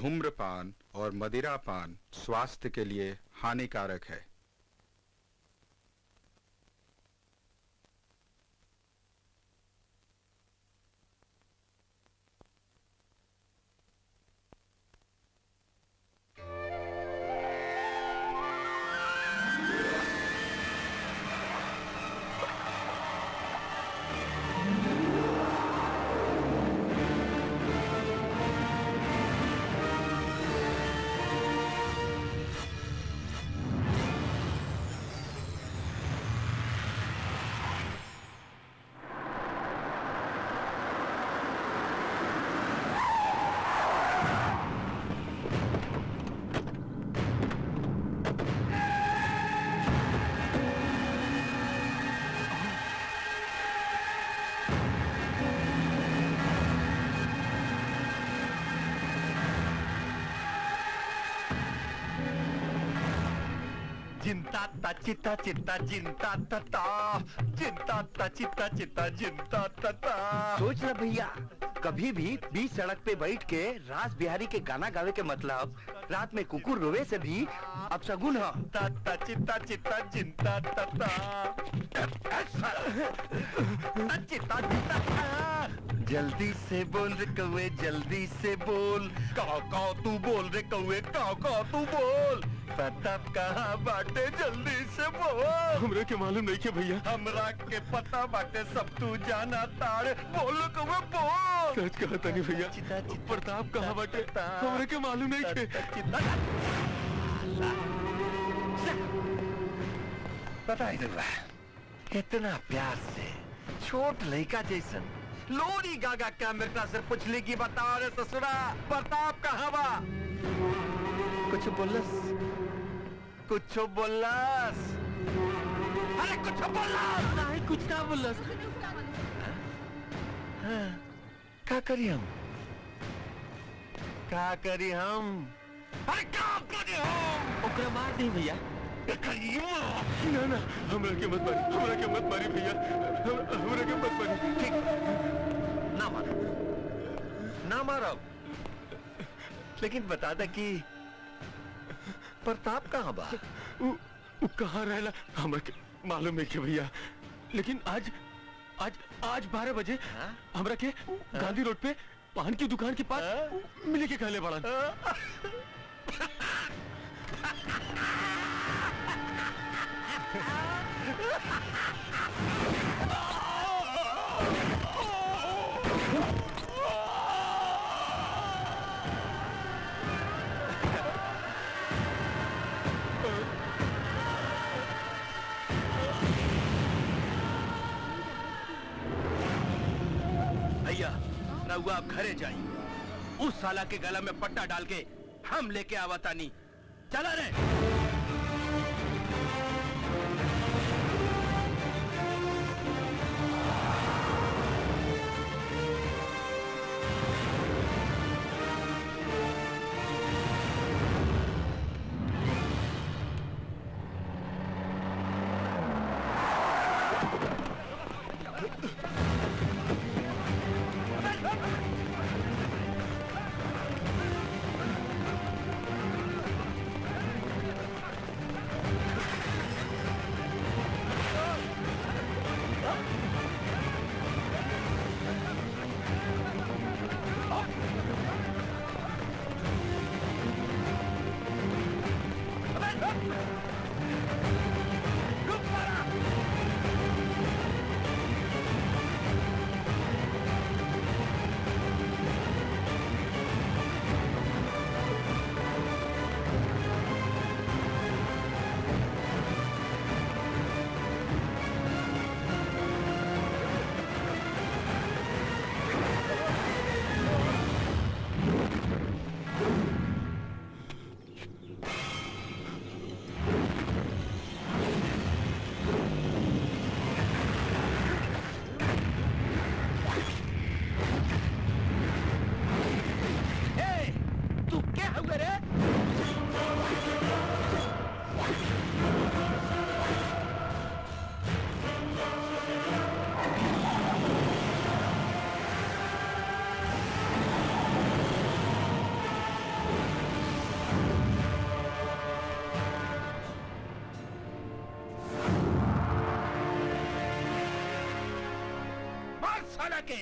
धूम्रपान और मदिरापान स्वास्थ्य के लिए हानिकारक है जिंता ता चिता चिता जिंता तता जिंता ता चिता चिता जिंता तता सोच ना भैया कभी भी बीच सड़क पे बैठ के रास बिहारी के गाना गावे के मतलब रात में कुकुर रोवे से भी अपशगुन है ता ता चिता चिता जिंता तता चिता चिता जल्दी से बोल रे कौए जल्दी से बोल काओ काओ तू बोल रे कौए काओ काओ तू बोल पता कहाँ बाटे जल्दी से बोल हमरे के मालूम नहीं के भैया हमरा के पता बाटे सब तू जाना तारे बोल कौए बोल सच कहा तनी भैया चिता चिता प्रताप कहाँ बाटे हमरे के मालूम नहीं के पता ही नहीं कितना प्यार से छोट लड़का जैसन लोरी गागा क्या मेरा से पूछली की बता रे ससुरा प्रताप कहाँ बा कुछ बोलस कुछ बोलस अरे कुछ बोलस नहीं कुछ ना बोलस हाँ, का करी हम का करी हम अरे का करी हम ओकरा मार दे भैया का करी हम? ना ना हमरा के मत मारी हमरा के मत मारी भैया हम- हमरा के मत मारी ठीक ना मारो ना मारो लेकिन बता दे कि प्रताप कहाँ बा उ, उ कहाँ रहला हमरा के मालूम नहीं के भैया लेकिन आज आज आज बारह बजे हाँ? हमरा के गांधी रोड पे पान की दुकान के पास हाँ? मिले के कहले बड़ा भैया रहुआ आप घरे जाइए उस साला के गला में पट्टा डाल के हम लेके आवतानी चला रे साला के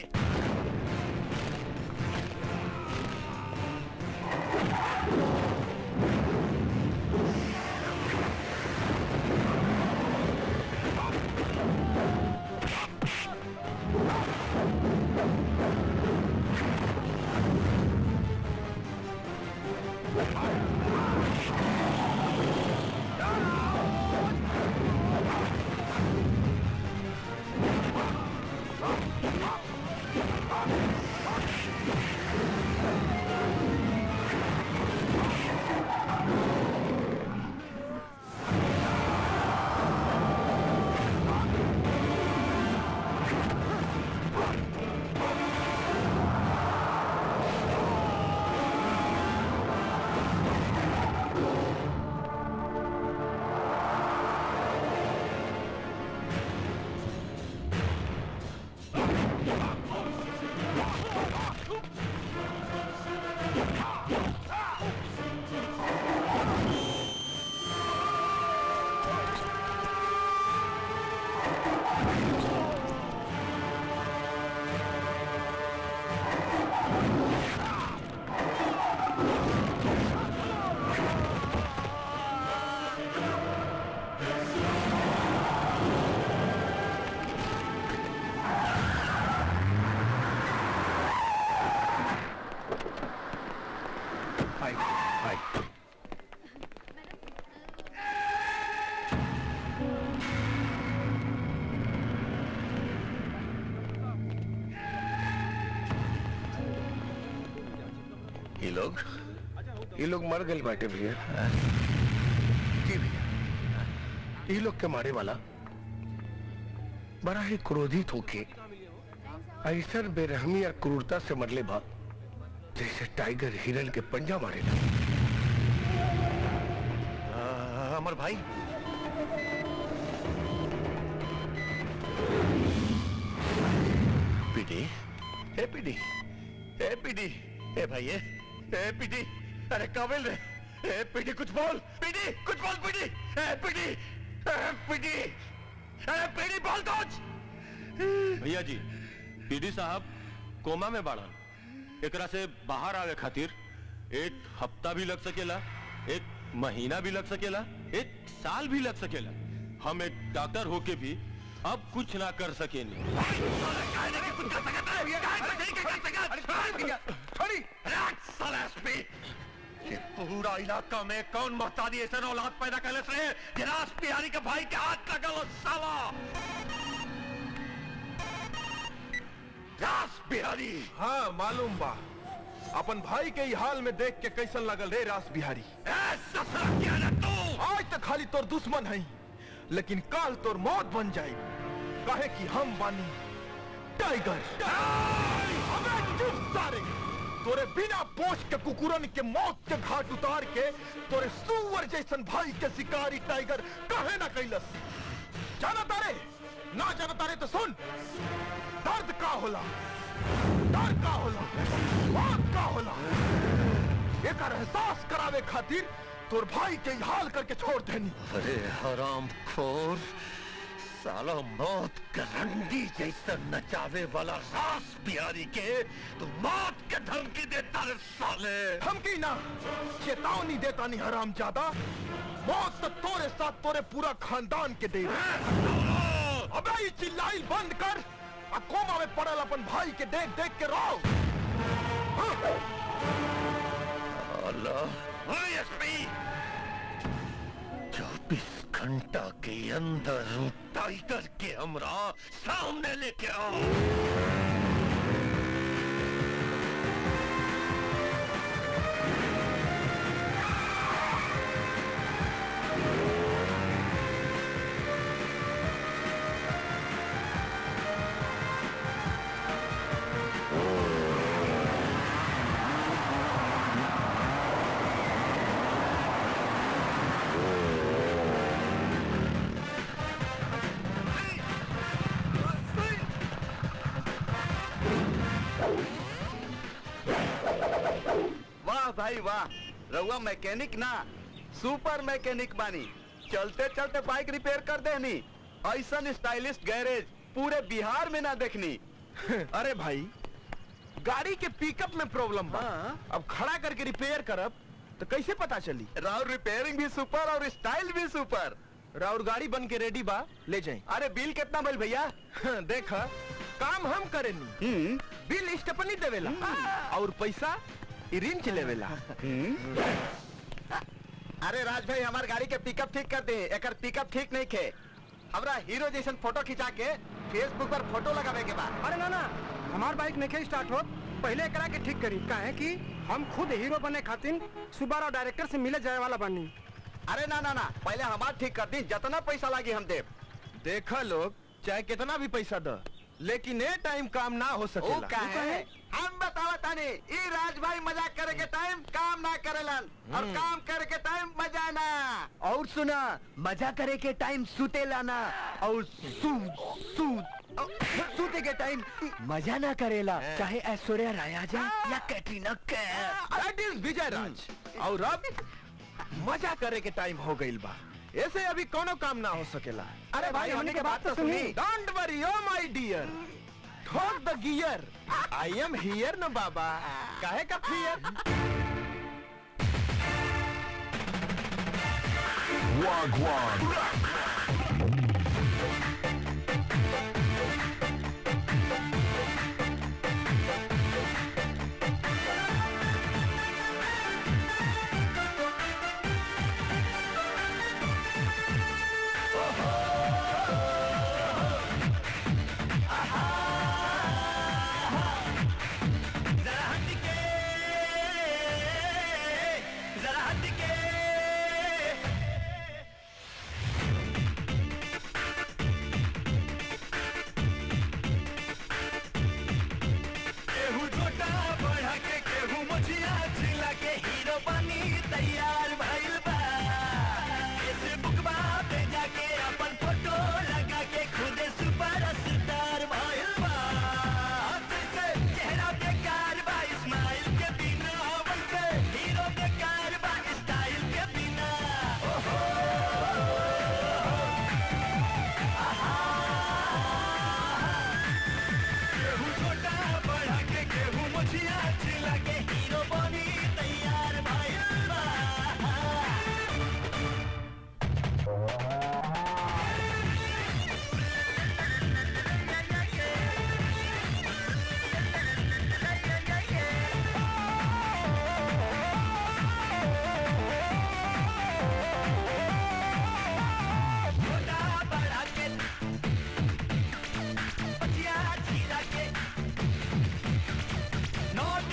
हाय हाय ये लोग ये लोग मर गए बाटे भैया जी भैया ये लोग के मारे वाला बड़ा ही क्रोधित होके ऐसा बेरहमी और क्रूरता से मरले बा जैसे टाइगर हिरन के पंजा मारे अमर भाई पीडी ए पीडी ए पीडी ए भाई ए ए पीडी अरे काबिल रे ए पीडी कुछ बोल पीडी कुछ बोल पीडी ए पीडी ए पीडी ए पीडी बोल कुछ भैया जी पीडी साहब कोमा में बाड़न एकरा से बाहर आवे खातिर एक हफ्ता भी लग सकेला एक महीना भी लग सकेला एक साल भी लग सकेला हम एक डॉक्टर होके भी अब कुछ ना कर सकेनी ये पूरा इलाका में कौन मोहतादी ऐसा औलाद पैदा कर रहे गिरास बिहारी के भाई के हाथ लगल साला रास बिहारी हाँ मालूम बा अपन भाई के ही हाल में देख के कैसन लगल रे रास बिहारी ए ससुरा क्या रे तू आज तक खाली तोर दुश्मन है लेकिन काल तोर मौत बन जाए काहे कि हम बानी टाइगर अबे चुप सारे तोरे बिना पोछ के कुकुरन के मौत के घाट उतार के तोरे सुअर जैसन भाई के शिकारी टाइगर काहे ना कैलस जाना तारे ना जाना तारे तो सुन दर्द का होला डर का होला मौत का होला एकर एहसास करावे खातिर तोर भाई के ही हाल करके छोड़ देनी अरे हराम खोर साला मौत का रंडी जैसा नचावे वाला रास बिहारी के तू मौत के धमकी देता रे साले धमकी ना चेतावनी देता नहीं हराम ज्यादा मौत तो तोरे साथ तोरे पूरा खानदान के दे अबे ये चिल्लाई बंद कर आ कोमा में पड़ल अपन भाई के देख देख के रो हाँ। अल्लाह ओए एसपी चौबीस घंटा के अंदर वो टाइगर के हमरा सामने लेके आओ वाह भाई वाह रउआ मैकेनिक ना सुपर मैकेनिक बानी चलते चलते बाइक रिपेयर कर देनी ऐसा स्टाइलिश गैरेज पूरे बिहार में ना देखनी अरे भाई गाड़ी के पिकअप में प्रॉब्लम बा अब खड़ा करके रिपेयर करब तो कैसे पता चली राउर रिपेयरिंग भी सुपर और स्टाइल भी सुपर राउर गाड़ी बन के रेडी बा ले जाए अरे बिल कितना भइल भैया देख काम हम करेनी हम्म बिल स्टेपनी देवेला और पैसा ई रिंच लेवेला अरे राज भाई हमार गाड़ी के पिकअप ठीक कर दे एकर पिकअप ठीक नहीं खे हमरा हीरो जैसन फोटो खिंचा के फेसबुक पर फोटो लगावे के बाद अरे ना ना हमार बाइक नहीं स्टार्ट हो पहले एकरा के ठीक करी काहे कि हम खुद हीरो बने खातिर सुबारा डायरेक्टर से मिले जाए वाला बनी अरे ना ना ना पहले हमार ठीक कर दी जितना पैसा लागी हम देब देखा लोग चाहे कितना भी पैसा द लेकिन ए टाइम काम ना हो ओ सकेला का है हम बतावा तानी ई राज भाई मजाक करे के टाइम काम ना करेलन और काम करे के टाइम मजा ना और सुना मजा करे के टाइम सुते लाना और सू सू सूते के टाइम मजा ना करेला चाहे ऐश्वर्या राय आ जाए या कैटरीना कैफ दैट इज विजय राज और अब मजा करे के टाइम हो गइल बा ऐसे अभी कोनो काम ना हो सकेला अरे भाई होने के बात तो सुनी don't worry oh my dear ठोक the gear I am here न बाबा काहे का फियर केहू छोटा बढ़ा के केहू मुझिया जिला के हीरो बनी तैयार भइल बा फेसबुक पे जाके अपन फोटो लगा के खुद सुपर स्टार भइल बा से चेहरा बेकार बा स्माइल के बिना वैसे हीरो बेकार बा स्टाइल के बिना केहू छोटा बढ़ा के केहू मुझिया जिला के हीरो बनी तैयार भइल बा छोटा बढ़ा के मुझिया जिला के नोट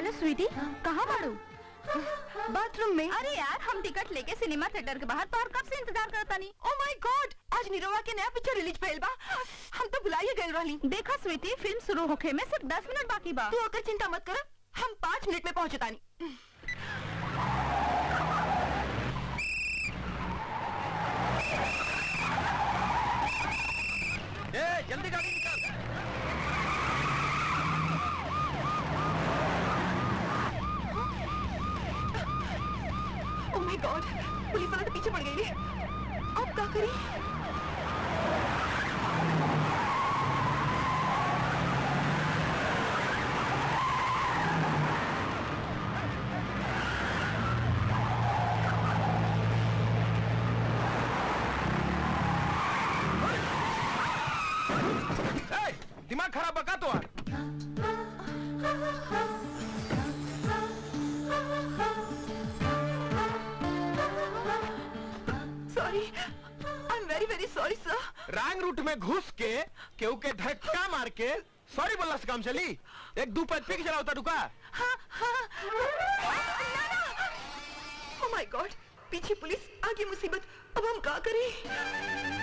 हेलो स्वीटी कहाँ बाड़ू बाथरूम में अरे यार हम टिकट लेके सिनेमा थिएटर के बाहर तो और कब से इंतजार करता नहीं ओ माय गॉड आज निरोवा के नया पिक्चर रिलीज भइल बा हम तो बुलाइए गए रहली देखा स्वीटी फिल्म शुरू होखे में सिर्फ दस मिनट बाकी बा तू अगर चिंता मत कर हम पाँच मिनट में पहुंचतानी ए जल्दी गाड़ी निकाल ओ माय गॉड पुलिस वाला तो पीछे पड़ गई है अब क्या करी ए, दिमाग खराब बका तो यार sorry I am very very sorry sir wrong route में घुस के केहू के धक्का मार के सॉरी बोलना से काम चली एक दो पैद पी के चला होता रुका ओ माय गॉड पीछे पुलिस आगे मुसीबत अब हम क्या करें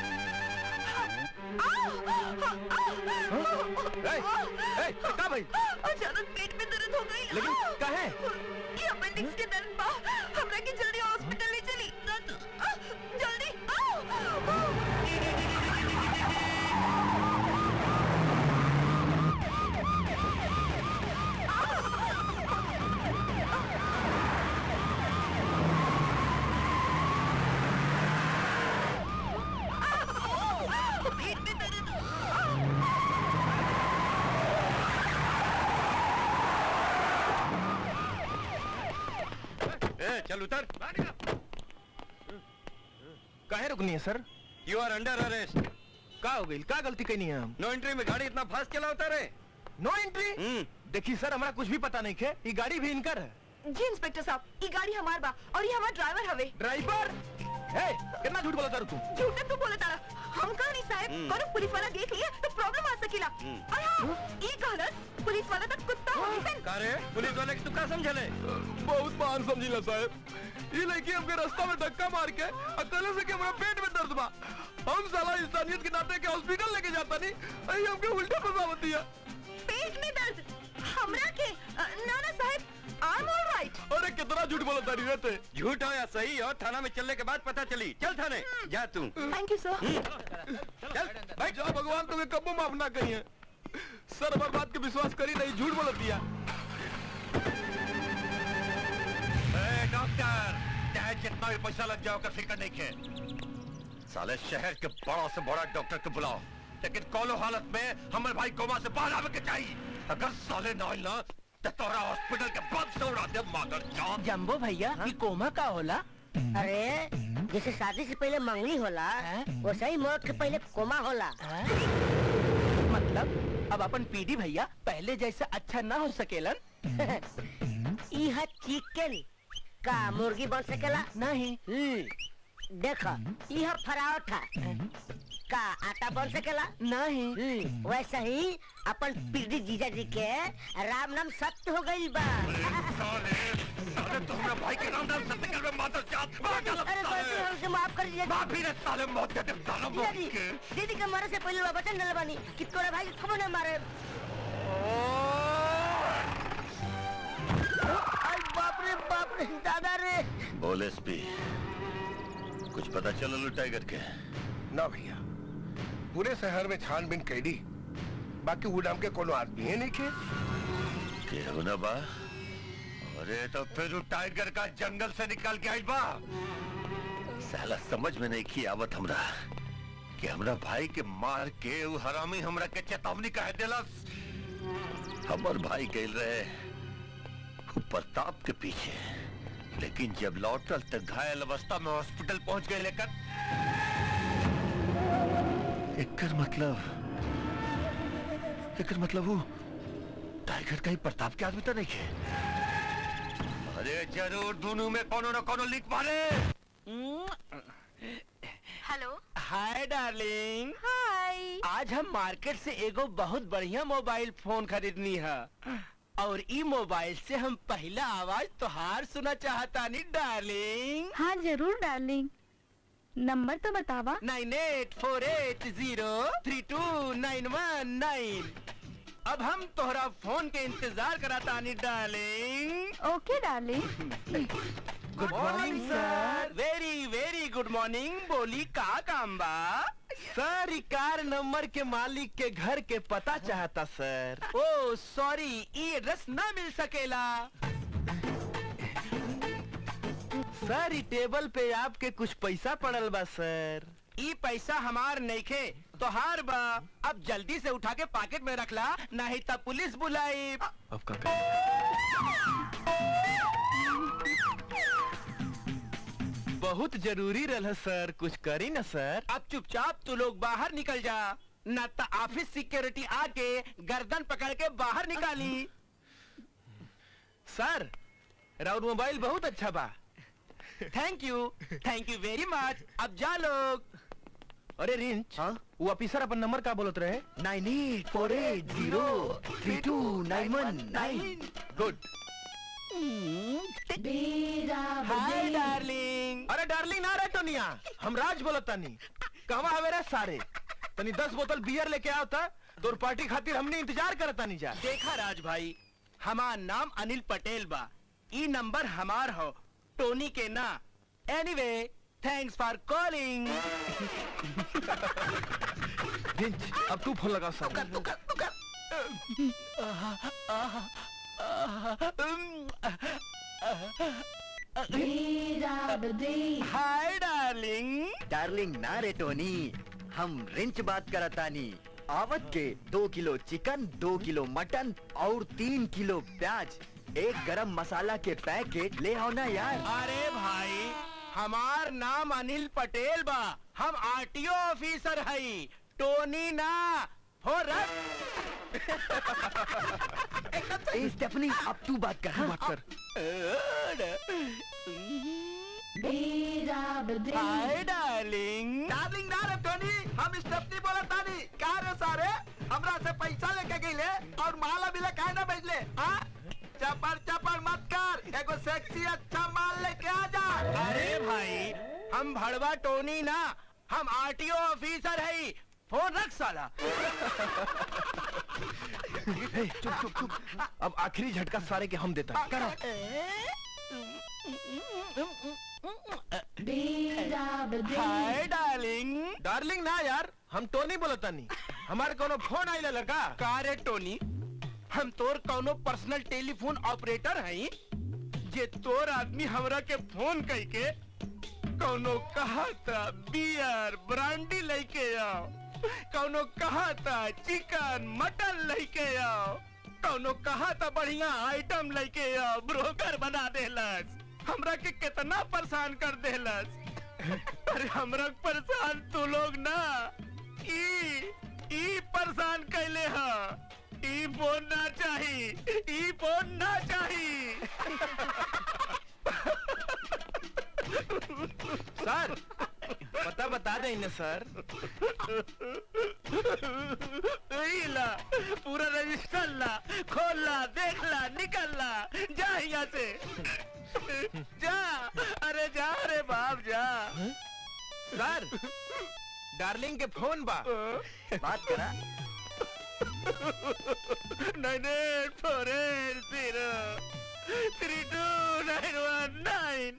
ए, ए, का भाई अचानक पेट में दर्द हो गई लेकिन काहे? ये अपेंडिक्स के दर्द बा हमरा के जल्दी हॉस्पिटल ले चली आ, जल्दी आ! पेट में दर्द ए चल उतर काहे रुकनी है sir you are under arrest का हो गई का गलती कही है हम नो एंट्री में गाड़ी इतना फास्ट चलाता रे नो एंट्री हम्म देखिए सर हमारा कुछ भी पता नहीं खे ये गाड़ी भी इनकर है जी इंस्पेक्टर साहब ये गाड़ी हमार बा और ये हमार ड्राइवर हवे ड्राइवर ए कितना झूठ बोला सर तू झूठे तो बोले तारा हम कहा नहीं साहब हम्म। करो पुलिस वाला देख लिए तो प्रॉब्लम आ सकेला हम्म। और हाँ ये कहलस पुलिस वाला तक कुत्ता हो सन का रे पुलिस वाले की तू का समझले बहुत महान समझिला साहब ये लड़की हमके रास्ता में धक्का मार के अकेले से के हमारा पेट में दर्द बा हम साला इंसानियत के नाते के हॉस्पिटल लेके जाता नहीं अरे हमके उल्टा फसावत दिया पेट में दर्द हमरा के अ, ना ना साहब आई एम ऑलराइट अरे कितना झूठ बोला तारी रहते झूठ हो या सही हो थाना में चलने के बाद पता चली चल थाने जा तू थैंक यू सर चल भाई जा भगवान तुम्हें कब्बो माफ ना कही है सर हमारे बात के विश्वास करी नहीं झूठ बोल दिया ए, डॉक्टर चाहे जितना भी पैसा लग जाओ कर फिक्र नहीं खे साले शहर के बड़ा से बड़ा डॉक्टर को बुलाओ लेकिन कोनो हालत में हमारे भाई कोमा से बाहर आवे के चाहिए अगर साले ना आइल ना तो तोरा हॉस्पिटल के बंद से उड़ा दे मादर जान जम्बो भैया ये कोमा का होला अरे जैसे शादी से पहले मंगनी होला वैसे ही मौत के पहले कोमा होला मतलब अब अपन पीडी भैया पहले जैसा अच्छा ना हो सकेलन यह चिकन का मुर्गी बन सकेला नहीं हम्म, देखो यह पराठा का आटा बन सकेला नहीं हम्म, वैसे ही अपन पीढ़ी जीजा जी के राम नाम सत्य हो गई बा साले साले तो हमारे भाई के नाम नाम सत्य कर में मादर जान अरे गलती हमसे माफ कर दीजिए माफी रे साले मौत दे दे साले जीजा मौत जी के दीदी के मरे से पहले वो वचन दिल बानी कि तोरा भाई को कबो न मारे अरे बाप रे बाप रे दादा रे बोल एसपी कुछ पता चला लो टाइगर के ना भैया पूरे शहर में छानबीन कैली बाकी वो नाम के कोनो आदमी है नहीं के केहू ना बा अरे तो फिर वो टाइगर का जंगल से निकल के आई बा साला समझ में नहीं की आवत हमरा कि हमरा भाई के मार के वो हरामी हमरा के चेतावनी कह देलस हमर भाई गए रहे वो प्रताप के पीछे लेकिन जब लौटल तक घायल अवस्था में हॉस्पिटल पहुंच गए लेकर एकर मतलब एकर मतलब वो टाइगर का ही प्रताप के आदमी तो नहीं है अरे जरूर दोनों में कोनो न कोनो लिख मारे हेलो हाय डार्लिंग हाय आज हम मार्केट से एगो बहुत बढ़िया मोबाइल फोन खरीदनी है और ई मोबाइल से हम पहला आवाज तोहार सुना चाहता नहीं डार्लिंग हाँ जरूर डार्लिंग नंबर तो बतावा nine eight four eight zero three two nine one nine अब हम तोहरा फोन के इंतजार कराता नहीं darling okay darling good morning sir very very good morning बोली का काम बा सर ई कार नंबर के मालिक के घर के पता चाहता सर ओ सॉरी ई एड्रेस ना मिल सकेला सर ई टेबल पे आपके कुछ पैसा पड़ल बा सर ई पैसा हमार नइखे तोहार बा अब जल्दी से उठा के पॉकेट में रखला नहीं तब पुलिस बुलाई अब का बहुत जरूरी रहा सर कुछ करी ना सर अब चुपचाप तू लोग बाहर निकल जा न तो ऑफिस सिक्योरिटी आके गर्दन पकड़ के बाहर निकाली सर राउर मोबाइल बहुत अच्छा बा thank you thank you very much अब जा लोग अरे रिंच हाँ? वो ऑफिसर अपन नंबर का बोलत रहे nine eight four eight zero three two nine one nine good hi darling अरे डार्लिंग ना रे टोनिया हम राज बोलत तानी कहवा हवे रे सारे तनी दस बोतल बियर लेके आओ था तोर पार्टी खातिर हमने इंतजार करत तानी जा देखा राज भाई हमार नाम अनिल पटेल बा ई नंबर हमार हो टोनी के ना एनीवे थैंक्स फॉर कॉलिंग रिंच अब तू फोन लगा सर हाय डार्लिंग डार्लिंग ना रे टोनी हम रिंच बात करतानी आवत के दो किलो चिकन दो किलो मटन और तीन किलो प्याज एक गरम मसाला के पैकेट ले आओ ना यार अरे भाई हमार नाम अनिल पटेल बा हम आरटीओ ऑफिसर हई टोनी ना हो रख ए स्टेफनी अब तू बात कर हाँ? बात कर हाय डार्लिंग डार्लिंग ना रे टोनी हम स्टेपनी बोला तानी का रे सारे हमरा से पैसा लेके गईले और माला भी काहे ना भेजले हां चपर चपर मत कर एगो सेक्सी अच्छा माल लेके आ जा अरे भाई हम भड़वा टोनी ना हम आरटीओ ऑफिसर है फोन रख साला ए, चुप चुप चुप अब आखिरी झटका सारे के हम देता करो हाय डार्लिंग डार्लिंग ना यार हम तो नहीं बोलता नहीं हमारे कोनो फोन आइला लड़का का रे टोनी हम तोर कौनो पर्सनल टेलीफोन ऑपरेटर हई जे तोर आदमी हमरा के फोन कई के कौनो कहा था बियर ब्रांडी लेके आओ कौनो कहा था चिकन मटन लेके आओ कौनो कहा था बढ़िया आइटम लेके आओ ब्रोकर बना देलस हमरा के कितना परेशान कर देलस अरे हमरा परेशान तू लोग ना ई ई परेशान कैले हा ई फोन ना चाही ई फोन ना चाही सर पता बता दे इन्हें सर ई ला पूरा रजिस्टर ला खोल ला देख ला निकल ला जा यहाँ से जा अरे जा रे बाप जा सर डार्लिंग के फोन बा बात करा nine eight four eight zero three two nine one nine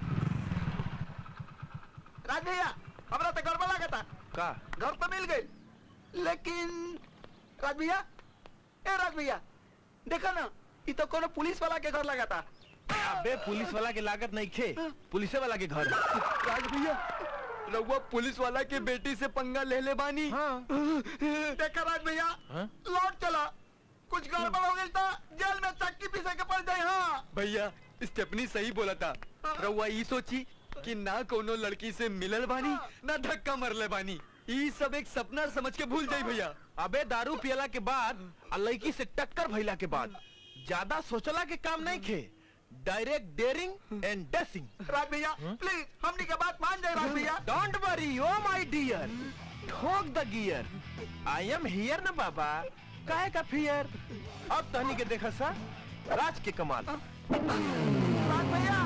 Raj भैया हमरा तो गड़बड़ लागता का घर तो मिल गई लेकिन राज भैया ए राज भैया देखा ना ये तो कोनो पुलिस वाला के घर लगाता अबे पुलिस वाला के लागत नहीं खे पुलिसे वाला के घर राज भैया रघुआ पुलिस वाला के बेटी से पंगा ले ले बानी हाँ देखा राज भैया हाँ? लौट चला कुछ गड़बड़ हो गई था जेल में चक्की पीसे के पड़ जाए हाँ भैया स्टेफनी सही बोला था रउआ ई सोची कि ना कोनो लड़की से मिलल बानी ना धक्का मरले बानी ई सब एक सपना समझ के भूल जाई भैया अबे दारू पियला के बाद आ लड़की से टक्कर भइला के बाद ज्यादा सोचला के काम नहीं खे direct daring and dashing Raj भैया प्लीज हमनी के बात मान जाए राज भैया don't worry oh my dear ठोक द गियर आई एम हियर ना बाबा काहे का फियर अब तहनी के देखा सा राज के कमाल राज भैया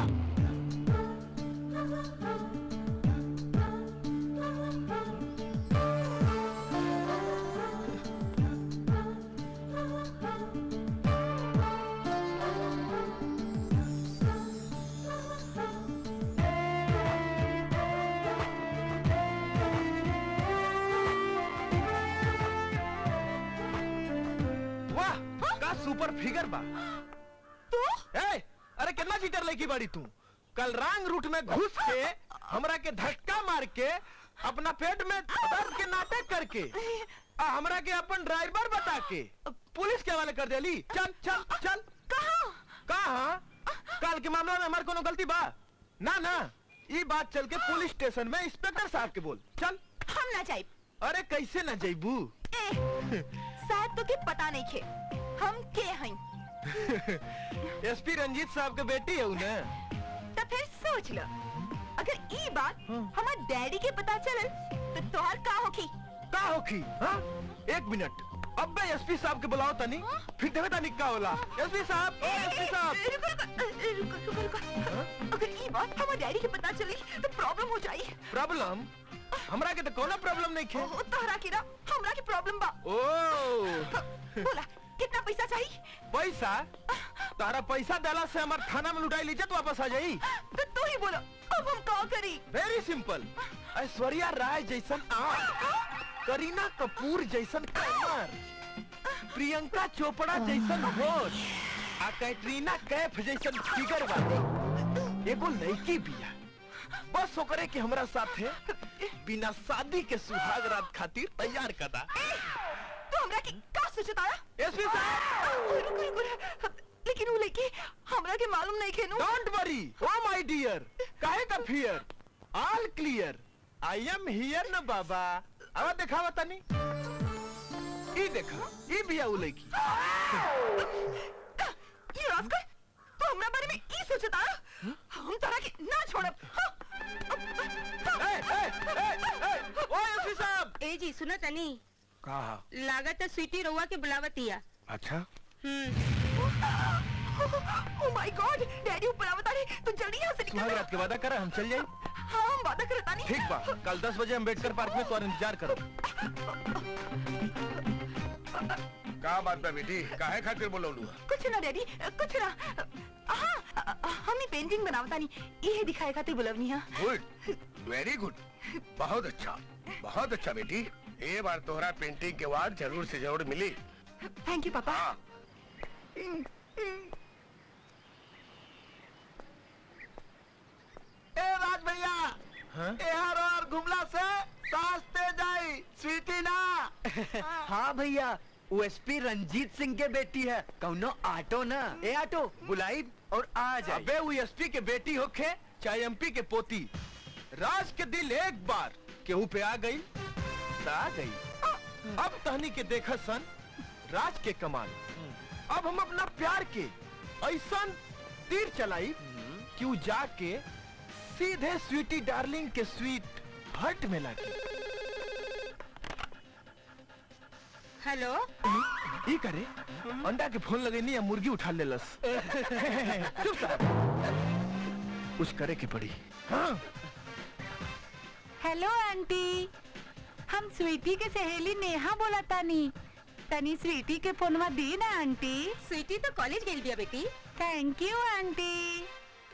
वाह का सुपर फिगर बा तू ए, अरे कितना चीटर लेकी बाड़ी तू कल रंग रूट में घुस के हमरा के धक्का मार के अपना पेट में दर्द के नाटक करके आ हमरा के अपन ड्राइवर बता के पुलिस के हवाले कर देली चल चल चल कहाँ कहा कल के मामला में हमार कोनो गलती बा ना ना ये बात चल के पुलिस स्टेशन में इंस्पेक्टर साहब के बोल चल हम ना जाए अरे कैसे ना जैबू ए शायद तो के पता नहीं खे हम के हई एसपी रंजीत साहब के बेटी है उन्हें तो फिर सोच लो अगर ई बात हमार डैडी के पता चलल तो तोहर का होखी का होखी हाँ एक मिनट अब मैं एसपी साहब के बुलाओ तनी फिर देवे तनी का होला एसपी साहब ओ एसपी साहब रुको रुको रुको रुको अगर ई बात हमार डैडी के पता चली तो प्रॉब्लम हो जाई प्रॉब्लम हमरा के तो कोनो प्रॉब्लम नहीं खे ओ तोहरा के ना हमरा की प्रॉब्लम बा ओ बोला कितना पैसा चाहिए पैसा तारा पैसा देला से हमार थाना में लुटाई लीजिए तो वापस आ जाई तो तू ही बोलो अब हम का करी वेरी सिंपल ऐश्वर्या राय जैसन आँख करीना कपूर जैसन कमर प्रियंका चोपड़ा जैसन होश आ कैटरीना कैफ जैसन फिगर वाले एगो लड़की बिया बस ओकरे के हमरा साथे बिना शादी के सुहाग रात खातिर तैयार कदा तू हमरा की का सोचता है एसपी साहब रुको रुको रुको। लेकिन वो लड़की हमरा के मालूम नहीं खेनू don't worry oh my dear काहे का fear all clear I am here न बाबा अब दिखावा तनी ई देखा ई बिया उ लड़की ये रास्कल तू हमरा बारे में ई सोचता है हम तोरा के ना छोड़ब ए ए ए ए ओ एसपी साहब ए जी सुनो तनी कहा लागत है स्वीटी रउआ के बुलावतिया अच्छा हम्म ओ माय गॉड डैडी ऊपर आवता रे तू जल्दी यहाँ से निकल सुहाग रात के वादा करा हम चल जाए हाँ हम वादा करता नहीं ठीक बा कल 10 बजे अम्बेडकर पार्क में तुम्हारा इंतजार करो का बात बा बेटी काहे खातिर बोलौलू कुछ ना डैडी कुछ ना हाँ हम ही पेंटिंग बनावता नहीं ये दिखाए खातिर बुलवनी है गुड वेरी गुड बहुत अच्छा बहुत अच्छा बेटी ये बार तोहरा पेंटिंग के वार्ड जरूर से जरूर मिली थैंक यू पापा हाँ ए राज भैया एहर और घुमला से सास्ते जाई स्वीटी ना हाँ भैया वो एसपी रंजीत सिंह के बेटी है कौनो ऑटो ना ए ऑटो बुलाई और आ जाए अबे वो एसपी के बेटी होखे चाहे एमपी के पोती राज के दिल एक बार केहू पे आ गई त आ गई अब तहनी के देखा सन राज के कमाल अब हम अपना प्यार के ऐसा तीर चलाई कि उ जाके सीधे स्वीटी डार्लिंग के स्वीट हट में लगी हेलो ई करे अंडा के फोन लगेनी या मुर्गी उठा लेलस चुप साहब कुछ करे के पड़ी हाँ हेलो आंटी हम स्वीटी के सहेली नेहा बोला तानी तनी स्वीटी के फोनवा दी ना आंटी स्वीटी तो कॉलेज गेल बिया बेटी थैंक यू आंटी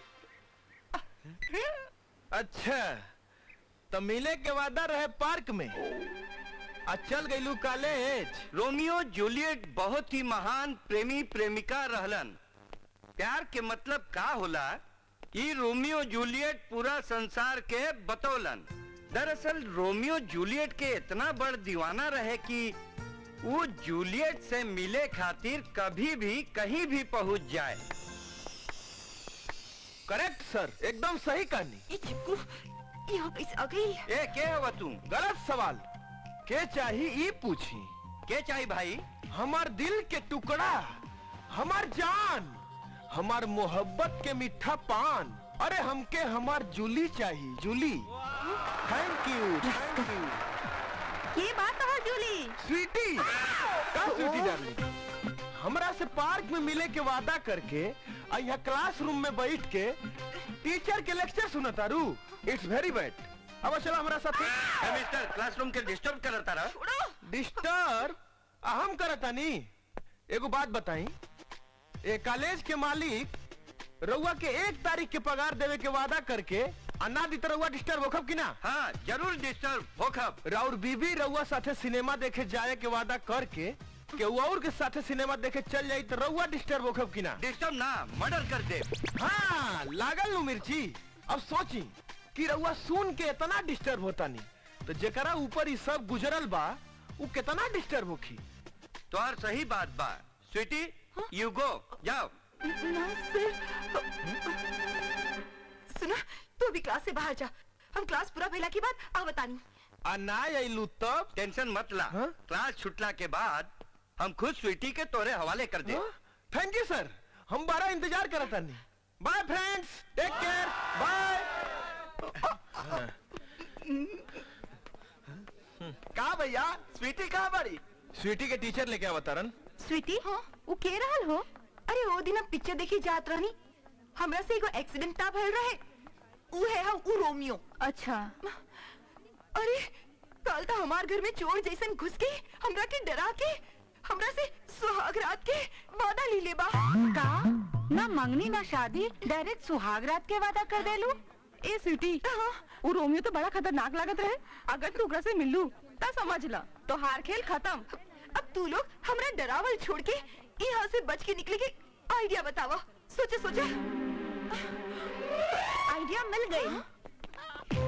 अच्छा तो मिले के वादा रहे पार्क में आ चल गईलू कॉलेज रोमियो जूलियट बहुत ही महान प्रेमी प्रेमिका रहलन प्यार के मतलब का होला ई रोमियो जूलियट पूरा संसार के बतौलन दरअसल रोमियो जूलियट के इतना बड़ दीवाना रहे कि वो जूलियट से मिले खातिर कभी भी कहीं भी पहुंच जाए करेक्ट सर एकदम सही कहानी ये चिपकू यहाँ कैसे आ गई ए के हवा तू गलत सवाल के चाही ई पूछी के चाही भाई हमार दिल के टुकड़ा हमार जान हमार मोहब्बत के मीठा पान अरे हमके हमार जूली चाहिए Julie thank you thank you ये बात तो है जूली स्वीटी का स्वीटी डार्लिंग हमरा से पार्क में मिले के वादा करके आ यहाँ क्लासरूम में बैठ के टीचर के लेक्चर सुना तारू इट्स वेरी बैड अब चलो हमारा साथ मिस्टर क्लासरूम के डिस्टर्ब करता रहा डिस्टर्ब हम करता नी एगो बात बताई ए कॉलेज के मालिक रउआ के एक तारीख के पगार देवे के वादा करके अन्ना दी तो रउआ डिस्टर्ब होखब कि ना हाँ जरूर डिस्टर्ब होखब राउर बीबी रउआ साथे सिनेमा देखे जाए के वादा करके के और के साथे सिनेमा देखे चल जाई तो रउआ डिस्टर्ब होखब कि ना डिस्टर्ब ना मर्डर कर दे हाँ लागल नु मिर्ची अब सोची कि रउआ सुन के इतना डिस्टर्ब होता नहीं तो जेकरा ऊपर ही सब गुजरल बा वो कितना डिस्टर्ब होखी तोहर सही बात बा स्वीटी यू गो जाओ सुना तू अभी क्लास से बाहर जा हम क्लास पूरा भइला के बाद आ बतानी आ ना अइलू तब टेंशन मत ला क्लास छुटला के बाद हम खुद स्वीटी के तोरे हवाले कर दे थैंक यू सर हम बारह इंतजार करत नहीं bye friends take care bye का भैया स्वीटी कहाँ बड़ी स्वीटी के टीचर लेके आवा तरन स्वीटी हाँ वो के रहल हो अरे वो दिन हम पिक्चर देखी जात रहनी हमरा से एगो एक्सीडेंट ता भइल रहे ऊ है हम ऊ रोमियो अच्छा अरे कल तो हमार घर में चोर जैसन घुस के हमरा के डरा के हमरा से सुहाग रात के वादा ली ले बा का ना मंगनी ना शादी डायरेक्ट सुहाग रात के वादा कर देलू ए स्वीटी वो रोमियो तो बड़ा खतरनाक लागत रहे अगर तू ओकरा से मिलू ता समझ ला तो हार खेल खत्म अब तू लोग हमरा डरावल छोड़ के यहाँ से बच के निकले के आइडिया बतावा सोचे सोचे आइडिया मिल गई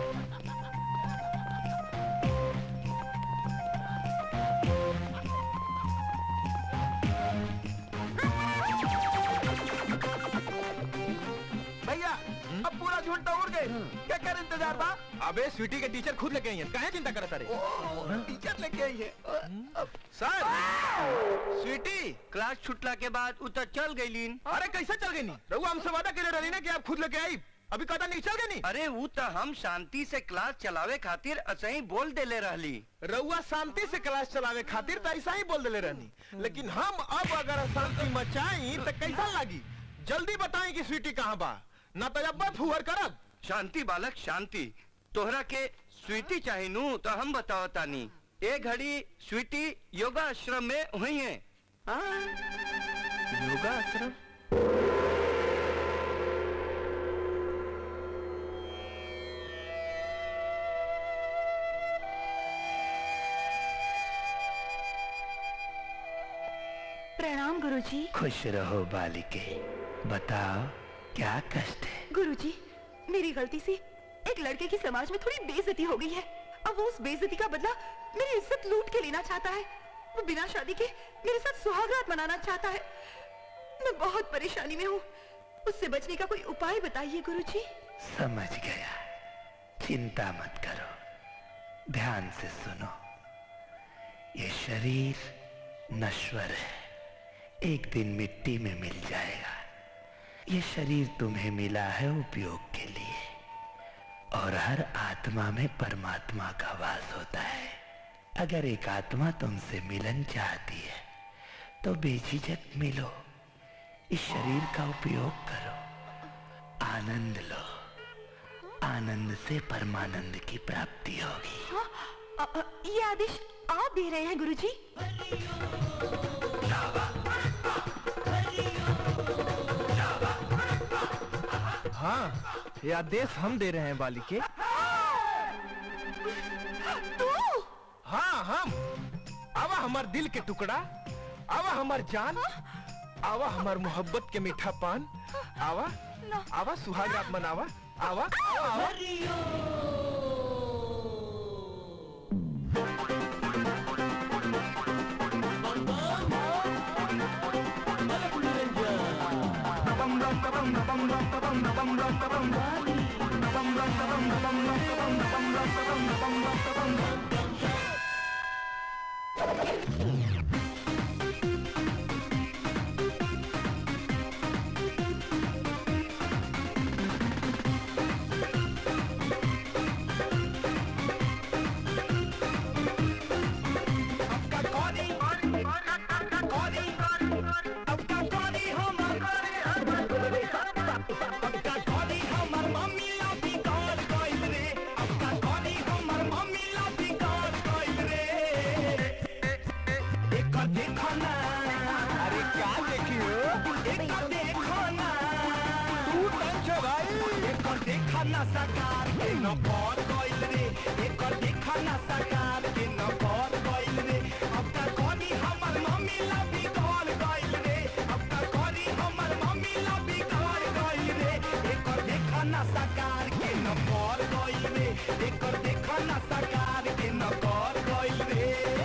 भैया अब पूरा झूठ तो उड़ गए क्या कर इंतजार बा अबे स्वीटी के टीचर खुद लेके आई हैं काहे चिंता करत रे टीचर लेके आई है सर स्वीटी क्लास छुटला के बाद उतर चल गई लीन अरे कैसे चल गई नी रघु हमसे वादा करे रही ना कि आप खुद लेके आई अभी कदा नहीं चल गई नी अरे वो तो हम शांति से क्लास चलावे खातिर असही बोल देले रहली रउआ शांति से क्लास चलावे खातिर तो ऐसा ही बोल देले रहनी लेकिन हम अब अगर शांति मचाई तो कैसा लगी जल्दी बताएं कि स्वीटी कहाँ बा ना तो अब फुहर करब शांति बालक शांति तोहरा के स्वीटी चाहिनू तो हम बताओ तानी ए घड़ी स्वीटी योगा आश्रम में हुई है योगा आश्रम प्रणाम गुरुजी खुश रहो बालिके बताओ क्या कष्ट है गुरुजी मेरी गलती से एक लड़के की समाज में थोड़ी बेइज्जती हो गई है अब वो उस बेइज्जती का बदला मेरी इज्जत लूट के लेना चाहता है वो बिना शादी के मेरे साथ सुहागरात मनाना चाहता है मैं बहुत परेशानी में हूँ उससे बचने का कोई उपाय बताइए गुरुजी समझ गया चिंता मत करो ध्यान से सुनो ये शरीर नश्वर है एक दिन मिट्टी में मिल जाएगा ये शरीर तुम्हें मिला है उपयोग के लिए और हर आत्मा में परमात्मा का वास होता है अगर एक आत्मा तुमसे मिलन चाहती है तो बेझिझक मिलो इस शरीर का उपयोग करो आनंद लो आनंद से परमानंद की प्राप्ति होगी हाँ, अ, अ, ये आदेश आप दे रहे हैं गुरुजी हाँ ये आदेश हम दे रहे हैं बालिके हाँ हम आवा हमार दिल के टुकड़ा आवा हमार जान आवा हमार मोहब्बत के मीठा पान आवा आवा सुहाग रात मनावा आवा आवा, आवा। एक देखो ना अरे क्या देखी हो एक देखो ना तू टेंशन भाई एक देखो ना सरकार के न पर गइल रे एक देखो ना सरकार के न पर गइल रे अब का कोनी हमर मम्मी ला बिगड़ गइल रे अब का कोनी हमर मम्मी ला बिगड़ गइल रे एक देखो ना सरकार के न पर गइल रे एक देखो ना सरकार के न पर गइल रे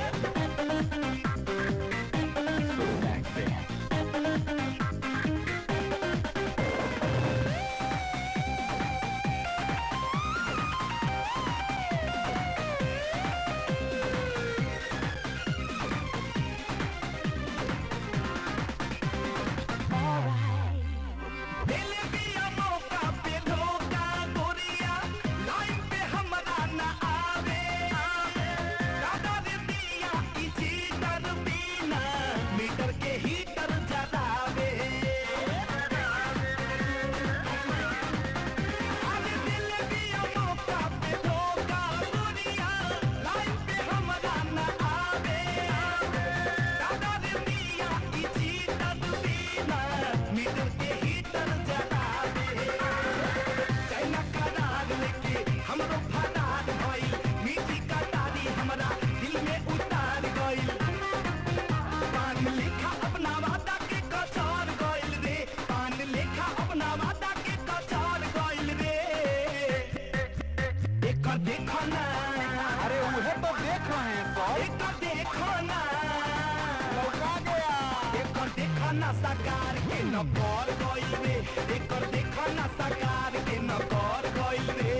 दिल दिया मौका पे धोखा गोरिया लाइन पे हमरा न आवे दादा रे दिया ई चीटर बिना मीटर के हीटर जलावे अरे दिल दिया मौका पे धोखा गोरिया लाइन पे हमरा न आवे दादा रे दिया ई चीटर बिना मीटर के हीटर जलावे चाइना करार लेके हमरो फरार भइल मीठी कटारी हमरा दिल में उतार गइल पान लिखा अपना वादा के कचार गइल रे पान लिखा अपना वादा के कचार गइल रे एक देखो ना अरे उहे तो देख रहे हैं सर एक देखो ना लौका गया एक देखो ना सरकार के न कर गइल रे एक देखो ना सरकार के न कर गइल रे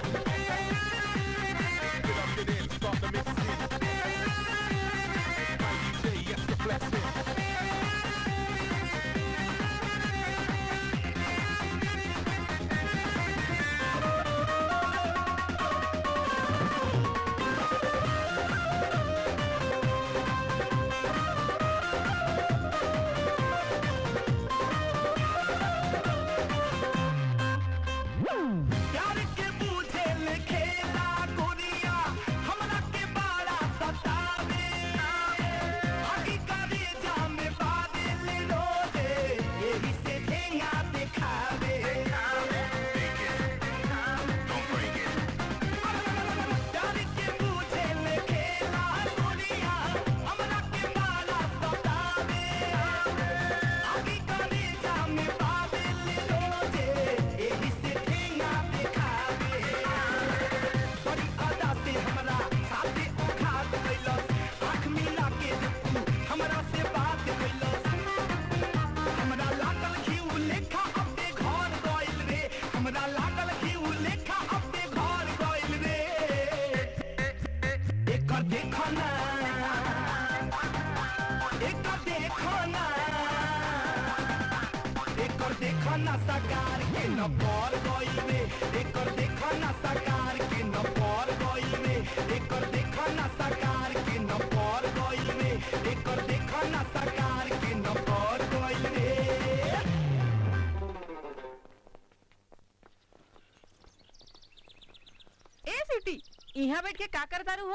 प्यार के बूझे ले खेला गोरिया हमरा के बाड़ा सतावे आगी करे जामे बादल रोजे यही से ठेंगा दिखावे प्यार के बूझे ले खेला गोरिया हमरा के बाड़ा सतावे आगी करे जामे बादल रोजे यही से ठेंगा दिखावे बड़ी अदा से हमरा साथे ओखात कैलस आँख मिला के देखू हमरा से बात कैलस हमरा लागल घीउ लेखा अपने घर गइल रे हमरा लागल घीउ लेखा अपने घर गइल रे एकर देखो ना एकर देखो ना एकर देखो ना सरकार के न पर गइल रे एकर देखो ना सरकार के न पर गइल रे एकर देखो ना सरकार के न पर गइल रे एकर देखो ना सरकार के न पर गइल रे ए सिटी यहाँ बैठ के का करता रू हो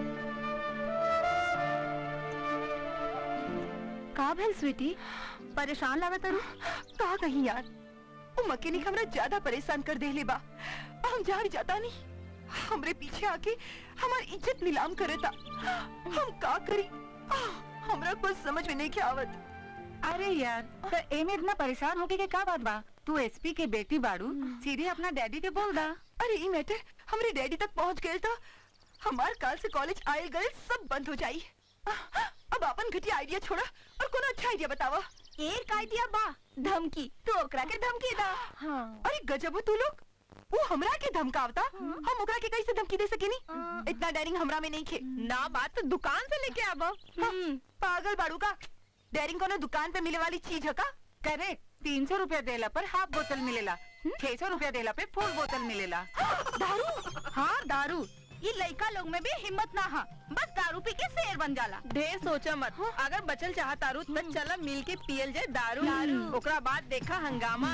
का भेल स्वीटी परेशान लागत तारू का कहीं यार वो मकेनिक हमरा ज्यादा परेशान कर देले बा हम जान जाता नहीं हमरे पीछे आके हमार इज्जत नीलाम करे था हम का करी आह, हमरा कुछ समझ में नहीं के आवत अरे यार तो एमे इतना परेशान होके के का बात बा तू एसपी के बेटी बाड़ू सीधे अपना डैडी के बोल दा अरे ई मैटर हमरे डैडी तक पहुंच गए था हमार काल से कॉलेज आयल गए सब बंद हो जाई आह, अब अपन घटिया आइडिया छोड़ा और कोनो अच्छा आइडिया बतावा एक आइडिया बा धमकी तो ओकरा के धमकी दा हाँ अरे गजब हो तू लोग वो हमरा के धमकावता हम ओकरा के कैसे धमकी दे सकेनी इतना डेरिंग हमरा में नहीं खे ना बात तो दुकान से लेके आबो पागल बाड़ू का डेरिंग कोनो दुकान पे मिले वाली चीज है का करेक्ट तीन सौ रूपया देला पर हाफ बोतल मिलेला छह सौ रूपया देला पे फुल बोतल मिलेला दारू हाँ दारू ये लड़का लोग में भी हिम्मत ना हा बस दारू पी के शेर बन जाला ढेर सोचा मत अगर बचल चाह तारू तो चल मिल के पियल जाए दारू दारू। ओकरा बाद देखा हंगामा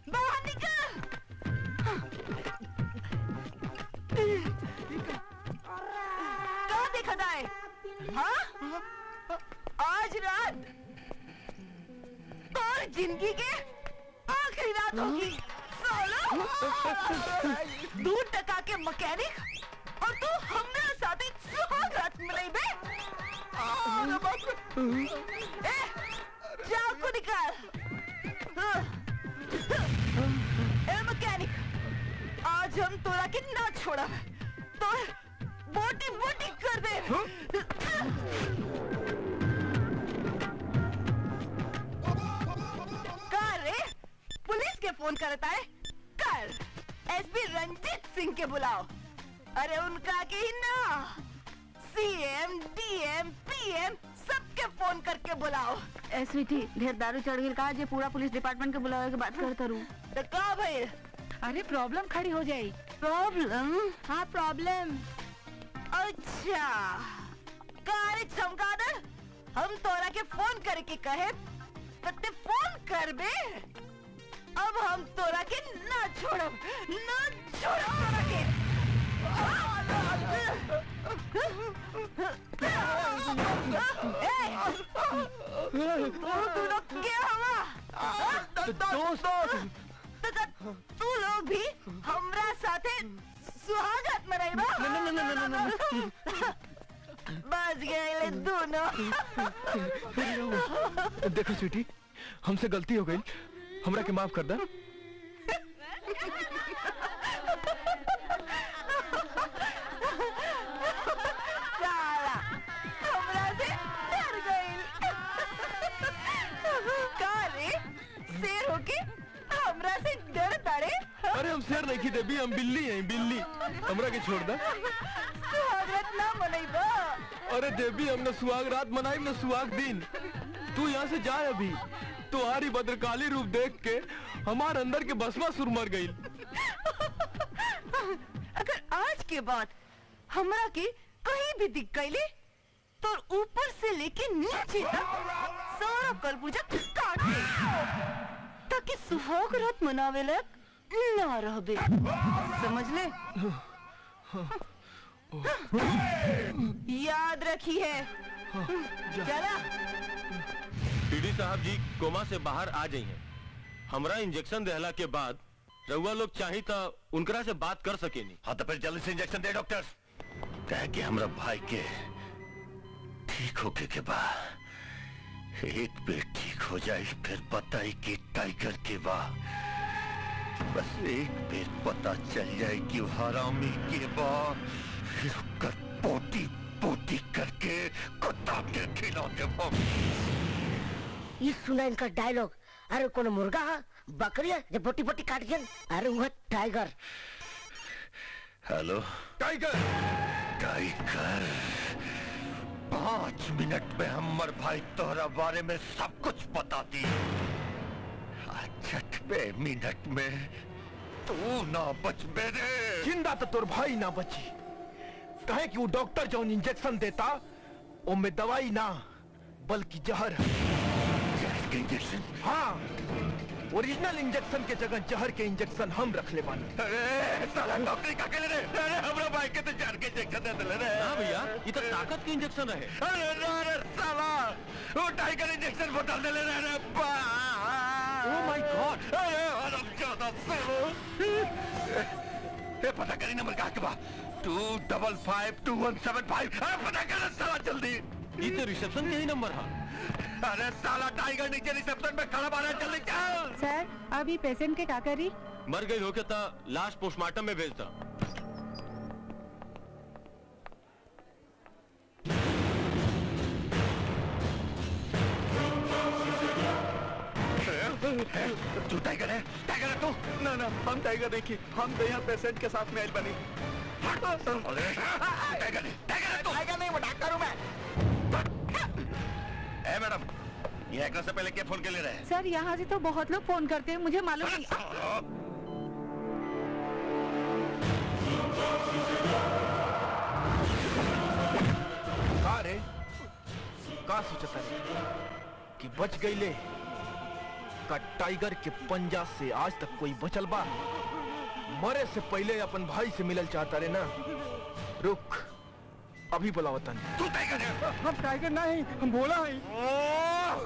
बाहर निकल कहाँ देखा जाए हाँ आज रात और जिंदगी के आखिरी रात होगी सोलो दूर टका के मैकेनिक और तू हमने साथ एक सुहाग रात मिलाई बे अरे बाप रे। ए जाओ को निकाल ए मैकेनिक आज हम तोरा के ना छोड़ा तो बोटी बोटी कर दे कर रे पुलिस के फोन करता है कर एसपी रंजीत सिंह के बुलाओ अरे उनका के ही ना सीएम डीएम पीएम सबके फोन करके बुलाओ ए स्वीटी ढेर दारू चढ़ गई कहा जे पूरा पुलिस डिपार्टमेंट के बुलावे के बात करता रू तो का भाई अरे प्रॉब्लम खड़ी हो जाई प्रॉब्लम हाँ प्रॉब्लम अच्छा कार चमकादड़ हम तोरा के फोन करके कहे तो ते फोन कर बे अब हम तोरा के ना छोड़ब ना छोड़ब तोरा के ए, तू लोग क्या हवा दोस्तों तो त- तू लोग भी हमरा साथे सुहागत मनाई बा न- न- न- न- न- बच गए दोनों देखो स्वीटी हमसे गलती हो गई हमरा के माफ कर दा साला हमरा से डर गई का रे शेर होके हमरा से डर तारे अरे हम शेर नहीं की देवी हम बिल्ली हैं बिल्ली हमरा के छोड़ दा सुहागत ना मनई बा अरे देवी हमने सुहाग रात मनाई न सुहाग दिन तू यहाँ से जाए अभी तुम्हारी भद्रकाली रूप देख के हमार अंदर के बसवा सुर मर गई अगर आज के बाद हमरा के कहीं भी दिख गईले तो ऊपर से लेके नीचे तक सारा कलपुजा काट दे ताकि सुहाग रात मनावे लायक ना रहबे समझ ले याद रखी है चला पीडी साहब जी कोमा से बाहर आ जाइए हमरा इंजेक्शन देहला के बाद रउआ लोग चाही तो उनकरा से बात कर सकेनी हाँ तो फिर जल्दी से इंजेक्शन दे डॉक्टर कह के हमरा भाई के ठीक होके के बाद एक बेर ठीक हो जाए फिर बताई कि टाइगर के बा बस एक बेर पता चल जाए कि वो हरामी के बा फिर ओकर पोटी पोटी करके कुत्ता के खिला देबो ये सुना इनका डायलॉग अरे कौन मुर्गा है बकरी है जब बोटी बोटी काट गया अरे वह टाइगर हेलो टाइगर टाइगर पांच मिनट में हमर भाई तोहरा बारे में सब कुछ बता दी छठवे मिनट में तू ना बच मेरे जिंदा तो तोर भाई ना बची कहे कि वो डॉक्टर जो इंजेक्शन देता वो में दवाई ना बल्कि जहर है इंजेक्शन हाँ ओरिजिनल इंजेक्शन के जगह जहर के इंजेक्शन हम रख ले बानी अरे साला डॉक्टर का के रे अरे हमरा भाई के तो जहर के इंजेक्शन दे दिले रे हाँ भैया ये तो ताकत के इंजेक्शन रहे अरे ना रे साला वो टाइगर इंजेक्शन बदल दिले रे रे बा ओह माय गॉड अरे हराम ज्यादा सालो ए पता करी नंबर कहाँ के बा two double five two one seven five अरे पता कर साला जल्दी ये तो रिसेप्शन के ही नंबर है अरे साला टाइगर नीचे रिसेप्शन में खड़ा बारा जल्दी चल सर अभी पेशेंट के का करी मर गई हो के ता लाश पोस्टमार्टम में भेजता तू टाइगर है टाइगर है तू ना ना हम टाइगर नहीं की हम तो यहाँ पेशेंट के साथ में आयल बनी अरे टाइगर है टाइगर है तू टाइगर नहीं वो डॉक्टर हूँ मैं ए मैडम ये एकरा से पहले क्या फोन के ले रहे हैं सर यहाँ से तो बहुत लोग फोन करते हैं मुझे मालूम नहीं का रे का सोचता रे कि बच गई ले का टाइगर के पंजा से आज तक कोई बचल बा मरे से पहले अपन भाई से मिलल चाहता रे ना रुक अभी बुलावतन तू टाइगर है हम टाइगर नहीं हम बोला है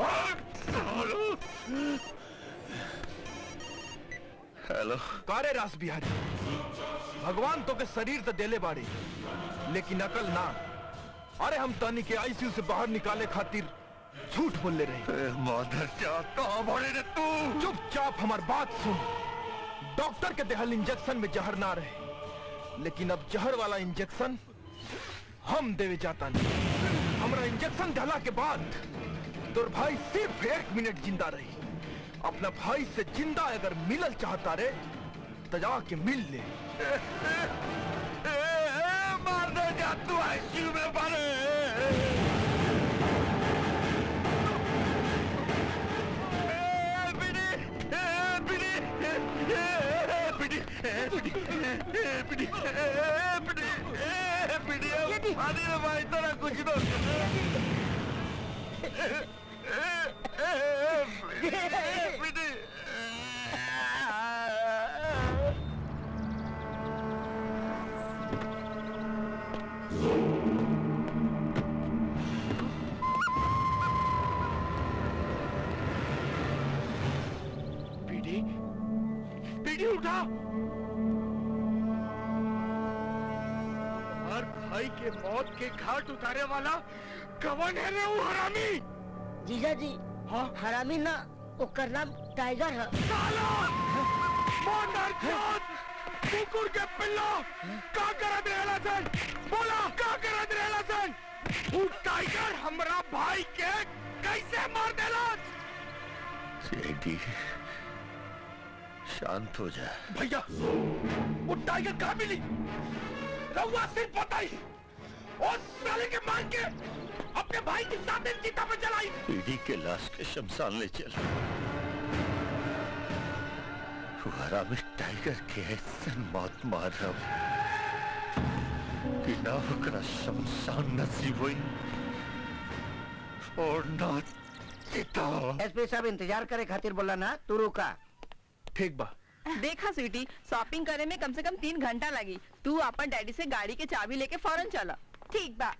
हेलो कारे रास बिहारी भगवान तो के शरीर तो देले बाड़ी लेकिन अकल ना अरे हम तनी के आईसीयू से बाहर निकाले खातिर झूठ बोले रहे मदर कहाँ भरे रे तू चुपचाप हमार बात सुन डॉक्टर के देहल इंजेक्शन में जहर ना रहे लेकिन अब जहर वाला इंजेक्शन हम देवे जाता नहीं हमरा इंजेक्शन डाला के बाद तोर भाई सिर्फ एक मिनट जिंदा रही अपना भाई से जिंदा अगर मिलल चाहता रे तो जाके मिल ले मार दे जा तू आईसीयू में भरे भाई तेरा कुछ तो पीडी पीडी उठा हर भाई के मौत के घाट उतारे वाला कवन है रे वो हरामी जीजा जी हाँ हरामी ना ओकर नाम टाइगर है मदर चोद कुकुर के पिल्लो का करत रहेला सन बोला का करत रहेला सन वो टाइगर हमरा भाई के कैसे मार देला सेठी शांत हो जा भैया वो टाइगर कहाँ मिली रहुआ सिर्फ बताई और साले के मांग के अपने भाई के साथ चिता पे जलाई पीढ़ी के लाश के शमशान ले चल हमारा में टाइगर के ऐसे मौत मार कि ना ओकरा शमशान नसीब हुई और ना चिता एसपी साहब इंतजार करे खातिर बोला ना तू रुका ठीक बा देखा स्वीटी शॉपिंग करे में कम से कम तीन घंटा लगी तू अपन डैडी से गाड़ी के चाबी लेके फौरन चला ठीक बा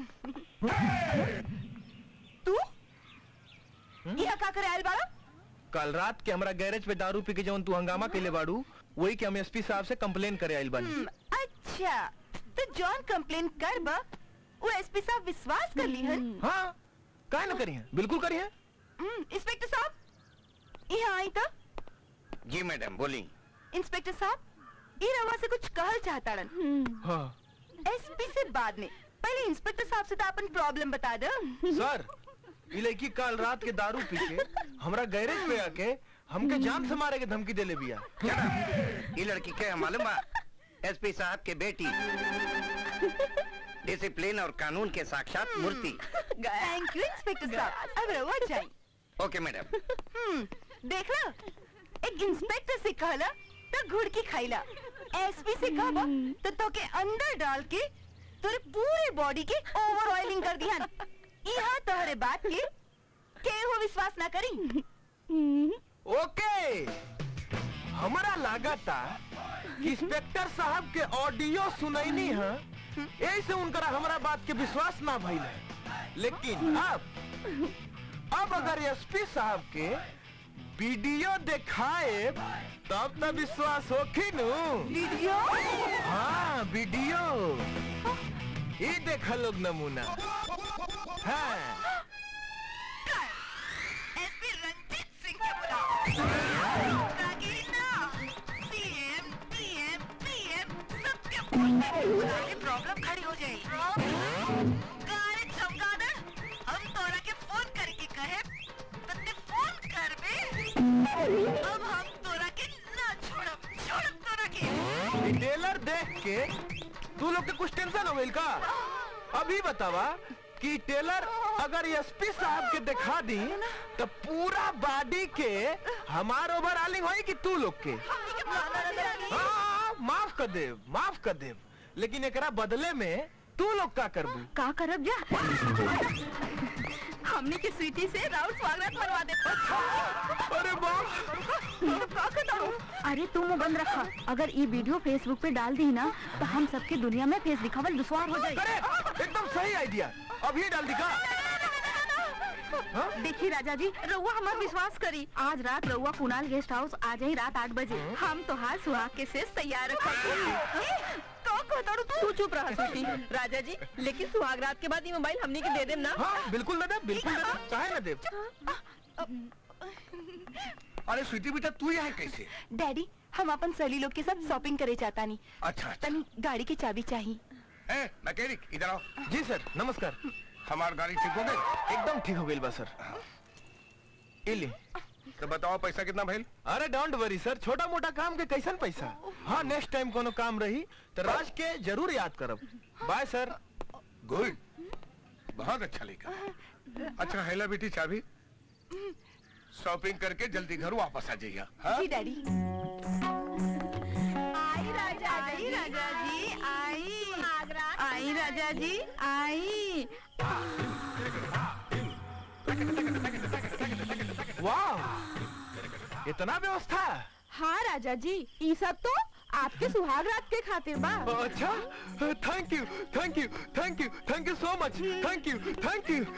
तू यहाँ का करे आयल बाड़ा कल रात के हमरा गैरेज पे दारू पी के जवन तू हंगामा के ले बाड़ू वही के हम एसपी साहब से कंप्लेन करे आइल बानी हम्म, अच्छा तो जॉन कंप्लेन कर बा वो एसपी साहब विश्वास कर ली हन हाँ काहे ना करी है बिल्कुल करी है हम्म, इंस्पेक्टर साहब यहाँ आई तो जी मैडम बोली इंस्पेक्टर साहब ये रवा से कुछ कहल चाहता हाँ एसपी से बाद में पहले इंस्पेक्टर साहब से तो अपन प्रॉब्लम बता दो सर ये लड़की कल रात के दारू पी के हमरा गैरेज पे आके हमके जान से मारे के धमकी देले बिया ये लड़की क्या है मालूम एसपी साहब के बेटी डिसिप्लिन और कानून के साक्षात मूर्ति थैंक यू इंस्पेक्टर साहब अब रवा जाए ओके मैडम हम्म देख ला एक इंस्पेक्टर से कहला तो घुड़ की खाइला एसपी से कहबा तो तो के अंदर डाल के तोरे पूरे बॉडी के ओवर ऑयलिंग कर दिहन यहाँ तोहरे बात के केहू विश्वास ना करी ओके हमारा लागता कि इंस्पेक्टर साहब के ऑडियो सुनैनी है ऐसे उनकरा हमारा बात के विश्वास ना भइल है लेकिन अब अब अगर एसपी साहब के वीडियो दिखाए तब तो विश्वास होखी नु वीडियो हाँ वीडियो ये देखा लोग नमूना हाँ एसपी रंजीत सिंह के बुलाओ रागीना सीएम पीएम पीएम सबके फोन पे बुलाने प्रॉब्लम खड़ी हो जाएगी गारे चमगादड़ हम तोरा के फोन करके कहे तन्ने फोन कर बे अब हम तोरा के ना छोड़ब छोड़ब तोरा के टेलर देख के तू लोग के कुछ टेंशन हो गई का अभी बतावा कि टेलर अगर एसपी साहब के दिखा दी तो पूरा बॉडी के हमार ओवर आलिंग होई कि तू लोग के हाँ, माफ कर दे माफ कर दे लेकिन एकरा बदले में तू लोग का करबू का करब जा हमने की स्वीटी से राउंड स्वागत मनवा दे अरे बाप अरे तू मुंह बंद रखा अगर ये वीडियो फेसबुक पे डाल दी ना तो हम सबके दुनिया में फेस दिखावल दुश्वार हो जाए एकदम सही आइडिया अभी डाल दिखा देखिए राजा जी रउआ हमार विश्वास करी आज रात रउआ कुणाल गेस्ट हाउस आ जाई रात आठ बजे हम तो हाल सुहाग के शेष तैयार तू चुप रहा स्वीटी राजा जी लेकिन सुहाग रात के बाद ये मोबाइल हमने के दे देम ना हाँ बिल्कुल ना देव बिल्कुल ना देव चाहे ना देव अरे स्वीटी बेटा तू यहाँ कैसे डैडी हम अपन सहेली लोग के साथ शॉपिंग करे चाहता नहीं अच्छा तनी गाड़ी की चाबी चाहिए ए मैकेनिक इधर आओ जी सर नमस्कार हमार गाड़ी ठीक हो गई एकदम ठीक हो गई बा सर ये ले तो बताओ पैसा कितना भइल अरे डोंट वरी सर छोटा मोटा काम के कैसन पैसा हाँ नेक्स्ट टाइम कोनो काम रही तो राज के जरूर याद करब बाय सर गुड बहुत अच्छा लिखा अच्छा हैला बेटी चाबी शॉपिंग करके जल्दी घर वापस आ जाइए हाँ? जी डैडी आई राजा आई राजा जी आई आई राजा जी आई वाह इतना व्यवस्था हाँ राजा जी ये सब तो आपके सुहाग रात के खातिर बा अच्छा thank you thank you thank you thank you so much thank you thank you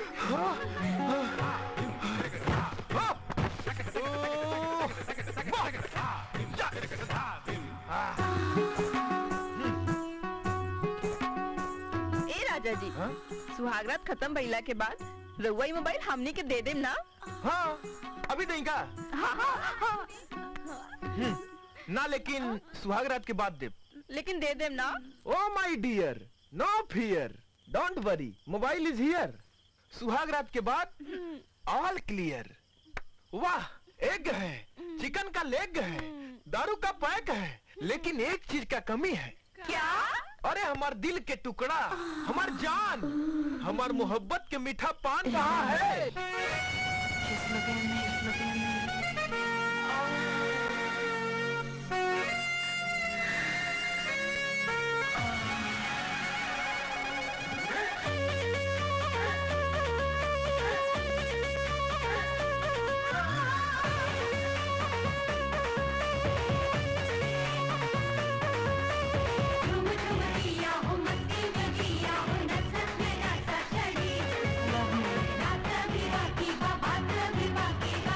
ए राजा जी सुहाग रात खत्म भइला के बाद रउआ ये मोबाइल हमने के दे देम ना हाँ अभी नहीं का हाँ हाँ हाँ हम्म, ना लेकिन सुहाग रात के बाद दे लेकिन दे देम ना oh my dear no fear don't worry mobile is here सुहाग रात के बाद ऑल क्लियर वाह एग है चिकन का लेग है दारू का पैक है लेकिन एक चीज का कमी है क्या अरे हमार दिल के टुकड़ा हमार जान हमार मोहब्बत के मीठा पान कहाँ है बाकी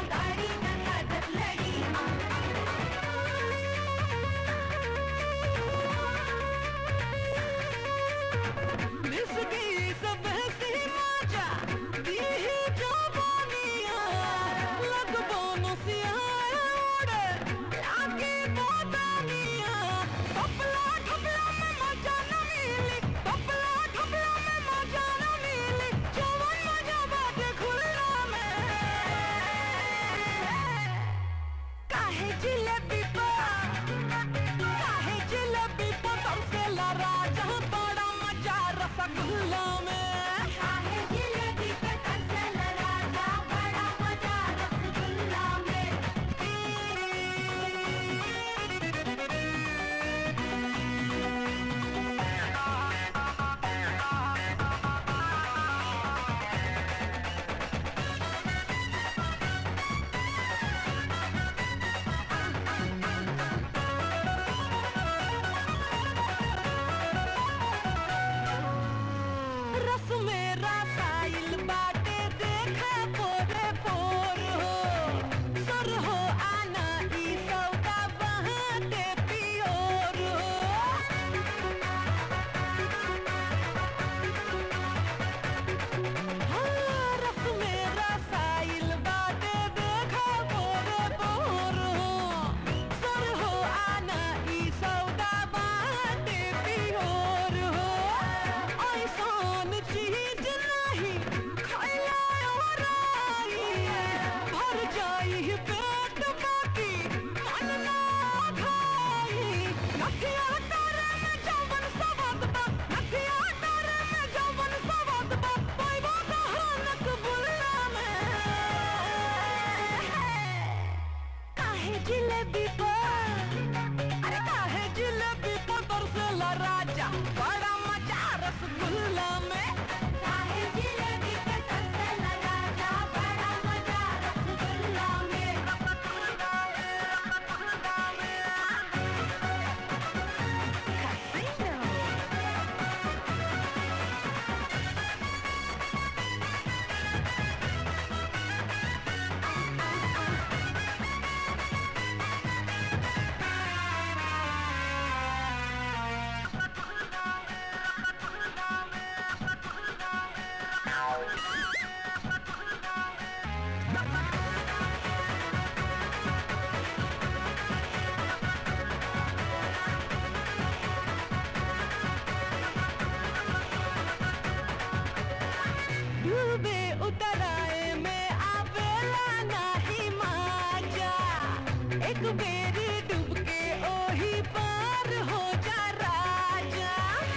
बेरी डूब के ओही पार हो जा राजा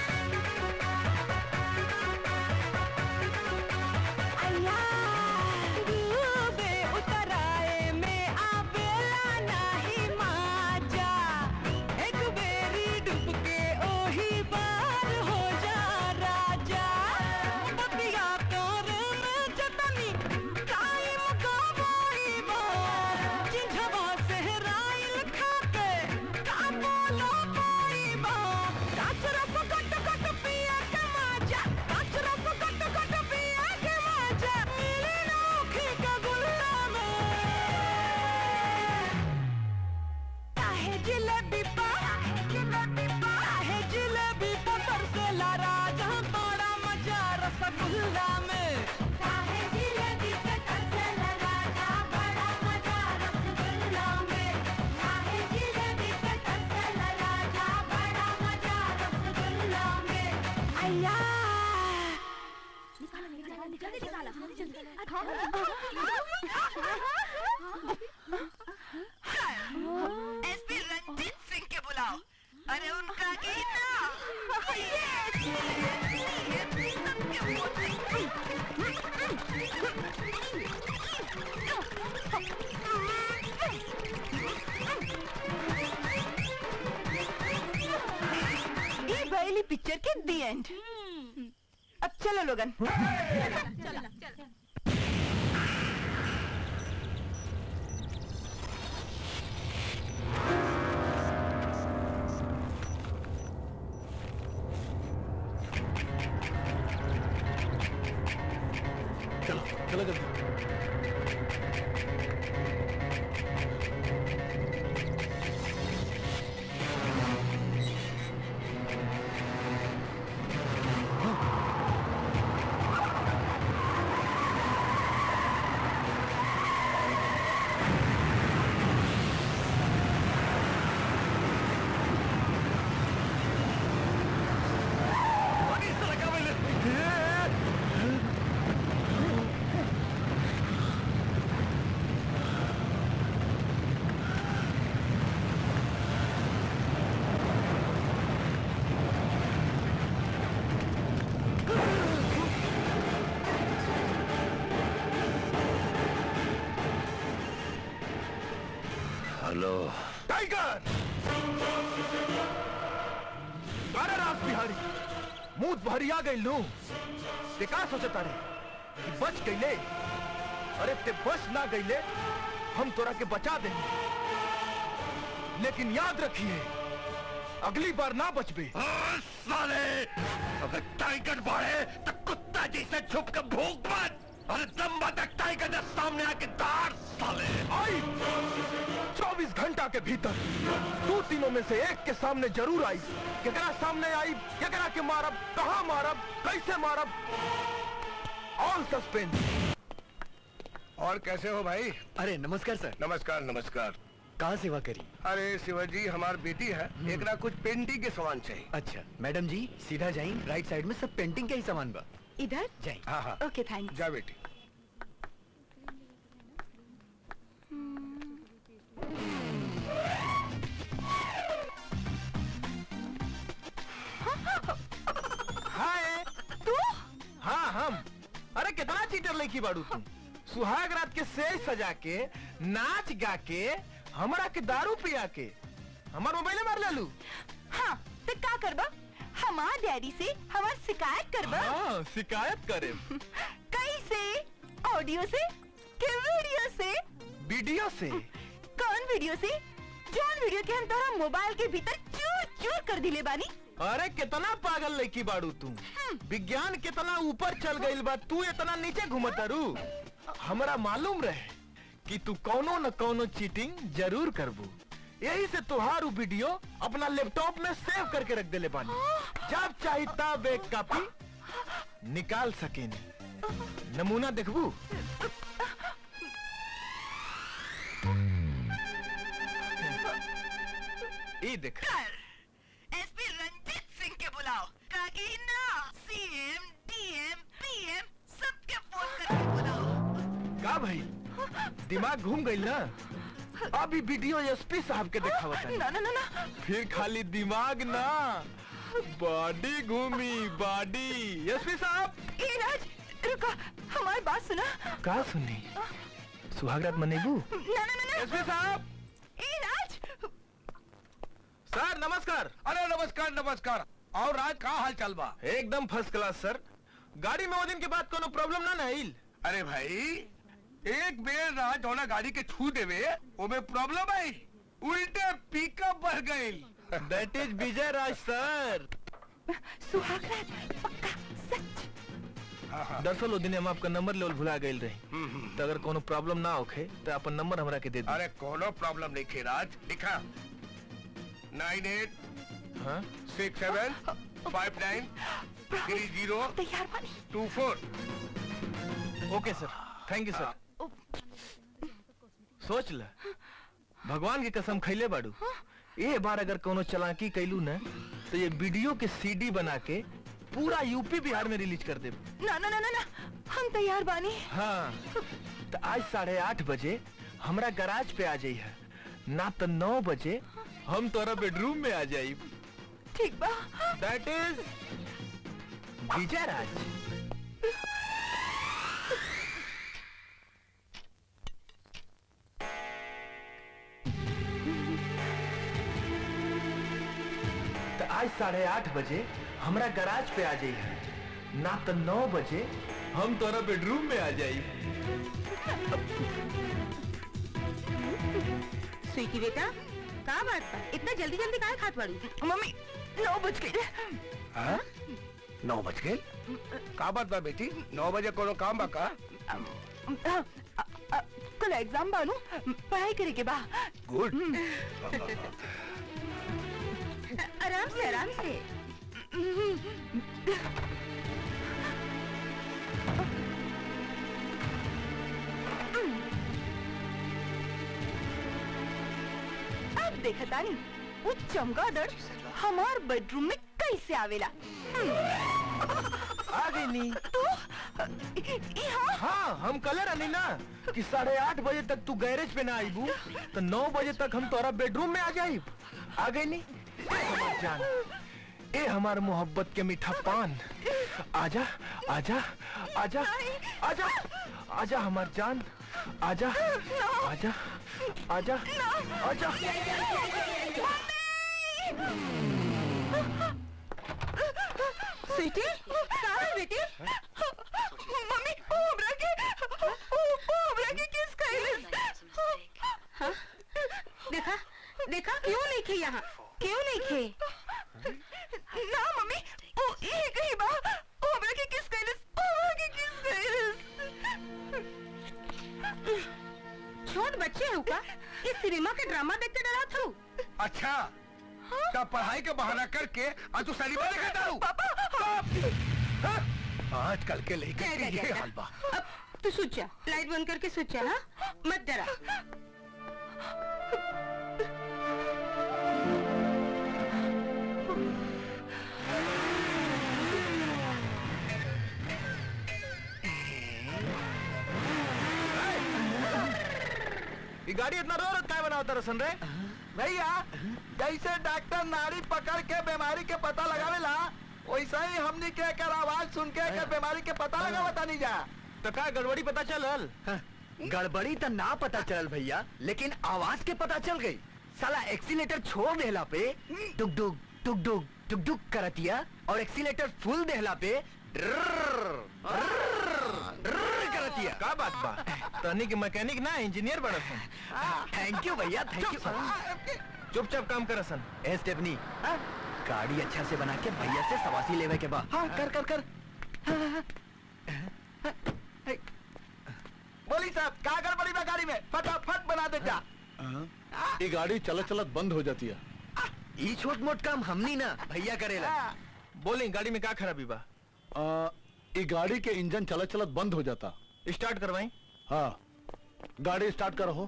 अल्लाह डूबे उतराए में आवेला नाही माजा एक बेरी डूब के ओही पार हो जा राजा बतिया कर में जतनी टाइम गवाई बा चिंझवा सहराइल खाके का बोलो कोई बा काचरा पकट कट पिया के माजा काचरा पकट कट पिया के माजा मिली नोखी का गुल्ला में काहे जिलेबी पा जिलेबी पा काहे जिलेबी पा तरसेला राजा बड़ा मजा रसगुल्ला में काहे जिलेबी पे तरसेला राजा बड़ा मजा रसगुल्ला में काहे जिलेबी पे तरसेला राजा बड़ा मजा रसगुल्ला में अय्या एसपी रंजीत सिंह के बुलाओ अरे उनका गीत ना ये बयली पिक्चर के दी एंड अब चलो लोगन चलो चलो जल्दी हेलो टाइगर अरे रास बिहारी मुंह भरी आ गई लू ते का सोचता रे कि बच गईले अरे ते बच ना गईले हम तोरा के बचा देंगे लेकिन याद रखिए अगली बार ना बचबे साले अगर टाइगर बढ़े तो कुत्ता जैसे छुप के भूख मत अरे दम तक टाइगर ने सामने आके दार साले आई चौबीस घंटा के भीतर दो तीनों में से एक के सामने जरूर आई केकरा सामने आई केकरा के मारब कहाँ मारब कैसे मारब ऑल सस्पेंस और कैसे हो भाई अरे नमस्कार सर नमस्कार नमस्कार कहाँ सेवा करी अरे शिवाजी हमार बेटी है एक ना कुछ पेंटिंग के सामान चाहिए अच्छा मैडम जी सीधा जाई राइट साइड में सब पेंटिंग का ही सामान बा इधर जाई हाँ हाँ ओके थैंक जा बेटी हाय तू हाँ हम अरे कितना चीटर लेकी बाड़ू तुम सुहाग रात के सेज सजा के नाच गा के हमरा के दारू पिया के हमार मोबाइल मार लेलू हाँ तो का करबा हमार डैडी से हमार शिकायत करबा हाँ शिकायत करे कैसे ऑडियो से के वीडियो से वीडियो से कौन वीडियो से जौन वीडियो के हम तोरा मोबाइल के भीतर चूर चूर कर दिले बानी अरे कितना पागल लड़की बाड़ू तू विज्ञान कितना ऊपर चल गई बा तू इतना नीचे घूमत रू हमरा मालूम रहे कि तू कौनो न कौनो चीटिंग जरूर करबू यही से तुहार उ वीडियो अपना लैपटॉप में सेव करके रख देले बानी जब चाही तब एक कॉपी निकाल सकेनी नमूना देखबू ई देख एसपी रंजीत सिंह के बुलाओ कागी ना सीएम डीएम पीएम सबके फोन करके बुलाओ का भाई दिमाग घूम गई ना अभी वीडियो एसपी साहब के दिखावत है ना ना ना ना फिर खाली दिमाग ना बॉडी घूमी बॉडी एसपी साहब ए राज रुको हमारी बात सुना का सुनी सुहागरात मनेबू ना ना ना ना एसपी साहब ए राज सर नमस्कार अरे नमस्कार नमस्कार और आज का हाल चाल बा एकदम फर्स्ट क्लास सर गाड़ी में वो दिन के बाद कोनो प्रॉब्लम ना ना आइल अरे भाई एक बेर रात होना गाड़ी के छू देवे ओमे प्रॉब्लम आई उल्टे पिकअप बढ़ गई दैट इज विजय राज सर सुहागरात पक्का सच दरअसल वो दिन हम आपका नंबर लेवल भुला गए रही तो अगर कोनो प्रॉब्लम ना होखे तो अपन नंबर हमरा के दे दी अरे कोनो प्रॉब्लम नहीं खे राज लिखा नाइन एट हाँ six seven five nine three zero तैयार बानी two four okay sir thank you sir सोच ल भगवान की कसम खैले बाड़ू ए बार अगर कोनो चलाकी कैलू न तो ये वीडियो के सीडी बना के पूरा यूपी बिहार में रिलीज कर दे ना ना ना ना ना हम तैयार बानी हाँ तो आज साढ़े आठ बजे हमरा गराज पे आ जाई है ना तो नौ बजे हम तोरा बेडरूम में आ जाई ठीक बा दैट इज विजय राज तो आज साढ़े आठ बजे हमरा गराज पे आ जाई है ना तो नौ बजे हम तोरा बेडरूम में आ जाई स्वीटी बेटा का बात बा इतना जल्दी जल्दी काहे खात बाड़ी मम्मी नौ बज गए हाँ? नौ बज गए का बात बा बेटी नौ बजे कोनो काम बा का कल एग्जाम बानू पढ़ाई करे के बा गुड आराम से आराम से अब देखतानी वो चमगादड़ हमार बेडरूम में कैसे आवेला आ गई नी तो यहाँ हाँ हम कल रहनी ना कि साढ़े आठ बजे तक तू गैरेज पे ना आईबू तो नौ बजे तक हम तोरा बेडरूम में आ जाई आ गई नी ए हमार जान ए हमार मोहब्बत के मीठा पान आजा आजा आजा आजा आजा हमार जान आजा आजा आजा आजा स्वीटी कहाँ है बेटी मम्मी ओ हमरा के ओ ओ हमरा के किस कइले हाँ? देखा देखा क्यों नहीं खे यहाँ क्यों नहीं खे ना मम्मी ओ ये कहीं बा ओ हमरा के किस कइले ओ हमरा के किस कइले छोट बच्चे हो का इस सिनेमा के ड्रामा देखते डरा था अच्छा तब पढ़ाई के बहाना करके आज तू सलीमा देखा दारू आजकल के लड़के के ये हाल बा अब तू सोच जा लाइट बंद करके सोच जा हाँ मत डरा ये गाड़ी इतना रो रहा है बनावता रसन रे भैया जैसे डॉक्टर नाड़ी पकड़ के बीमारी के पता लगावेला वैसा ही हमनी के एकर आवाज सुन के एकर बीमारी के पता लगावता नहीं जा तो का गड़बड़ी पता चलल गड़बड़ी तो ना पता चल भैया लेकिन आवाज के पता चल गई साला एक्सीलेटर छोड़ देला पे डुक डुक डुक डुक डुक डुक करतिया और एक्सीलेटर फुल देहला पे ड्रर्र, ड्रर्र, ड्रर्र करतिया का बात बा तनी के मैकेनिक ना इंजीनियर बड़ा सन थैंक यू भैया थैंक यू चुपचाप काम कर सन ए स्टेफनी गाड़ी अच्छा से बना के भैया से सवासी लेवे के बा हाँ कर कर कर बोली साहब का गड़बड़ी बा गाड़ी में फटाफट बना दे जा ये गाड़ी चलत चलत बंद हो जाती है ई छोट मोट काम हमनी ना भैया करेला बोली गाड़ी में का खराबी बा आ, ये गाड़ी के इंजन चलत चलत बंद हो जाता स्टार्ट करवाई हाँ गाड़ी स्टार्ट करो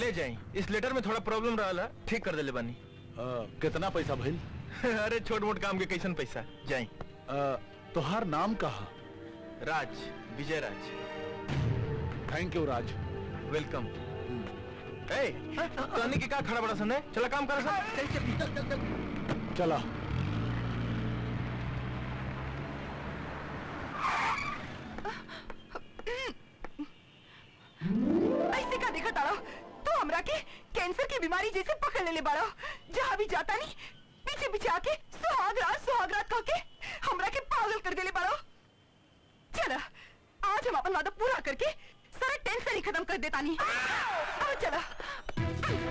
ले जाई इस लेटर में थोड़ा प्रॉब्लम रहा ठीक कर देले बानी कितना पैसा भइल अरे छोट मोट काम के कैसन पैसा जाई तोहार नाम कहा Raj Vijay Raj thank you Raj welcome ए तहनी के का खड़ा बड़ा सन है चला काम कर सन चला ऐसे का देखा ताड़ा तू हमरा के कैंसर की बीमारी जैसे पकड़ ले ले बाड़ा जहाँ भी जाता नहीं पीछे पीछे आके सुहागरात सुहागरात कह के हमरा के पागल कर देले बाड़ा चला आज हम अपन वादा पूरा करके सारा टेंशन ही खत्म कर देता नहीं आओ चला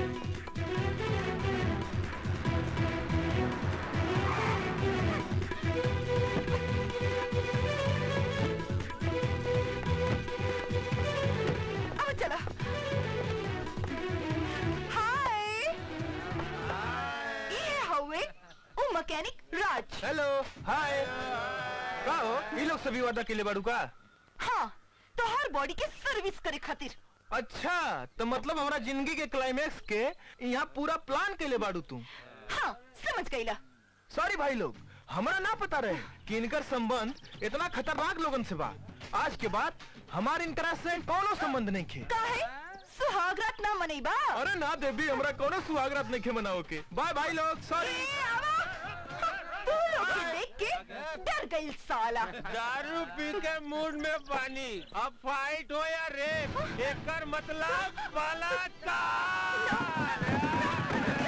आओ चला हाय ये हवे ओ मैकेनिक राज हेलो हाय का हो ये लोग सभी वादा के लिए बाड़ू का हाँ तो हर बॉडी के सर्विस करे खातिर अच्छा तो मतलब हमारा जिंदगी के क्लाइमैक्स के यहाँ पूरा प्लान के लिए बाड़ू तू हाँ समझ गईला सॉरी भाई लोग हमरा ना पता रहे कि इनकर संबंध इतना खतरनाक लोगन से बा आज के बाद हमारे इनकरा से कोनो संबंध नहीं खे काहे सुहागरात ना मनईबा अरे ना देवी हमरा कोनो सुहागरात नहीं खे मनाओ के बाय भाई लोग सॉरी तू लोग के देख के डर गई साला दारू पी के मूड में पानी अब फाइट हो या रेप एकर मतलब बलात्कार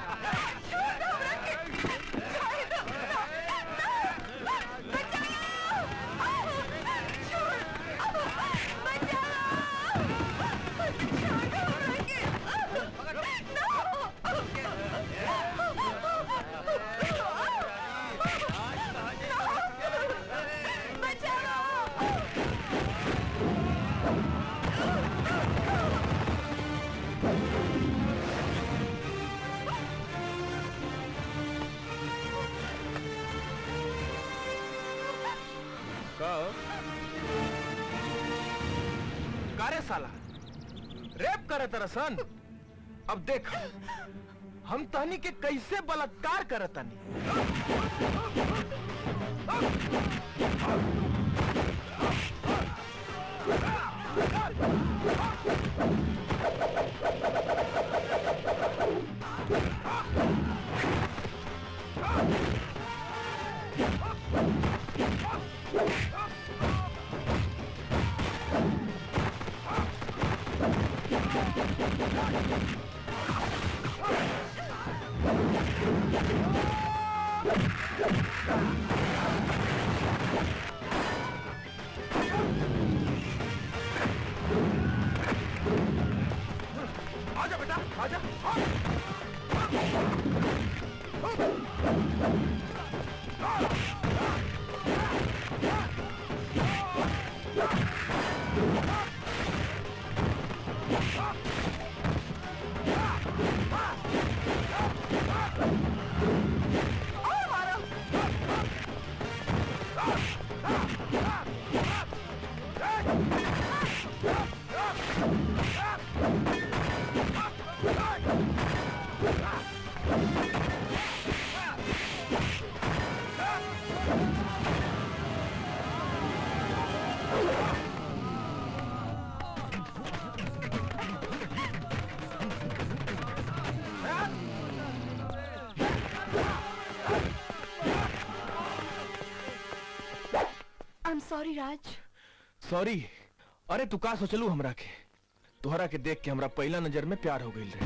कारे साला रेप करे तरसन अब देख हम तहनी के कैसे बलात्कार करतनी आजा बेटा आजा I am sorry Raj sorry अरे तू का सोचलू हमरा के तोहरा के देख के हमरा पहला नजर में प्यार हो गई रहे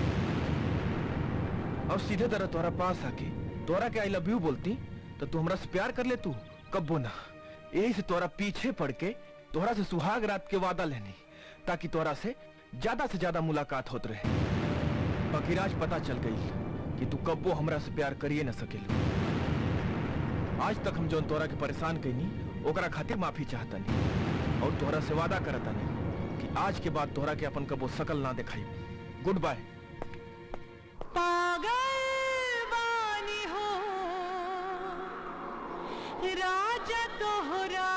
अब सीधे तरह तोहरा पास आके तोहरा के आई लव यू बोलती तो तू हमरा से प्यार कर ले तू कब्बो ना यही से तोहरा पीछे पड़ के तोहरा से सुहाग रात के वादा लेनी ताकि तोहरा से ज्यादा से ज्यादा मुलाकात होत रहे बाकी आज पता चल गई कि तू कब्बो हमरा से प्यार करिए न सकेलू आज तक हम जौन तोहरा के परेशान कैनी ओकरा खातिर माफी चाहतनी और तोहरा से वादा करतनी कि आज के बाद तोहरा के अपन कबो शकल ना दिखाई गुड बाय पागल बानी हो राजा तोहरा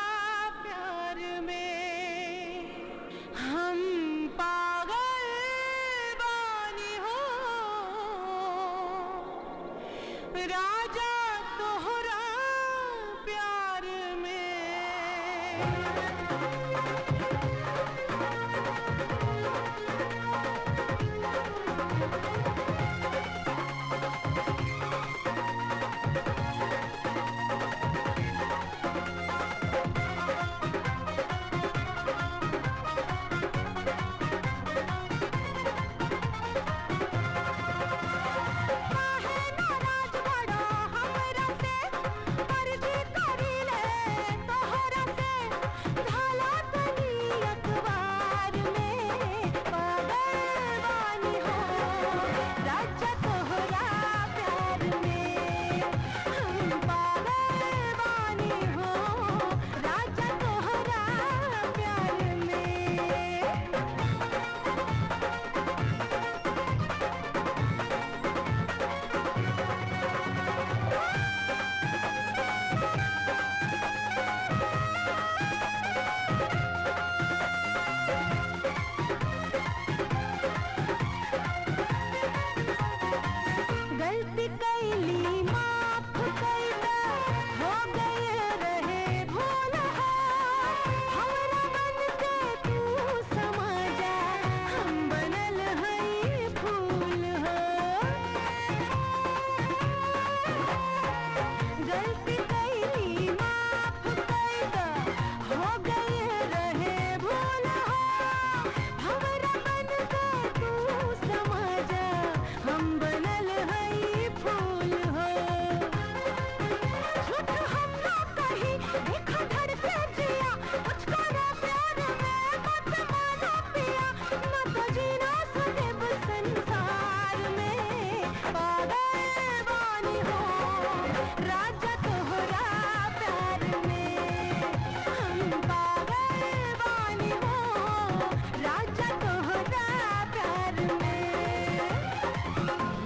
प्यार में हम पागल राजा तोहरा प्यार गलती कैली माफ कैला हो गए रहे भूल हमरा मन के तू समझा हम बनल हई फूल हो गलती कैली माफ कैला हो गए रहे भूल हमरा मन के तू समझा हम बनल हई फूल हो झूठ हम ना कही देखा धड़के जिया कुछ करा प्यार में मत मानो पिया न तो जीना सदेब संसार में पागल बानी हो राजा तोहरा प्यार में हम पागल बानी हो राजा तोहरा प्यार में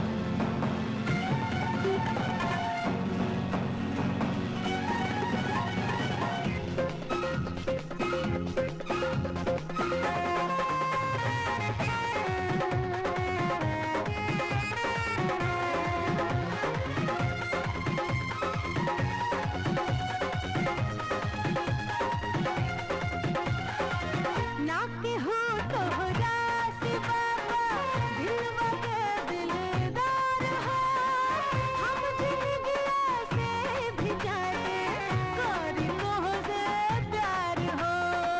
ना के हो तोहरा से बाबा दिलवा के दिलदार हो हम जिंदगिया से भी जाए करी मोह से प्यार हो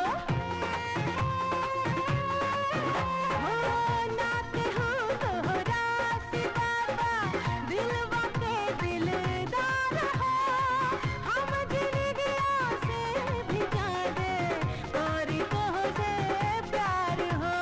हो ना के हो तोहरा से बाबा दिलवा के दिलदार हो हम जिंदगिया से भी जाए करी मोह से प्यार हो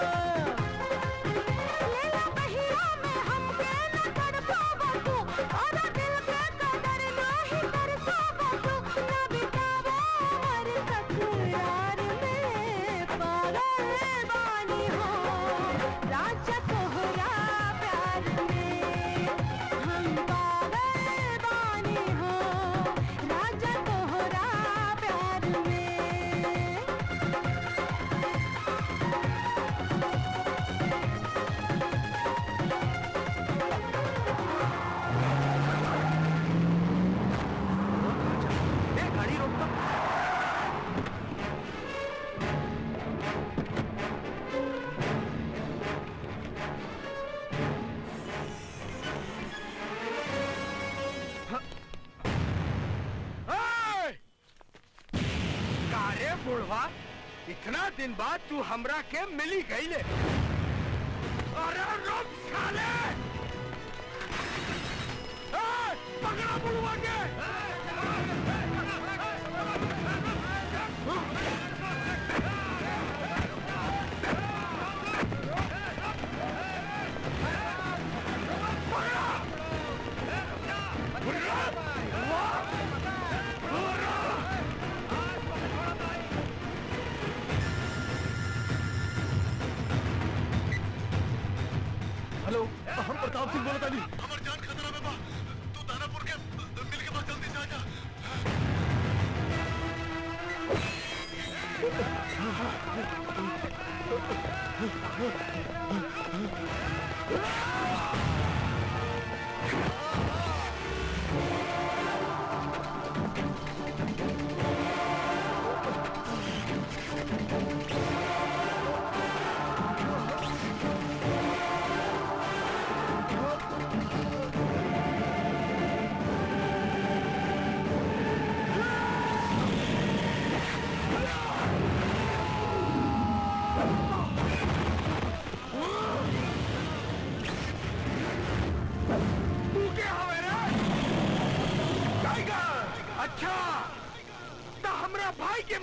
लेला बहिया में हमके न तड़पावा तू और दिल के कदर नाही तरसावा तू न बितावा हर तकरार में पागल बानी हो राजा तोहरा प्यार में हम पागल बानी हो राजा तोहरा प्यार में ए, गाड़ी रोक तो कारे बुढ़वा इतना दिन बाद तू हमरा के मिली गईले अरे रुक साले ए, पकड़ा बुढ़वा के हेलो हम प्रताप सिंह बोलता नहीं हमार जान खतरा में बा तू दानापुर के मिल के पास जल्दी से आ जा Ah!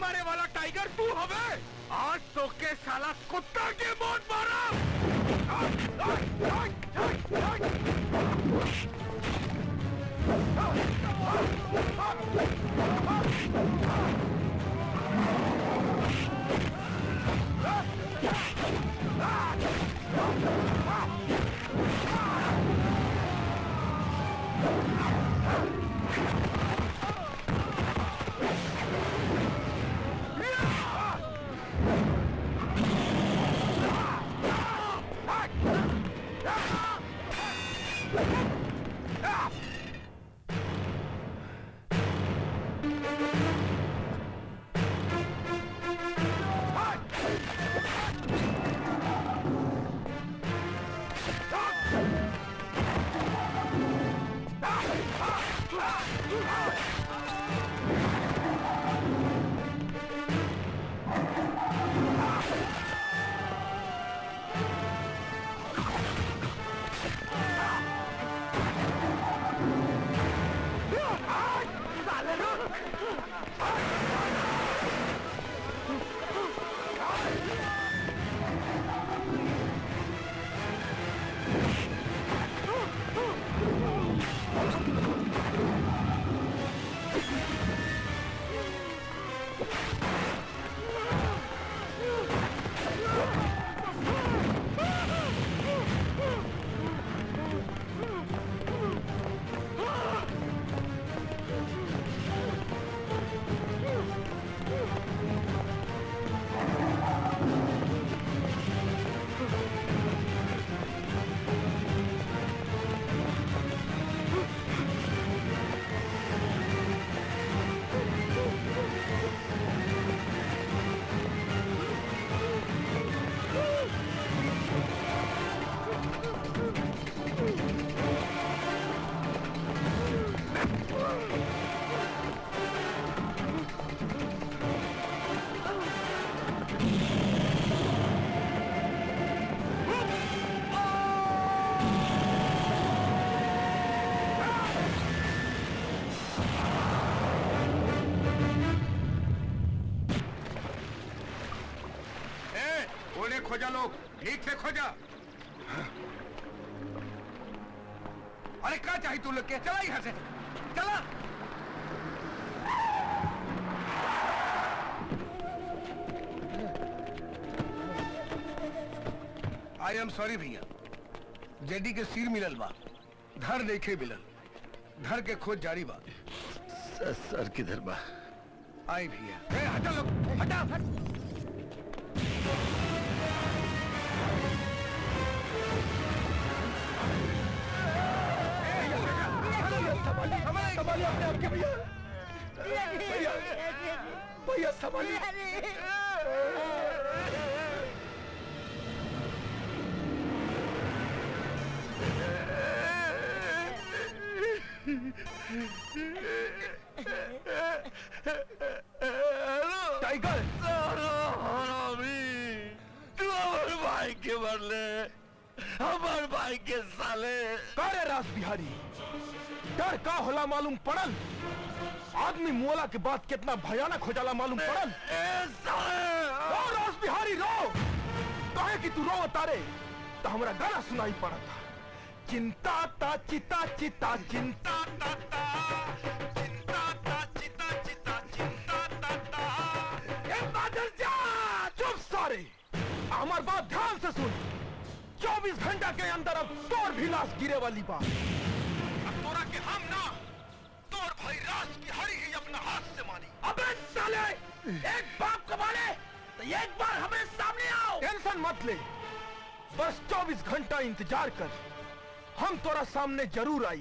मारे वाला टाइगर तू हवे आज तो के साला कुत्ता के मौत मारा ए, उन्हें खोजा लोग ठीक से खोजा अरे क्या चाहिए तू लोग के चला यहाँ से चला आई एम सॉरी भैया जेडी के सिर मिलल बा धर देखे मिलल धर के खोज जारी बा सर किधर बा आई भैया ए, हटा लोग हटा संभालिए अपने आप के भैया भैया भैया संभालिए टाइगर तू हमारे भाई के बदले हमारे भाई के साले करे रास बिहारी डर का होला मालूम पड़ल आदमी मोला के बाद कितना भयानक हो जाला मालूम पड़ल रो रास बिहारी रो कहे कि तू रो तारे तो हमरा गाना सुनाई पड़ा था चिंता ता चिता चिता चिंता ता ता चिंता ता चिता चिता चिंता ता ता ए बादल जा चुप सारे हमार बात ध्यान से सुन 24 घंटा के अंदर अब तोर भी लाश गिरे वाली बात अब तोरा के हम ना तोर भाई राज की हरी ही अपना हाथ से मानी अबे साले एक बाप को मारे तो एक बार हमें सामने आओ टेंशन मत ले बस 24 घंटा इंतजार कर हम तोरा सामने जरूर आई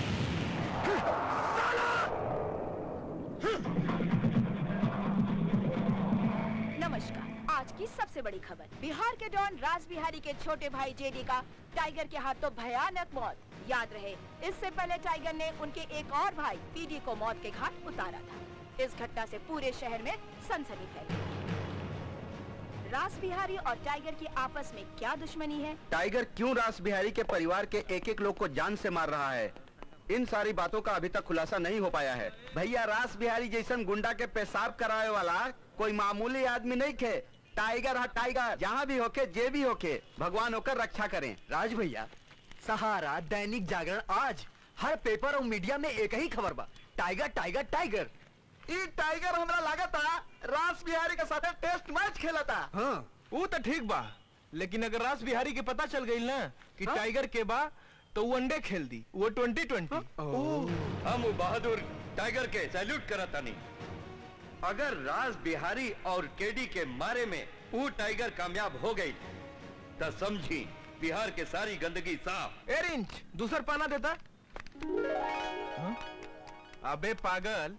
नमस्कार आज की सबसे बड़ी खबर बिहार के डॉन राज बिहारी के छोटे भाई जेडी का टाइगर के हाथों भयानक मौत याद रहे इससे पहले टाइगर ने उनके एक और भाई पीडी को मौत के घाट उतारा था इस घटना से पूरे शहर में सनसनी फैली राज बिहारी और टाइगर की आपस में क्या दुश्मनी है टाइगर क्यों रास बिहारी के परिवार के एक एक लोग को जान से मार रहा है इन सारी बातों का अभी तक खुलासा नहीं हो पाया है भैया रास बिहारी जैसन गुंडा के पेशाब कराए वाला कोई मामूली आदमी नहीं खे टाइगर है टाइगर जहाँ भी होके जे भी होके भगवान होकर रक्षा करें राज भैया सहारा दैनिक जागरण आज हर पेपर और मीडिया में एक ही खबर बा टाइगर टाइगर टाइगर ई टाइगर हमरा लागता रास बिहारी के साथे टेस्ट मैच खेलता हाँ वो तो ठीक बा लेकिन अगर रास बिहारी के पता चल गई ना कि टाइगर के बा तो वो अंडे खेल दी वो ट्वेंटी ट्वेंटी हम वो बहादुर टाइगर के सैल्यूट करता नहीं अगर राज बिहारी और केडी के मारे में वो टाइगर कामयाब हो गई तो समझी बिहार के सारी गंदगी साफ ए रिंच दूसर पाना देता हाँ? अबे पागल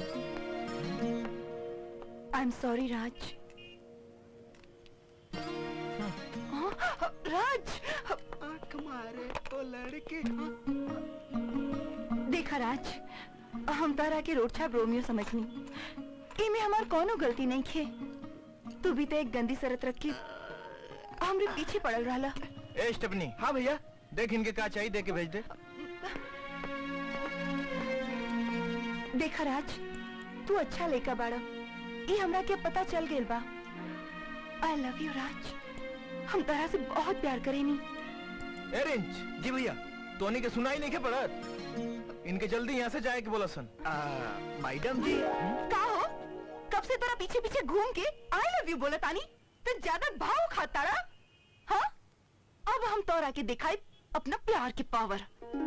आई एम सॉरी राज हाँ, राज मारे तो लड़के देखा राज हम तारा के रोडछाप रोमियो समझनी इमे हमार कोनो गलती नहीं खे तू भी तो एक गंदी सरत रख के हमरे पीछे पड़ल रहला ए स्टेपनी हाँ भैया देख इनके का चाहिए दे के भेज दे देखा राज तू अच्छा लेका बाड़ा ये हमरा के पता चल गेल बा आई लव यू राज हम तारा से बहुत प्यार करेनी ए रिंच जी भैया तोनी के सुनाई नहीं के पड़त इनके जल्दी यहाँ से जाए के बोला सन मैडम जी का हो कब से तोरा पीछे पीछे घूम के आई लव यू बोला तानी तो ज्यादा भाव खाता रहा हाँ अब हम तोरा के दिखाई अपना प्यार के पावर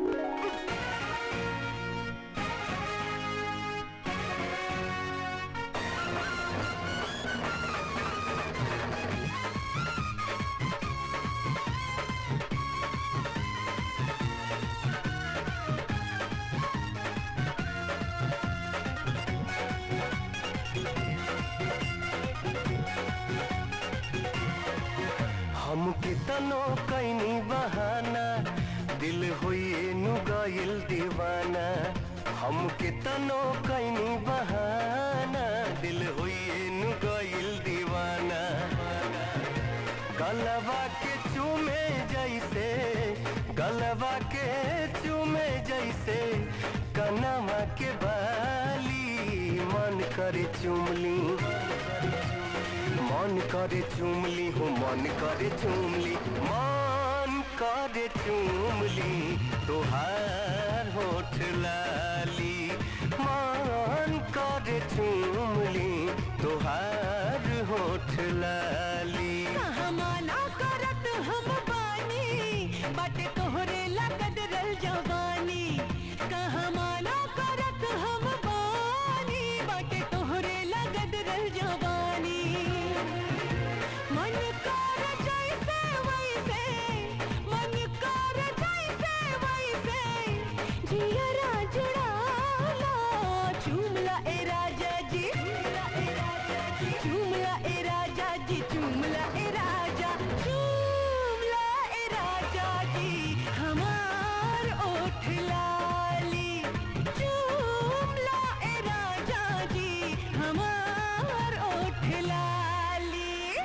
हमके तनो कैनी बहाना दिल होइए नु गइल दीवाना हमके तनो कैनी बहाना दिल होइए नु गइल दीवाना गलवा के चूमे जैसे गलवा के चूमे जैसे कनवा के बाली मन करे चुमली मन करे चुमली हूँ मन करे चुमली मन करे चुमली तुहार होठ लाली मन करे चुमली तुहार होठ लाली हमाना करत हम बानी बाटे तोहरे लगद रल जवानी कहाँ माना करत हम बानी बाटे तोहरे लगद रल जवानी मन कर जैसे वैसे मन कर जैसे वैसे जियरा जुड़ाला चुमला ए राजा जी चुमला ए राजा जी चुमला ए राजा चुमला ए राजा जी हमार ओठ लाली चुमला ए राजा जी हमार ओठ लाली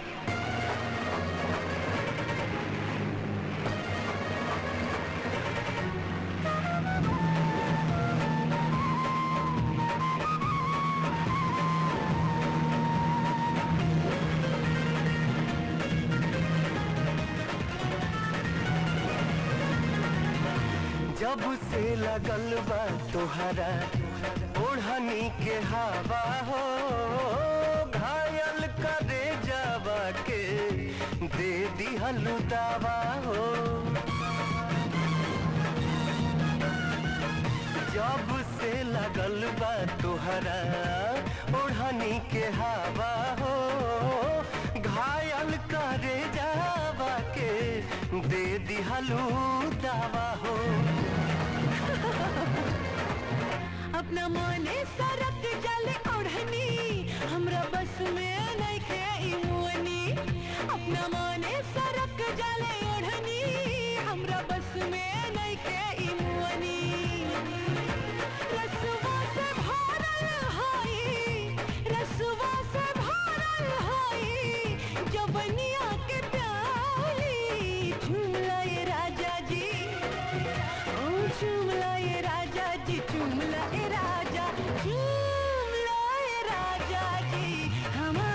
जब से लगल बा तोहरा ओढ़नी के हवा हो घायल करे जावा के दे दिहलु दावा हो जब से लगल बा तोहरा ओढ़नी के हवा हो घायल करे जावा के दे दिहलु दावा हो अपना माने सरक जले ओढ़नी हमरा बस में नहीं खे ई मुअनी अपना माने सरक जले ओढ़नी हमरा बस में नहीं खे ई मुअनी रसवा से भरल हाई रसवा से भरल हाई जवनिया के प्याली झूला ये राजा जी ओ चुमला ये राजा जी चुमला ए राजा चुमला ए राजा जी हम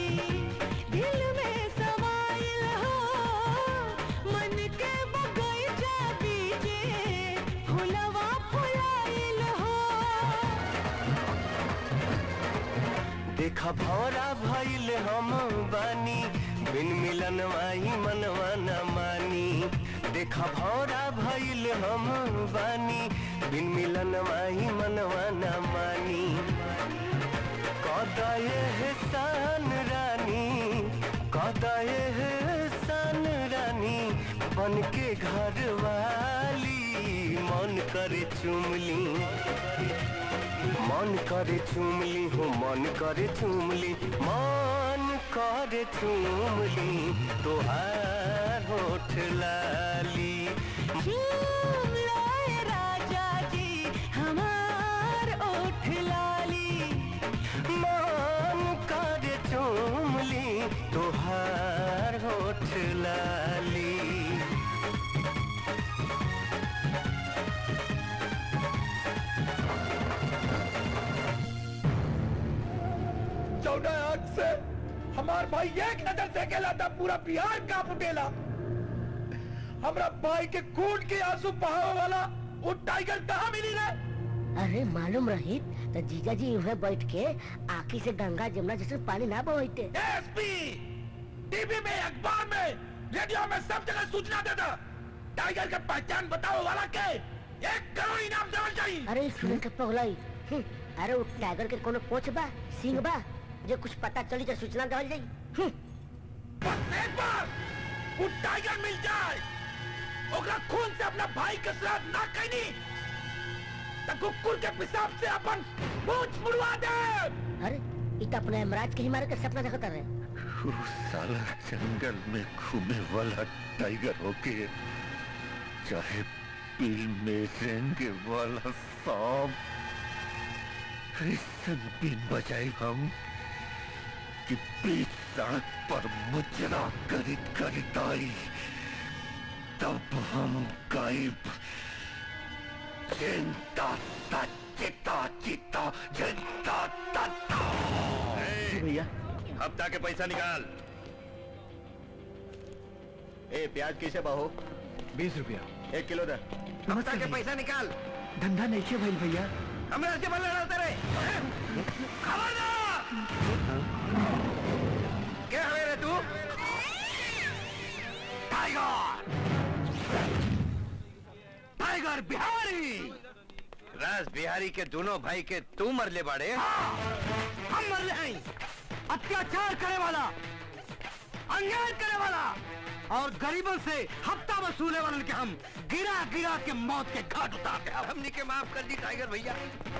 दिल में समाइल हो मन के बगीचा बीचे फुलवा फुलाइल हो देखा भौरा भइल हम बानी बिन मिलन माही मनवा न मानी देखा भौरा भइल हम बानी बिन मिलन माही मनवा न मानी कदये है सान रानी कदये है सान रानी बन के घर वाली मन करे चुमली मन करे चुमली हो मन करे चुमली मन करे चुमली तोहार होठ लाली झूम लाए राजा जी हमार ओठ लाली मन करे चुमली तोहार होठ लाली चौदह आग से हमार भाई एक नजर से अकेला था पूरा बिहार का उठेला हमरा भाई के खून के आंसू बहावे वाला वो टाइगर कहाँ मिली रे अरे मालूम रही तो जीजा जी उन्हें बैठ के आखी से गंगा जमुना जैसे पानी ना बहते एसपी टीवी में अखबार में रेडियो में सब जगह सूचना देता टाइगर का पहचान बताओ वाला के एक करोड़ इनाम देना चाहिए अरे सुन के पगलाई हम्म, अरे वो टाइगर के कोनो कोच बा सिंह बा जो कुछ पता चली तो सूचना देवल जाई हम्म, बस एक बार वो टाइगर मिल जाए ओकरा खून से अपना भाई के श्राद्ध ना कैनी तो कुकुर के पेशाब से अपन पूछ मुड़वा दे अरे इत अपने यमराज के ही मारे के सपना देखता रहे वो साला जंगल में घूमे वाला टाइगर होके चाहे बिल में रेंगे वाला सांप ऐसन बिन बजाए हम कि बीच सड़क पर मुजरा करित करित आई तब हम गायब चिंता ता चिता चिता चिंता ता भैया हफ्ता के पैसा निकाल ए प्याज कैसे बाहो बीस रुपया एक किलो दे हफ्ता के पैसा निकाल धंधा नहीं किया भाई भैया हमरा से बल्ले लड़ते रहे खबरदार क्या है रे तू टाइगर टाइगर बिहारी राज बिहारी के दोनों भाई के तू मरले बाड़े हम मरले हैं अत्याचार करे वाला अन्याय करे वाला और गरीबों से हफ्ता वसूले वाले के हम गिरा गिरा के मौत के घाट उतारते हैं हमने के माफ कर दी टाइगर भैया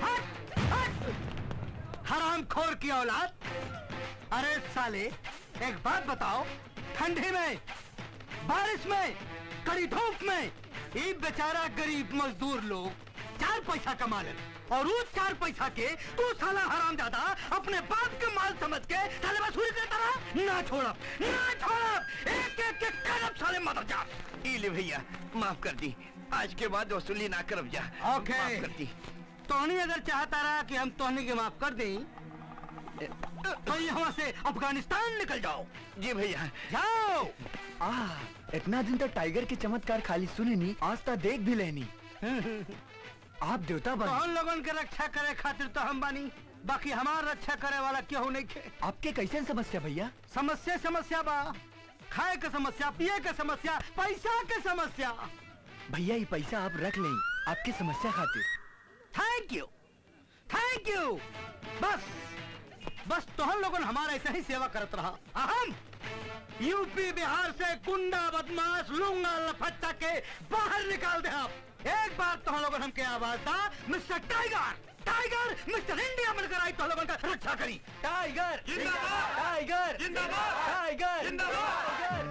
हराम खोर की औलाद अरे साले एक बात बताओ ठंडी में बारिश में कड़ी धूप में ये बेचारा गरीब मजदूर लोग चार पैसा कमा ले और उस चार पैसा के तू साला हराम ज्यादा अपने बाप के माल समझ के साले वसूली करता रहा ना छोड़ा ना छोड़ा एक एक के कदम साले मदर जा इले भैया माफ कर दी आज के बाद वसूली ना करब जा ओके माफ कर दी तोहनी अगर चाहता रहा कि हम तोहनी के माफ कर दें तो यहाँ से अफगानिस्तान निकल जाओ जी भैया जाओ आ इतना दिन तक टाइगर के चमत्कार खाली सुनी नहीं आज तक देख भी लेनी आप देवता तो बन हम लोगन के रक्षा करे खातिर तो हम बानी बाकी हमार रक्षा करे वाला केहू नहीं खे आपके कैसे समस्या भैया समस्या समस्या बा खाए के समस्या पिए के समस्या पैसा के समस्या भैया ये पैसा आप रख लें आपकी समस्या खातिर थैंक यू थैंक यू बस बस तोहन लोगन हमारा ऐसे ही सेवा करत रहा आ हम यूपी बिहार से गुंडा बदमाश लूंगा लफट्टा के बाहर निकाल दे आप एक बार तो लोगन हमके आवाज था mister tiger tiger mister India मिलकर आई तो लोगन का रक्षा करी टाइगर जिंदाबाद टाइगर जिंदाबाद टाइगर जिंदाबाद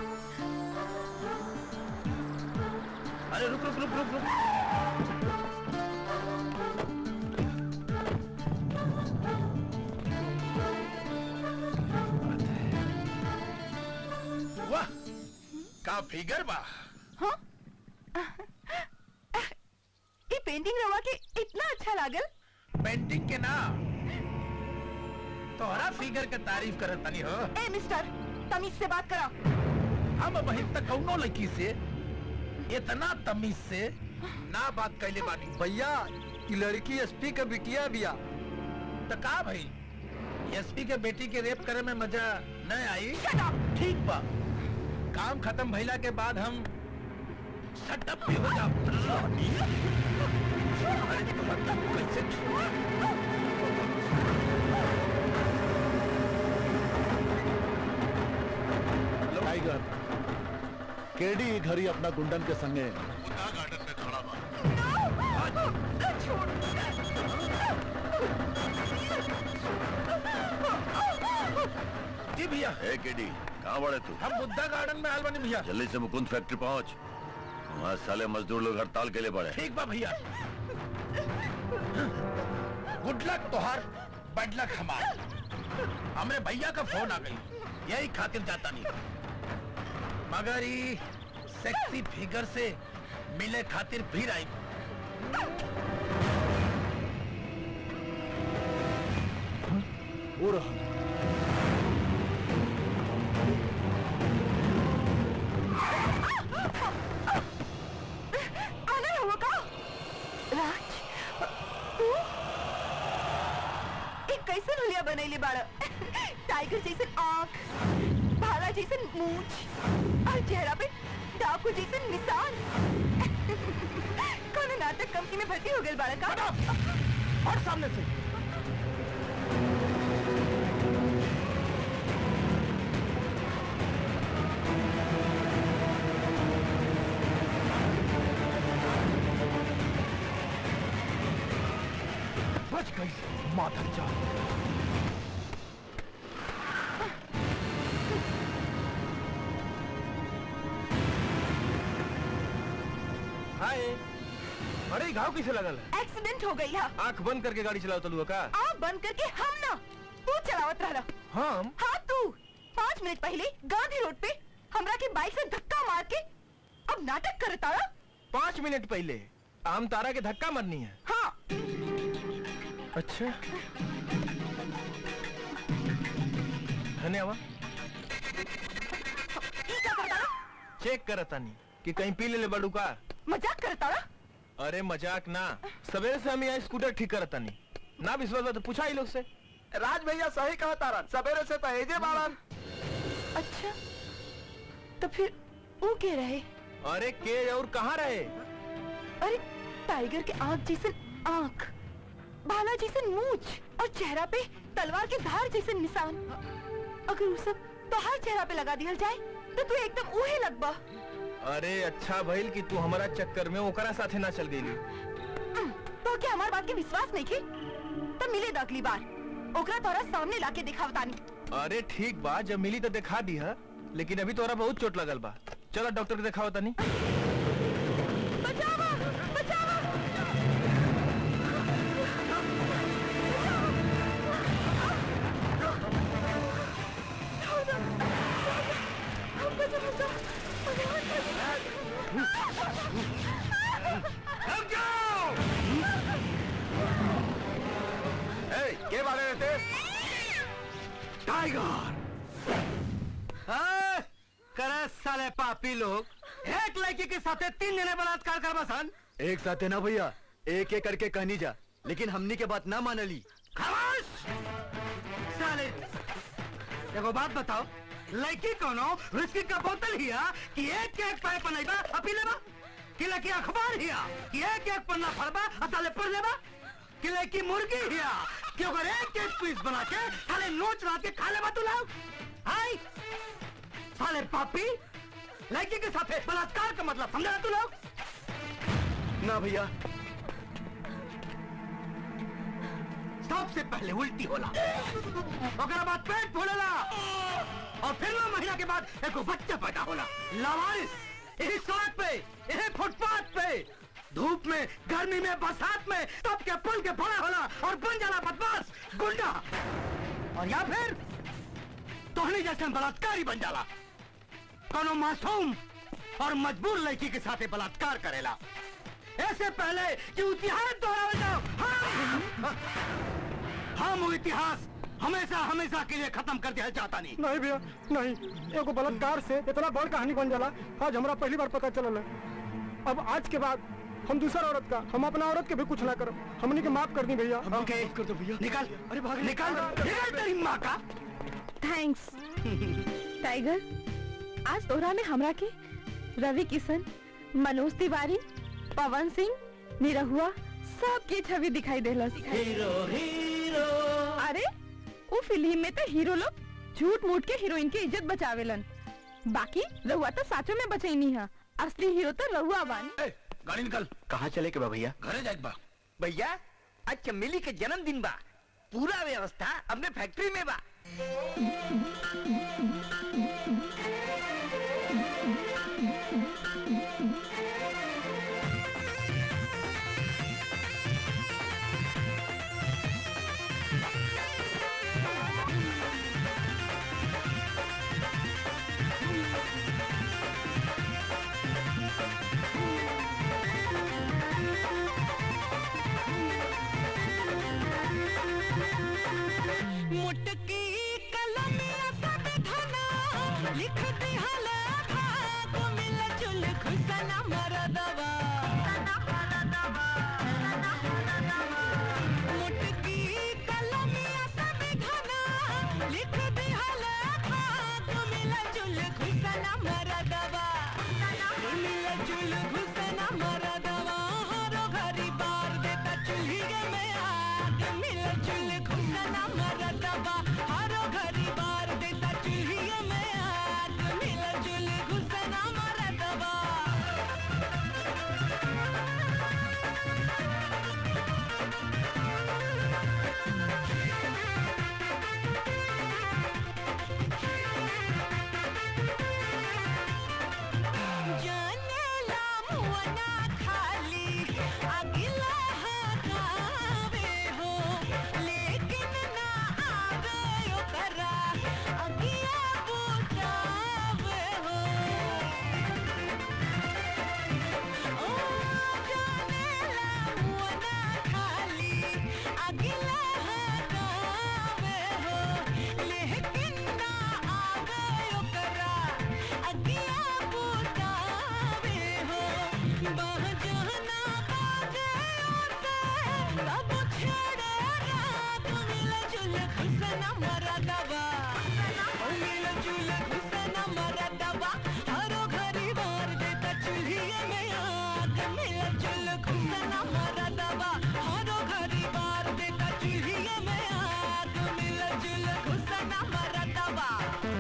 अरे रुक रुक रुक रुक रुक वाह का फिगर बा ये पेंटिंग रवा के इतना अच्छा लागल पेंटिंग के नाम तोहरा फिगर के तारीफ करत तनी हो ए मिस्टर तमीज से बात करा हम वही तक कौनो लड़की से इतना तमीज से ना बात कैले बानी भैया ये लड़की एसपी के बिटिया बिया तो का भाई एसपी के बेटी के रेप करे में मजा न आई ठीक बा काम खत्म भइला के बाद हम सटअप भी हो जाओ अरे मतलब कैसे टाइगर केडी घरी अपना गुंडन के संगे जी भैया ए केडी कहाँ बड़े तू हम बुद्धा गार्डन में आल बनी भैया जल्दी से मुकुंद फैक्ट्री पहुंच वहाँ साले मजदूर लोग हड़ताल के लिए बड़े ठीक बा भैया गुड लक तोहार बैड लक हमार हमरे भैया का फोन आ गई यही खातिर जाता नहीं मगर ई सेक्सी फिगर से मिले खातिर फिर आई वो रहा आना हुआ का राज तू एक कैसे हुलिया बनैले बाड़ टाइगर जैसन आँख भाला जैसन मूंछ और चेहरा पे डाकू जैसन निशान कौन नाटक कंपनी में भर्ती हो गए बाड़ा का और सामने से बच गई माधर जा हाय अरे घाव किसे लगल है एक्सीडेंट हो गई है आंख बंद करके गाड़ी चलाओ तलुआ का आप बंद करके हम ना तू चलावत रहा हम हाँ तू पाँच मिनट पहले गांधी रोड पे हमरा के बाइक से धक्का मार के अब नाटक कर तारा पाँच मिनट पहले आम तारा के धक्का मरनी है हाँ अच्छा धन्यवाद ई क्या करता चेक करतानी कि कहीं पी ले ले बड़ू का मजाक करता अरे मजाक ना सवेरे से हम यहाँ स्कूटर ठीक करतानी ना विश्वास बा तो पूछा ही लोग से राज भैया सही कहा तारा सवेरे से तो एजे बाड़न अच्छा तो फिर वो के रहे अरे के और कहाँ रहे अरे टाइगर के आँख जैसन आँख भाला जैसन मूछ और चेहरा पे तलवार के धार जैसन निशान अगर वो सब तो हर चेहरा पे लगा दिया जाए तो तू एकदम उहे लगबा अरे अच्छा भइल कि तू हमारा चक्कर में ओकरा साथे ना चल गई तो क्या हमार बात के विश्वास नहीं की तब मिले द अगली बार ओकरा तोरा सामने लाके दिखावतानी अरे ठीक बा जब मिली तो दिखा दी है लेकिन अभी तोरा बहुत चोट लगल बा चलो डॉक्टर के दिखाओ तनी बचावा बचावा के बारे रहते टाइगर करे साले पापी लोग एक लड़की के साथे तीन जने बलात्कार करबा सन एक साथ है ना भैया एक एक करके कहनी जा लेकिन हमनी के बात ना मानली खामोश साले एगो बात बताओ लड़की कोनो विस्की का बोतल हिया कि एक एक पाए पनाइबा आ पी लेबा कि लड़की अखबार हिया कि एक एक पन्ना फड़बा आ ताले पढ़ लेबा कि लड़की मुर्गी हिया कि अगर एक एक पीस बना के साले नोच रात के खा लेबा तू लोग हाय साले पापी लड़की के साथे बलात्कार का मतलब समझा तू लोग ना भैया सबसे पहले उल्टी होला ओकरा बाद पेट फूलेला और फिर नौ महीना के बाद एक बच्चा पैदा होला लावारिस यही सड़क पे यही फुटपाथ पे धूप में गर्मी में बरसात में सबके पल के बड़ा होला और बन जाला बदमाश गुंडा और या फिर तोहनी जैसे बलात्कारी बन जाला कोनो मासूम और मजबूर लड़की के साथे बलात्कार करेला ऐसे पहले कि इतिहास दोहरावल जाओ हाँ! हम वो इतिहास हमेशा हमेशा के लिए खत्म कर दिया चाहता नहीं नहीं भैया नहीं एगो बलात्कार से इतना बड़ कहानी बन जाला आज हमरा पहली बार पता चलल है अब आज के बाद हम दूसरा औरत का हम अपना औरत के भी कुछ ना करब हमनी के माफ कर दी भैया ओके कर दो भैया निकल अरे भाग निकल निकल तेरी माँ का थैंक्स टाइगर आज तोहरा में हमरा के रवि किशन मनोज तिवारी पवन सिंह निरहुआ सबके छवि दिखाई देलस हीरो हीरो अरे वो फिल्म में तो हीरो लोग झूठ मूठ के हीरोइन के इज्जत बचावेलन बाकी रहुआ तो साचो में बचैनी है असली हीरो तो रहुआ बानी गाड़ी निकल कहाँ चले के बा भैया घरे जाए बा भैया आज चमेली के जन्मदिन बा पूरा व्यवस्था अपने फैक्ट्री में बा मुटकी कलमिया सब धना लिख दिहल भाग मिल जुल खुसना मरदवा मुटकी कलमिया सब धना लिख दिहल भाग मिल जुल खुसना मरदवा मिल जुल खुसना मरदवा हरो घरी बार देता चूल्ही में आग मिल जुल खुसना मरदवा हरो घरी बार देता चूल्ही में आग मिल जुल खुसना मरदवा जानेला मुअना खाली अगिला हटावे हो लेकिन ना आवे ओकरा अगिया बुझावे हो ओ जानेला मुअना खाली अगिला हटावे हो लेकिन ना आवे ओकरा अगिया बुझावे हो बहजना बाजे ओसे सब छेड़े रात मिल जुल खुसना मरदवा ओ मिल जुल खुसना मरदवा हरो घरी मार देता चूल्ही में आग मिल जुल खुसना मरदवा हरो घरी मार देता चूल्ही में आग मिल जुल खुसना मरदवा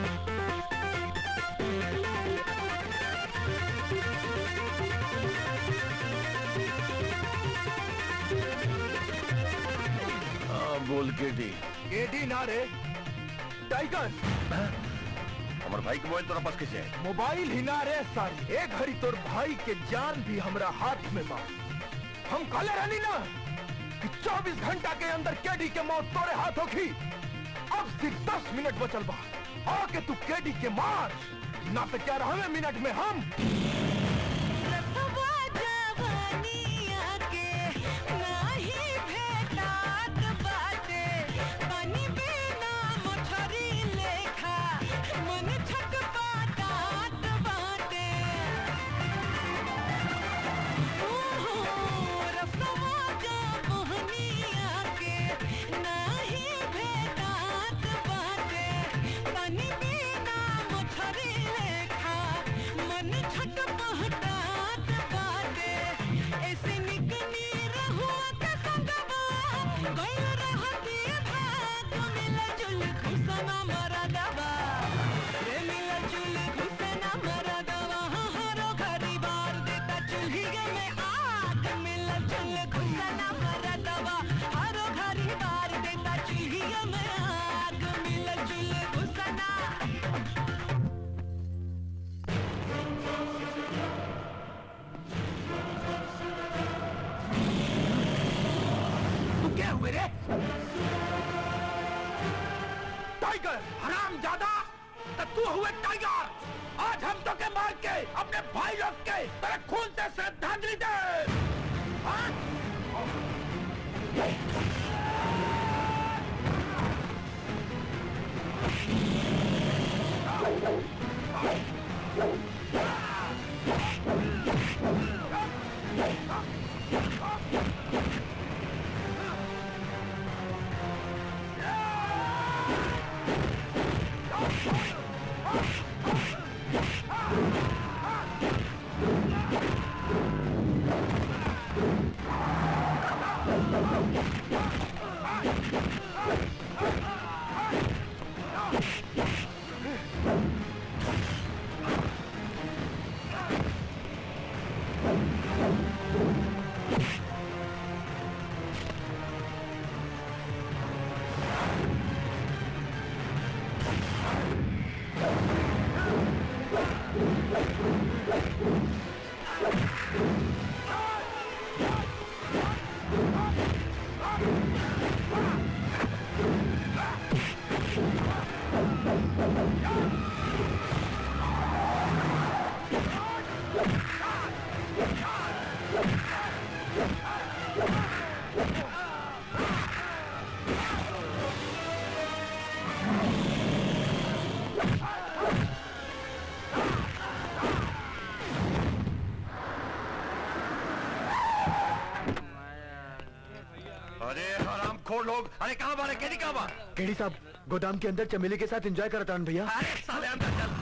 हाँ, बोल के दी एडी ना रे टाइगर हमारे भाई के मोबाइल तोरा पास कैसे है मोबाइल ही ना रे सारी एक घड़ी तोर भाई के जान भी हमरा हाथ में बा हम काले रहनी ना कि 24 घंटा के अंदर केडी के मौत तोरे हाथ होगी अब सिर्फ 10 मिनट बचल बा आके तू केडी के मार ना तो क्या रहे मिनट में हम रखवा जवानिया के नाही भेटात बाटे पानी बिना मछरी लेखा मन छटपटात बाटे ओहो रखवा जवानिया के नाही भेटात बाटे पानी बिना मछरी लेखा मन छटपटात बाटे ऐसे निकनी रहुआ के संगवा गइल रहती भाग मिल जुल खुसना मरदवा रे मिल जुल खुसना मरदवा हरो घरी बार देता चूल्ही में आग मिल जुल खुसना मरदवा हरो घरी बार देता चूल्ही में आग मिल जुल खुसना तू क्या हुए रे टाइगर हराम ज्यादा तो तू हुए टाइगर आज हम तो के मार के अपने भाई लोग के तेरे खून से श्रद्धांजलि दे हाँ? अरे हराम खोर लोग अरे कहाँ बारे केडी कहाँ बा केडी साहब गोदाम के अंदर चमेली के साथ एंजॉय करता हूँ भैया अरे साले अंदर चल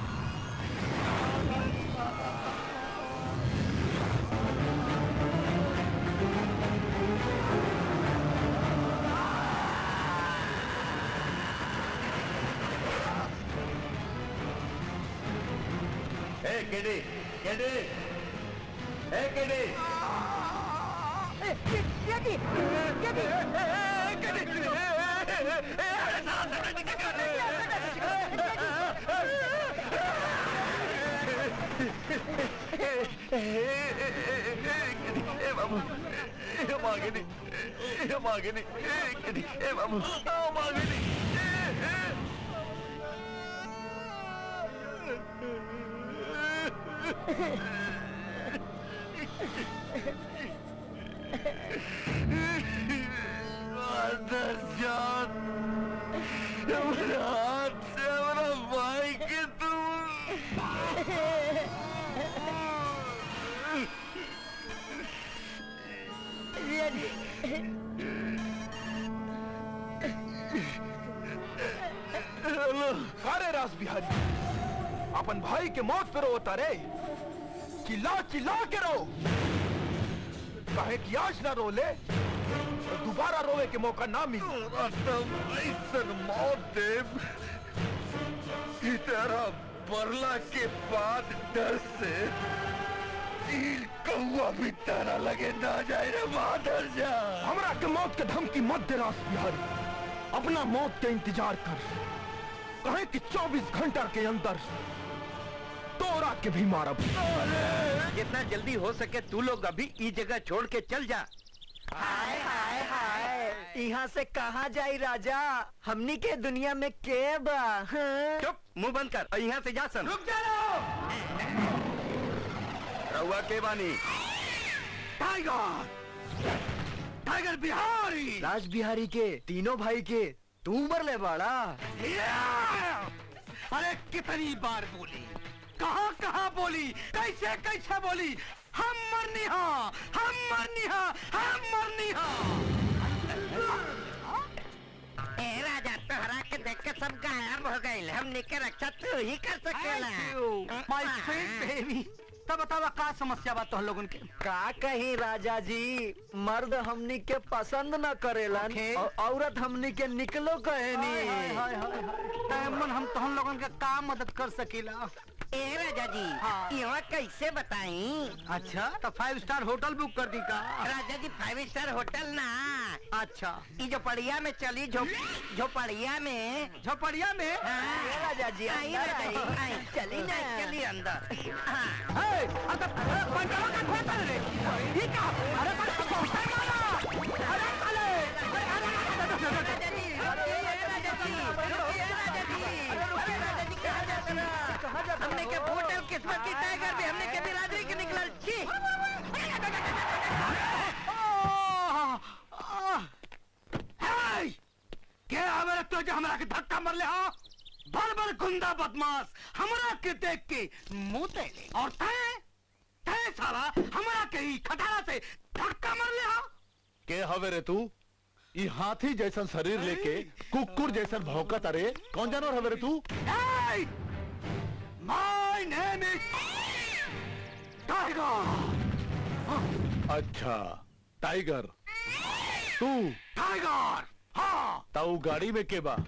ए केडी केडी ए केडी ए बाबू ए मागनी ए मागनी ए केडी ए बाबू ओ मागनी अंदर जान मेरे हाथ से मेरा भाई के हेलो अरे रास बिहारी अपन भाई के मौत पे रोता रे चिल्ला चिल्ला के रो कहे कि आज ना रो ले तो दोबारा रोवे के मौका ना मिले ऐसन मौत देव की तरह बरला के बाद डर से तीर कौआ भी तारा लगे ना जाए रे माधर जा हमरा के मौत के धमकी मत दे रास बिहारी अपना मौत के इंतजार कर कहे कि 24 घंटा के अंदर तोरा के भी मारब जितना जल्दी हो सके तू लोग अभी ई जगह छोड़ के चल जा हाय हाय हाय यहाँ से कहाँ जाई राजा हमनी के दुनिया में के बा हाँ? चुप मुंह बंद कर और यहाँ से जा सन रुक जा रहुआ के बानी टाइगर टाइगर बिहारी राज बिहारी के तीनों भाई के तू मर ले बाड़ा अरे कितनी बार बोली कहाँ कहाँ बोली कैसे कैसे बोली हम मरनी हाँ हम मरनी हाँ हम मरनी ए राजा तोहरा के देख के सब गायब हो गए हमने के रक्षा तू ही कर सकेला माय स्वीट बेबी तब बतावा का समस्या बा तोह लोगन के का कही राजा जी मर्द हमनी के पसंद न करेलन और औरत हमनी के निकलो कहनी हाय हाय हाय हाय मन हम तोहन लोगन के का मदद कर सकीला ए राजा जी यहाँ कैसे बताई अच्छा तो फाइव स्टार होटल बुक कर दी का राजा जी फाइव स्टार होटल ना अच्छा ई झोपड़िया में चली झोप झोपड़िया में झोपड़िया में हाँ। राजा जी आई अंदर राजा जी आई। आई चली ना चली अंदर हाँ हे, अरे पंचवा का खोल कर रे ये का अरे पर पहुंचा मारा अरे साले अरे अरे राजा जी रुकिए राजा जी रुकिए राजा जी रुकिए राजा जी कहाँ जाते ना हमने के होटल किस्मत की टाइगर भी हमने के बिरादरी के निकलल छी हे! के हमारे तो जो हमरा के धक्का मर ले हो भर भर गुंडा बदमाश हमरा के देख के मुंह ले और तय तय साला हमरा के ही खटारा से धक्का मार ले हा के हवे रे तू ई हाथी जैसन शरीर लेके कुकुर जैसन भौंकत अरे कौन जानवर हवे रे तू Hey! My name is Tiger! अच्छा टाइगर तू टाइगर हाँ ताऊ गाड़ी में के बा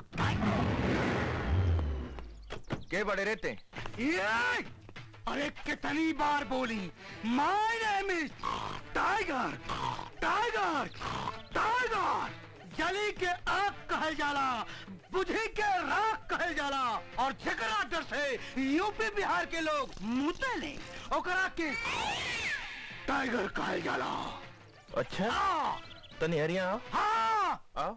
के बड़े रहते ये अरे कितनी बार बोली my name is tiger tiger tiger जली के आग कहल जाला बुझी के राख कहल जाला और जेकरा डर से यूपी बिहार के लोग मुते ले ओकरा के टाइगर कहल जाला अच्छा हाँ तनी हरिया आओ हाँ आओ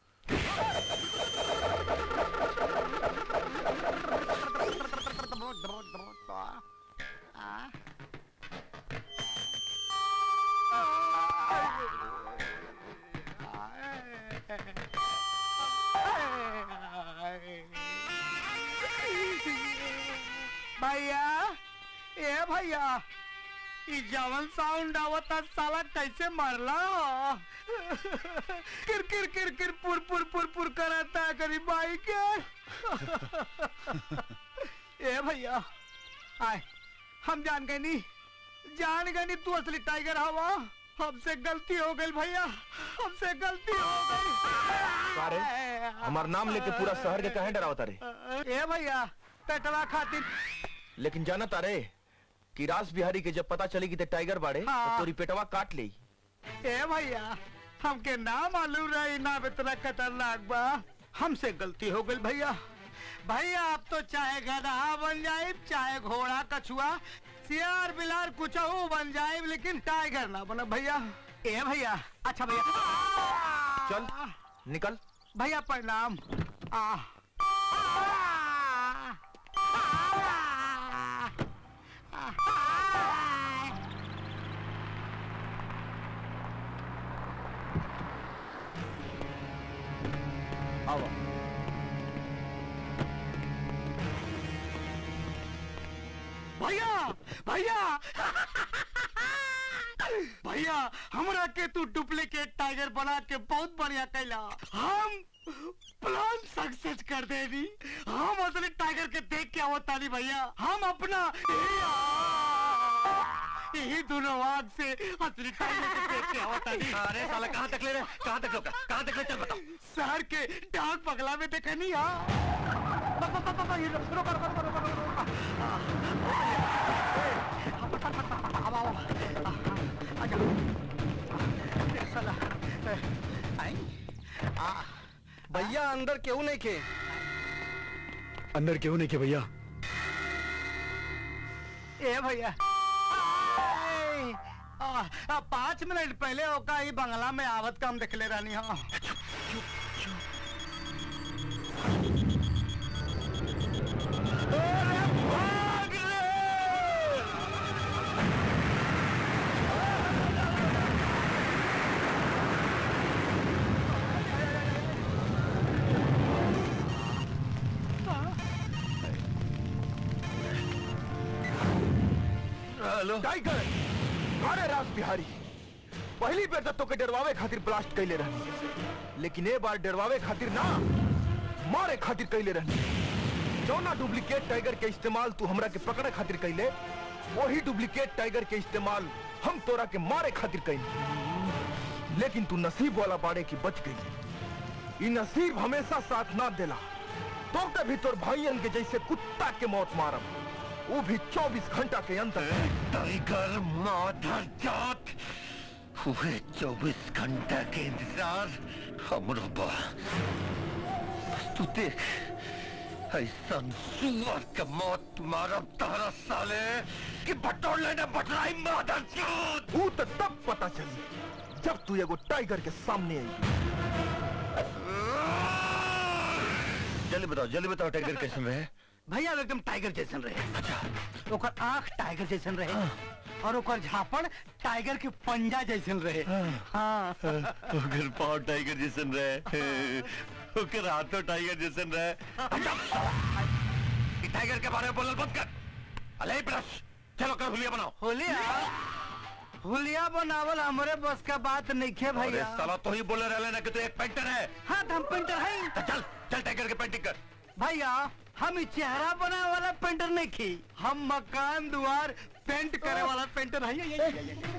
भैया ए भैया ई जवन साउंड आवता साला कैसे मरला किर किर किर किर पुर पुर पुर पुर करता है करी बाई के ए भैया आए हम जान गए नहीं जान गए नहीं तू असली टाइगर हवा हमसे गलती हो गई भैया हमसे गलती हो अरे गई हमार नाम लेके पूरा शहर के कहे डरावता रे ए भैया पेटवा खातिर लेकिन जाना तारे कि रास बिहारी के जब पता चली कि ते टाइगर बाड़े तो हाँ। तोरी पेटवा काट ली ए भैया हमके ना मालूम रही ना इतना खतरनाक बा हमसे गलती हो गई भैया भैया अब तो चाहे गधा बन जाए चाहे घोड़ा कछुआ सियार बिलार कुछ बन जाए लेकिन टाइगर ना बना भैया ए भैया अच्छा भैया चल निकल भैया प्रणाम आ आओ भैया भैया भैया हमरा के तू डुप्लीकेट टाइगर बना के बहुत बढ़िया कैला हम प्लान सक्सेस कर देनी हम असली टाइगर के देख के आवता नहीं भैया हम अपना यही- यही दोनों आग से असली टाइगर के देख के आवता नहीं अरे साला कहाँ तक ले रहे कहाँ तक रोका कहाँ तक ले चल बताओ शहर के डाक पगला में देखा नहीं हाँ ब- ब- ब- ब- ये रुको, रुको, रुको, रुको, रुको, रुको, रुको। आओ, आओ, आजा। ए, साला, ए, आई, आ, भैया अंदर क्यों नहीं के अंदर क्यों नहीं के भैया ए भैया ए, आ, आ, पाँच मिनट पहले होका ही बंगला में आवत काम देख ले रानी हाँ हेलो टाइगर अरे रास बिहारी पहली बेर तो के डरवावे खातिर ब्लास्ट कैले रहनी लेकिन ए बार डरवावे खातिर ना मारे खातिर कैले रहनी जौना डुप्लीकेट टाइगर के इस्तेमाल तू हमरा के पकड़े खातिर कैले वही डुप्लीकेट टाइगर के इस्तेमाल हम तोरा के मारे खातिर कैले लेकिन तू नसीब वाला बाड़े की बच गई ई नसीब हमेशा साथ ना देला तो के भी तोर भाइयन के जैसे कुत्ता के मौत मारब वो भी 24 घंटा के अंदर टाइगर माधर जात हुए चौबीस घंटा के इंतजार हमरो बा बस तू देख ऐसा सुअर के मौत मारब तारा साले कि बटोर लेने बटराई माधर जात वो तो तब पता चली जब तू एगो टाइगर के सामने आई जल्दी बताओ जल्दी बताओ टाइगर कैसे में है भैया वो एकदम टाइगर जैसन रहे ओकर आंख टाइगर जैसन रहे और ओकर झापड़ टाइगर के पंजा जैसन रहे हाँ अगर पाव टाइगर जैसन रहे ओकर हाथ तो टाइगर जैसे रहे ई टाइगर के बारे में बोलल बंद कर अले ब्रश चलो कर हुलिया बनाओ होलिया हुलिया बनावल हमरे बस का बात नहीं खे अरे भैया साला तो ही बोले रहले ना कि तू एक पेंटर है हाँ तो हम पेंटर है चल चल टाइगर के पेंटिंग कर भैया हम ई चेहरा बनावे वाला पेंटर नहीं खी हम मकान द्वार पेंट करे वाला पेंटर है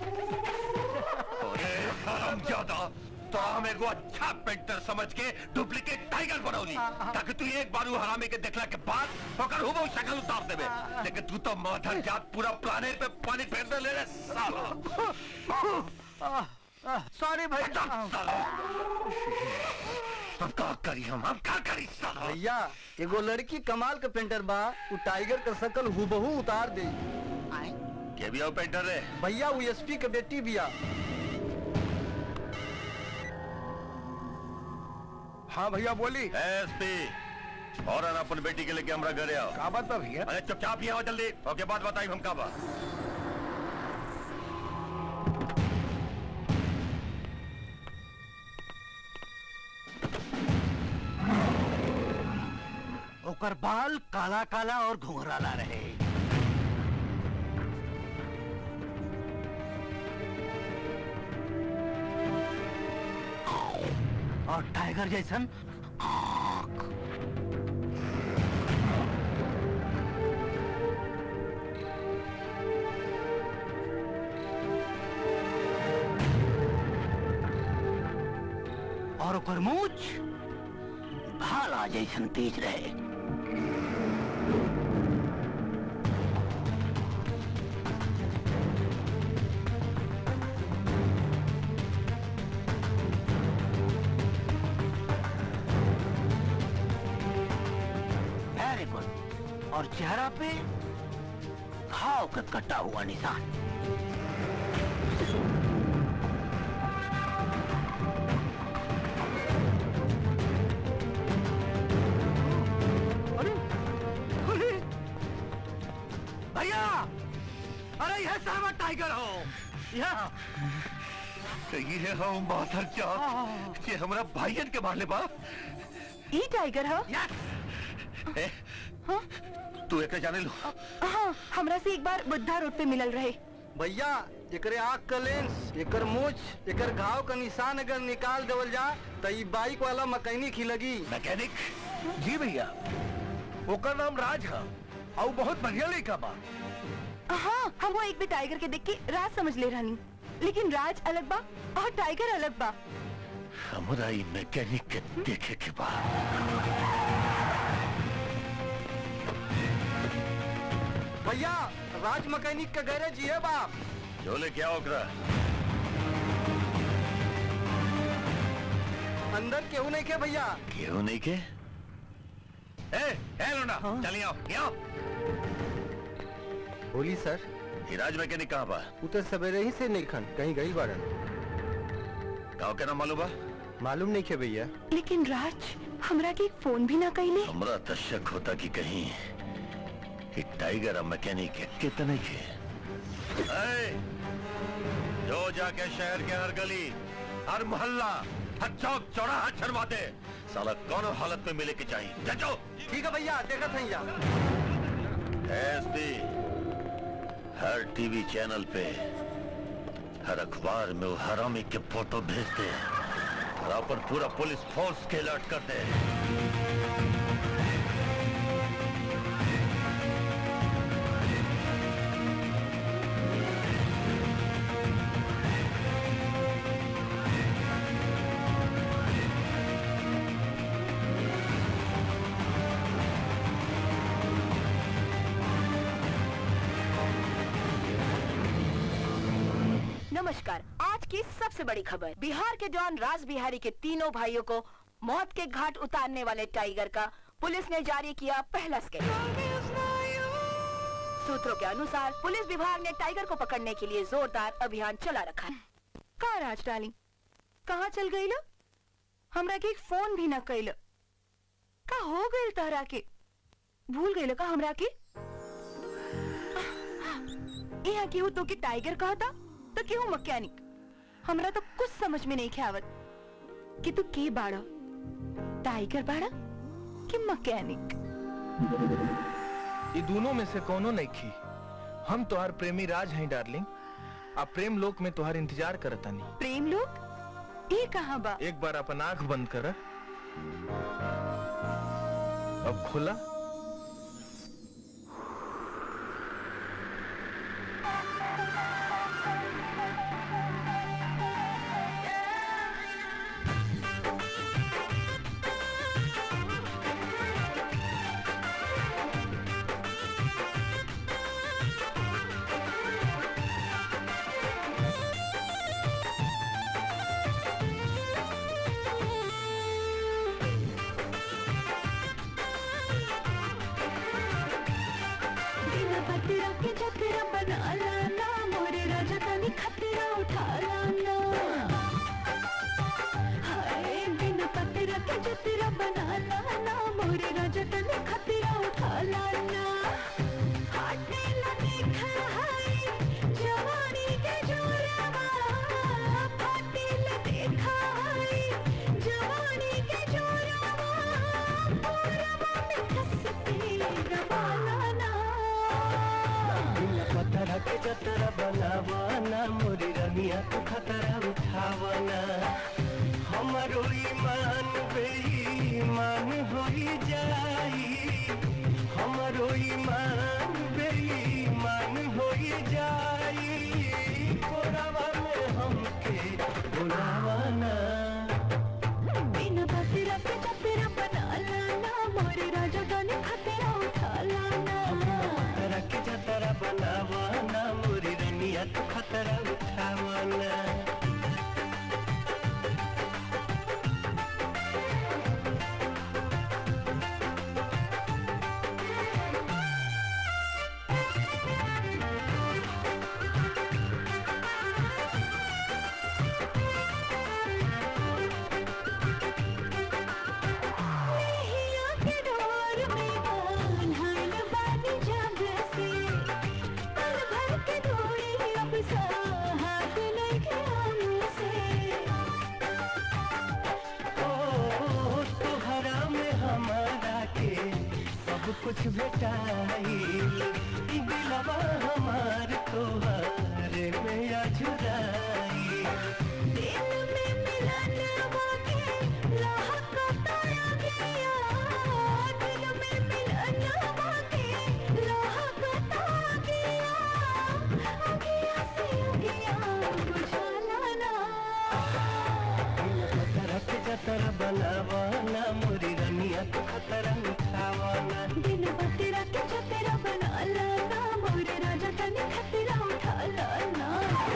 अरे हराम ज्यादा तो हम एगो अच्छा पेंटर समझ के डुप्लीकेट टाइगर बनौली ताकि तू एक बार वो हरामी के देखला के बाद ओकर हुबहू शक्ल उतार देबे लेकिन तू तो माधर जात पूरा प्लानेट पे पानी फेर दे ले रे साला सॉरी भैया अब का करी हम हम का करी साला भैया एगो लड़की कमाल के पेंटर बा उ टाइगर का शकल हुबहू उतार दे के भी आओ पेंटर रे भैया वो एसपी के बेटी बिया हाँ भैया बोली एसपी और अपन बेटी के लेके हमरा घरे आओ का बात बा भैया अरे चुपचाप ही आओ जल्दी ओके बात बताई हम का बा ओकर बाल काला काला और घुंघराला रहे और टाइगर जैसन और ओकर मूछ भाला जैसन तेज रहे वेरी गुड और चेहरा पे घाव का कटा हुआ निशान अरे भैया अरे यह सारा टाइगर हो यह सही है हम माधर जात ये हमरा भाईयन के मारले बा ई टाइगर हो ए, तू एक जाने लो हाँ हमरा से एक बार बुद्धा रोड पे मिलल रहे भैया एकरे आँख का लेंस एकर मूछ एकर घाव का निशान अगर निकाल देवल जा तो ई बाइक वाला मैकेनिक ही लगी मैकेनिक जी भैया ओकर नाम राज है और बहुत बढ़िया लड़का बा हाँ हम वो एक भी टाइगर के देख के राज समझ ले रहनी लेकिन राज अलग बा और टाइगर अलग बा हमरा ई मैकेनिक के देखे के बा भैया राज मैकेनिक का गैरेज ये बाप जो लेके आओ ओकरा अंदर केहू नहीं के भैया केहू नहीं के ए ए लोना चलिए आओ ये आओ बोली सर हिराज मैकेनिक कहाँ बा वो तो सवेरे ही से निखन कहीं गई बारन गाँव के नाम मालूम बा मालूम नहीं के भैया लेकिन राज हमरा के एक फोन भी ना कैले हमरा तो शक होता कि कहीं ये टाइगर और मैकेनिक है कितने के ए, जो जाके शहर के हर गली हर मोहल्ला हर चौक चौराहा छड़वा दे साला कौन हालत में मिले के चाहिए जजो ठीक है भैया देखा था या एसपी हर टीवी चैनल पे हर अखबार में वो हरामी के फोटो भेजते और अपन पूरा पुलिस फोर्स के अलर्ट करते नमस्कार आज की सबसे बड़ी खबर बिहार के जवान राज बिहारी के तीनों भाइयों को मौत के घाट उतारने वाले टाइगर का पुलिस ने जारी किया पहला स्केच सूत्रों के अनुसार पुलिस विभाग ने टाइगर को पकड़ने के लिए जोरदार अभियान चला रखा है कहाँ राज डाली कहाँ चल गई लो हमरा के एक फोन भी ना कैल का हो गई तहरा के भूल गई का हमरा के यहाँ केहू तो के टाइगर कहा था तो केहू मैकेनिक हमरा तो कुछ समझ में नहीं खे आवत कि तू के बाड़ा टाइगर बाड़ा कि मैकेनिक ये दोनों में से कोनो नहीं खी हम तोहार प्रेमी राज हैं डार्लिंग आ प्रेम लोक में तोहार इंतजार करतानी प्रेम लोग ये कहाँ बा एक बार अपन आंख बंद कर अब खुला बिना पतरा के चतरा बना लाना मोरे राजा तनी खतरा उठा लाना हाय बिना पतरा के चतरा बना लाना मोरे राजा तनी खतरा उठा लाना हाटे न देख हाय जवानी के जोरवा फाटे न देख हाय जवानी के जोरवा पूरवा में खसते दबा लाना पत्थर के जतरा बनावाना मोरी रनिया तो खतरा उठावाना हमारो ईमान बेईमान होई जाई हमारो ईमान बेईमान होई जाई कोरावा में हमके बुलावाना बिना पतरा के चतरा बना लाना मोरे राजा गाने खतरा उठा लाना पत्थर के जतरा बनावाना मोरी रनिया तो खतरा उठावाना नैया के डोर में बांधल बानी जब से पल भर के दूरी अब साहत नहीं हमसे ओ तोहरा में हमारा के सब कुछ भेटाइल दिलवा हमार तोहरे में अझुराइल दिल में मिलन वाके लाहक ताया गया दिल में मिलन वाके लाहक ताया गया अगिया से अगिया बुझा लाना पत्थर के जतरा बनावाना मोरी रनिया तो खतरा उठावाना दिन बतेरा के छतेरा बना लाना मोरे राजा तने खतरा उठा लाना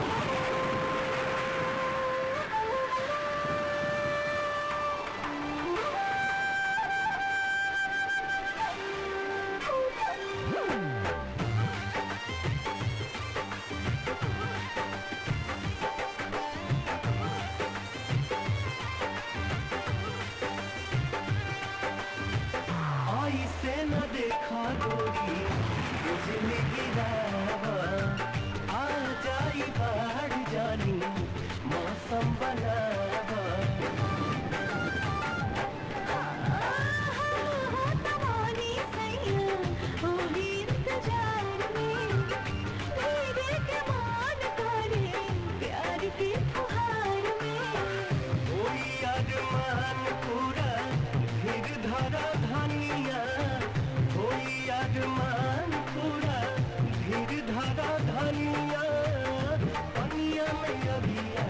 आई से न देखा गोरी बिजली गिरावा आ जाई बाढ़ जानी मौसम बनावा तवानी सैया होगी इंतजार में तेरे के मान करे प्यार की फुहार में कोई अरमान पूरा फिर धरा धनिया कोई अरमान पूरा धीर धरा धनिया पनिया में अभिया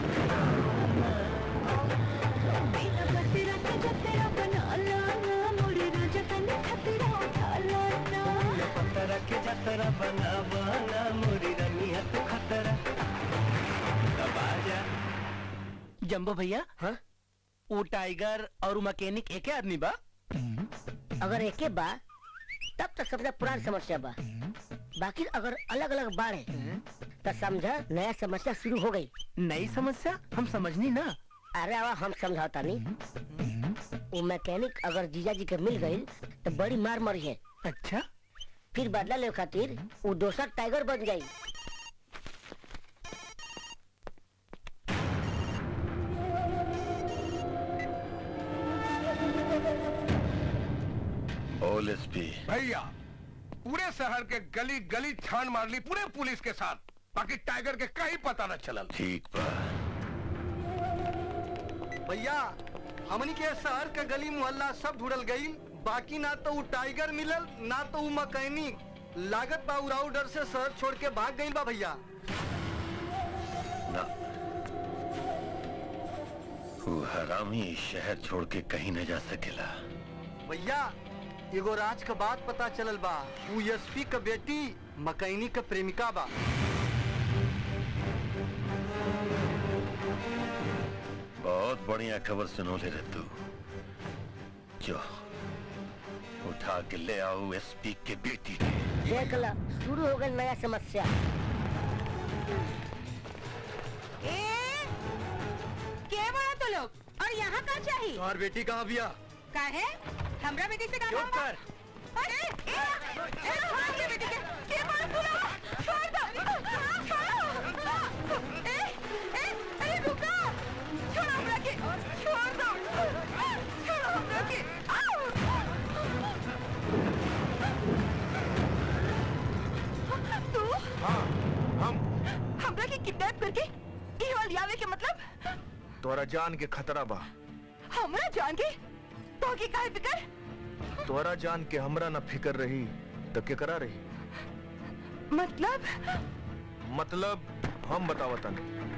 बिना बतेरा के जतेरा बना लाना मोरे राजा तने खतरा उठा लाना पत्थर के जतरा बनावाना मोरी रनिया तो खतरा तब आजा जम्बो भैया हाँ वो टाइगर और वो मैकेनिक एक आदमी बा अगर एके बा तब तो सबसे पुरानी समस्या बा बाकी अगर अलग अलग बाढ़ है तो समझा नया समस्या शुरू हो गई नई समस्या हम समझनी ना अरे आवा हम समझाता नहीं वो मैकेनिक अगर जीजा जी के मिल गई तो बड़ी मार मरी है अच्छा फिर बदला ले खातिर वो दोसर टाइगर बन जाई भैया पूरे शहर के गली गली छान मार ली पूरे पुलिस के साथ बाकी टाइगर के कहीं पता न चलल ठीक बा भैया हमनी के शहर के गली मोहल्ला सब ढूंढल गई बाकी ना तो वो टाइगर मिलल ना तो वो मकैनिक लागत बा उराऊ डर से शहर छोड़ के भाग गई बा भैया ना वो हरामी इस शहर छोड़ के कहीं न जा सकेला भैया एगो राज का बात पता चलल बा वो एसपी का बेटी मकैनिक का प्रेमिका बा बहुत बढ़िया खबर सुनोले रे तू जो उठा के ले आओ एसपी के बेटी के देख ला शुरू हो गई नया समस्या के बड़ा तो लोग और यहाँ का चाहिए तुम्हार बेटी कहाँ बिया का है हमरा बेटी से काम चुप कर। अरे ए, ए, छोड़ के बेटी के के बड़ा तू लोग छोड़ दो हाँ, छोड़ो ए ए अरे रुको छोड़ो हमरा के छोड़ दो छोड़ो हमरा के आओ तू हाँ हम हमरा के किडनैप करके ई हॉल आवे के मतलब तोरा जान के खतरा बा हमरा जान के तो की काहे फिकर तोरा जान के हमरा न फिकर रही तो केकरा रही मतलब मतलब हम बतावतन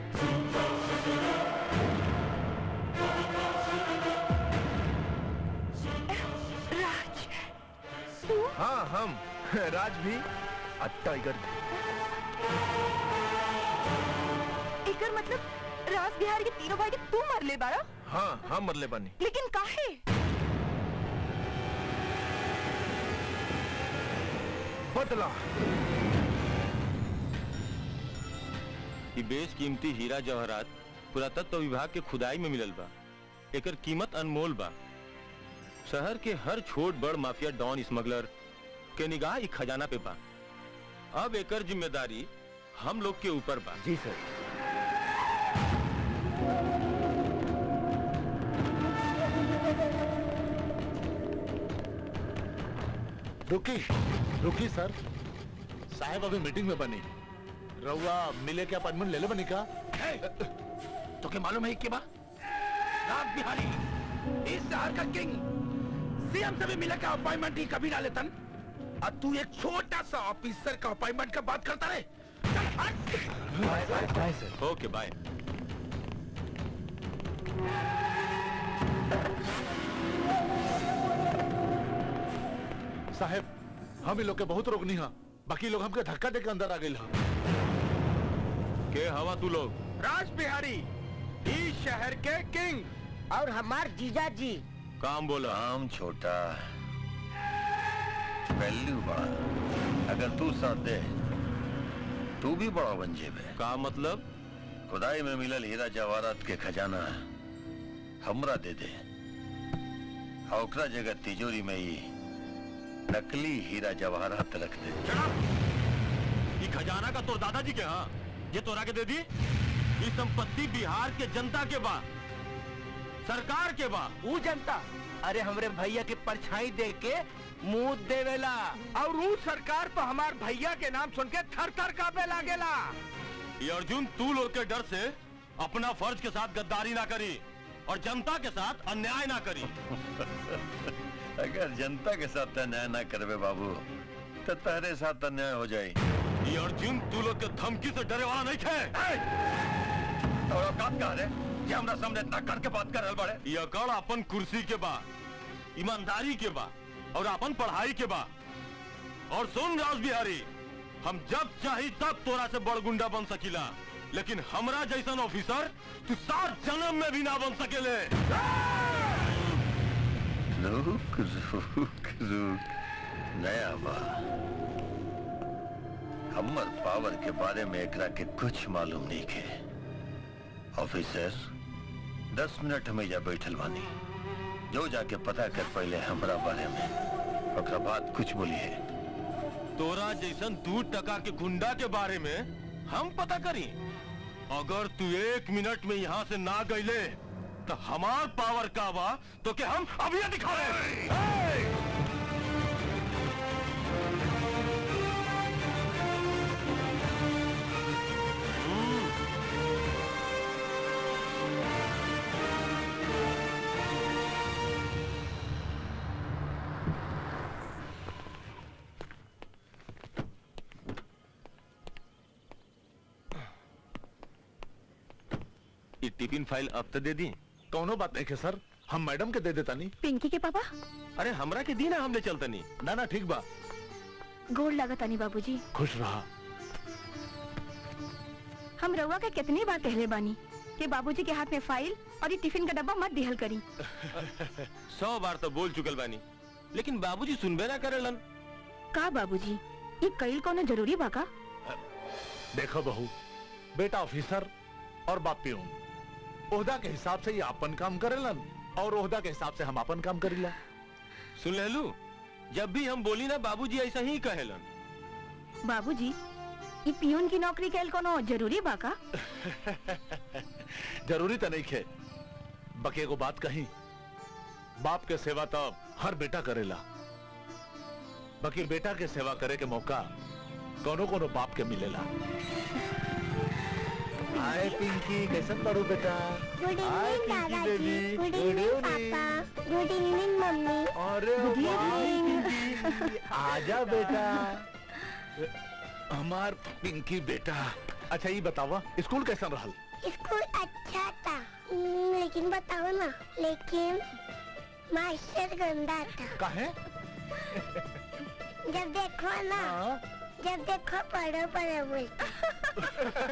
राज तू हाँ हम राज भी और टाइगर भी एकर मतलब राज बिहार के तीनों भाई के तू मर ले बारा हाँ हाँ मरले बानी लेकिन काहे बदला ई बेश कीमती हीरा जवाहरात पुरातत्व विभाग के खुदाई में मिलल बा एकर कीमत अनमोल बा शहर के हर छोट बड़ माफिया डॉन स्मगलर के निगाह ई खजाना पे बा अब एकर जिम्मेदारी हम लोग के ऊपर बा जी सर रुकी रुकी सर साहब अभी मीटिंग में बनी रउआ मिले के अपॉइंटमेंट ले ले बनी का तो क्या मालूम है कि बा राज बिहारी इस शहर का किंग सीएम से भी मिले का अपॉइंटमेंट ही कभी ना लेतन और तू एक छोटा सा ऑफिसर का अपॉइंटमेंट का बात करता रहे बाय सर ओके बाय साहब हम ही लोग के बहुत रोकनी हा बाकी लोग हमके धक्का दे के अंदर आ गए हा के हवा तू लोग राज बिहारी इस शहर के किंग और हमार जीजा जी काम बोला काम छोटा वैल्यू बड़ा अगर तू साथ दे तू भी बड़ा बन जेबे का मतलब खुदाई में मिलल हीरा जवाहरात के खजाना हमरा दे दे और ओकरा जगह तिजोरी में ही नकली हीरा जवाहरात रख दे ई खजाना का तोर दादाजी के हाँ ये तोरा के दे दी ई संपत्ति बिहार के जनता के बा सरकार के बा वो जनता अरे हमरे भैया के परछाई दे के मुंह देवेला और ऊ सरकार पर हमार भैया के नाम सुन के थर थर कांपे लागेला ये अर्जुन तू लोग के डर से अपना फर्ज के साथ गद्दारी ना करी और जनता के साथ अन्याय ना करी अगर जनता के साथ अन्याय ना करबे बाबू तो तेरे साथ अन्याय हो जाए ये अर्जुन तू लोग के धमकी से डरे वाला नहीं थे और औकात कहा रे ये हमरा सामने इतना करके बात कर रहल बाड़े ये अकड़ अपन कुर्सी के बा ईमानदारी के बा और अपन पढ़ाई के बा और सुन राज बिहारी हम जब चाही तब तोरा से बड़ गुंडा बन सकीला लेकिन हमरा जैसन ऑफिसर तू सात जन्म में भी ना बन सकेले रुक रुक रुक नया बा हमर पावर के बारे में एकरा के कुछ मालूम नहीं के ऑफिसर दस मिनट में जा बैठल बानी जो जाके पता कर पहले हमरा बारे में ओकरा बाद कुछ बोलिए तोरा जैसन दू टका के गुंडा के बारे में हम पता करी अगर तू एक मिनट में यहाँ से ना गईले तो हमार पावर का बा तो के हम अभी दिखा रहे ये टिफिन फाइल अब तो दे दी कौनो बात नहीं के सर हम मैडम के दे देता नहीं पिंकी के पापा अरे हमरा के दी ना हमले चलता नहीं ना ना ठीक बा गोड़ लागत आनी बाबूजी खुश रहा हम रउआ के कितनी बार कहले बानी कि बाबूजी के हाथ में फाइल और ये टिफिन का डब्बा मत दिहल करी सौ बार तो बोल चुकल बानी लेकिन बाबूजी सुनबे ना करेलन का बाबूजी ये कईल कोनो जरूरी बा का देखो बहू बेटा ऑफिसर और बाप पियून ओहदा के हिसाब से ये अपन काम करेलन और ओहदा के हिसाब से हम अपन काम करीला सुन लेलू जब भी हम बोली ना बाबूजी ऐसा ही कहेलन बाबूजी ये पियून की नौकरी कैल कोनो जरूरी बा का जरूरी तो नहीं खे बके को बात कही बाप के सेवा तो हर बेटा करेला बाकी बेटा के सेवा करे के मौका कोनो कोनो बाप के मिलेला हाय पिंकी कैसन पढ़ू बेटा गुड हाय इवनिंग पिंकी दादाजी बेबी गुड इवनिंग पापा गुड इवनिंग मम्मी अरे Good वाह, evening. पिंकी, आजा बेटा हमार पिंकी बेटा अच्छा ये बतावा स्कूल कैसा रहल स्कूल अच्छा था हम्म, लेकिन बताओ ना लेकिन मास्टर गंदा था काहे जब देखो ना जब देखो पढ़ो पढ़ो बोलते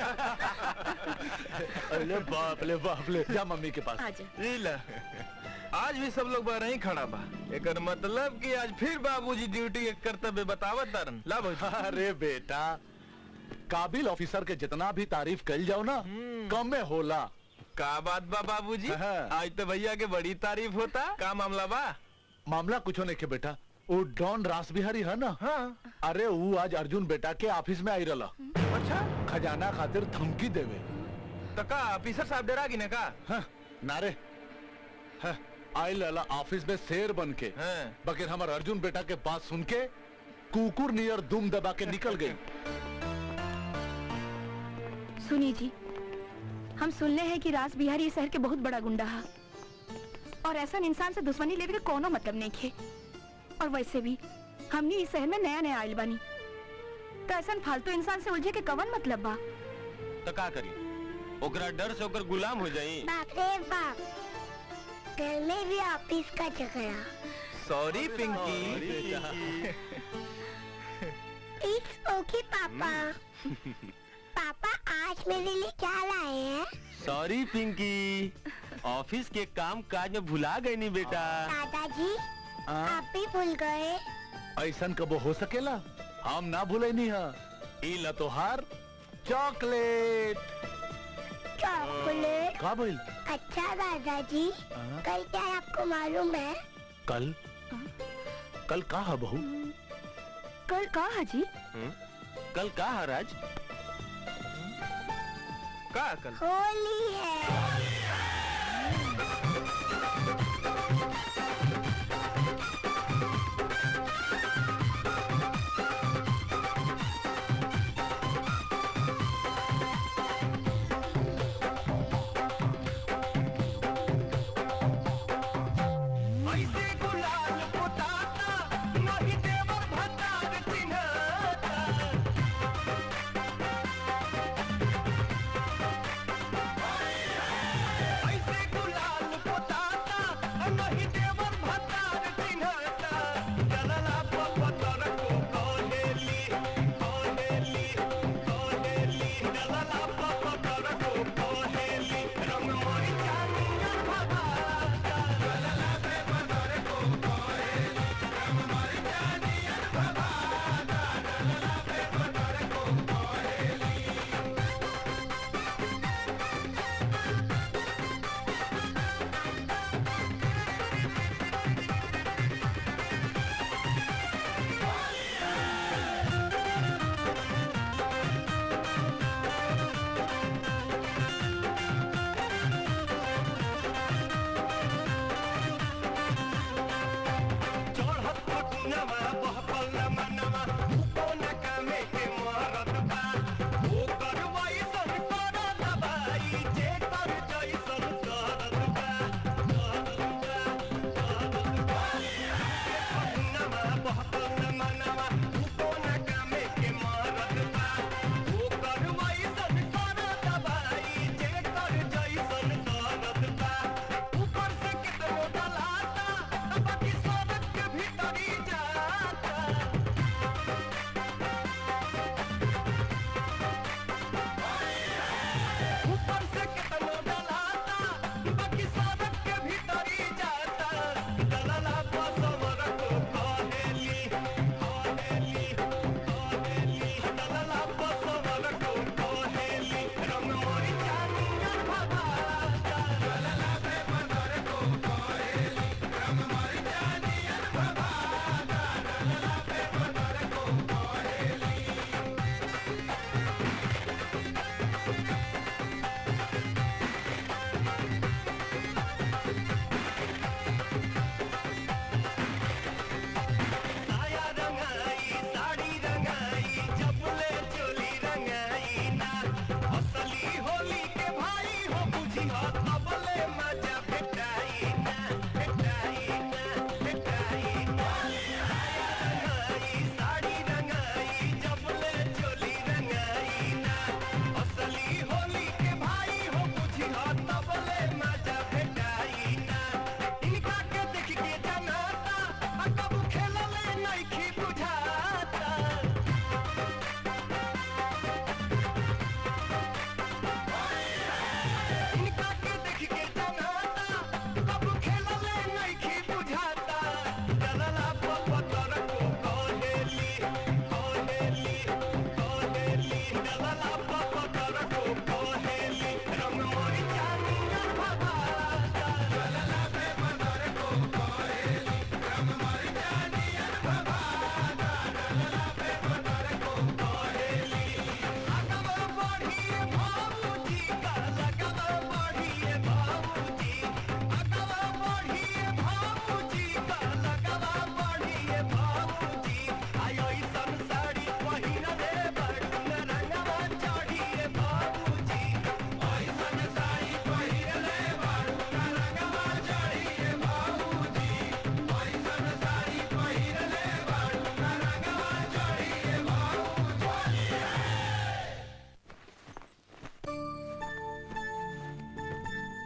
अरे बाप ले बाप ले जा मम्मी के पास लीला आज भी सब लोग बाहर ही खड़ा बा एकर मतलब कि आज फिर बाबूजी ड्यूटी के कर्तव्य बतावत तारन ला भौजी अरे बेटा काबिल ऑफिसर के जितना भी तारीफ कल जाओ ना कम में होला का बात बा बाबूजी आज तो भैया के बड़ी तारीफ होता का मामला बा मामला कुछ नहीं के बेटा वो डॉन रास बिहारी है ना हाँ अरे वो आज अर्जुन बेटा के ऑफिस में आई रहा अच्छा खजाना खातिर धमकी देवे तो का ऑफिसर साहब डरा गिने का हाँ, नारे हाँ, आई लला ऑफिस में शेर बन के बगैर हमारे अर्जुन बेटा के बात सुन के कुकुर नियर दुम दबा के निकल गई सुनी जी हम सुनले हैं कि रास बिहारी इस शहर के बहुत बड़ा गुंडा है और ऐसा इंसान से दुश्मनी लेवे के कोनो मतलब नहीं खे और वैसे भी हमनी इस शहर में नया नया आइल बानी तो ऐसा फालतू इंसान से उलझे के कवन मतलब बा तो का करी ओकरा डर से ओकर गुलाम हो जाई बाप रे बाप घर में भी ऑफिस का झगड़ा सॉरी पिंकी इट्स ओके पापा पापा आज मेरे लिए क्या लाए हैं सॉरी पिंकी ऑफिस के काम काज में भुला गई नहीं बेटा दादाजी आप भी भूल गए ऐसा कबो हो सकेला हम ना भूले नहीं है ई लतोहार चॉकलेट चॉकलेट का बोल अच्छा दादाजी कल क्या है आपको मालूम है कल कल का है बहू कल का है जी हम्म? कल का है राज का कल होली है ऐसे गुलाल पोताता नहीं देवर भतार चिन्हता ऐसे गुलाल पोताता नहीं देवर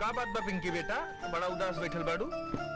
का बात बा पिंकी बेटा बड़ा उदास बैठल बाड़ू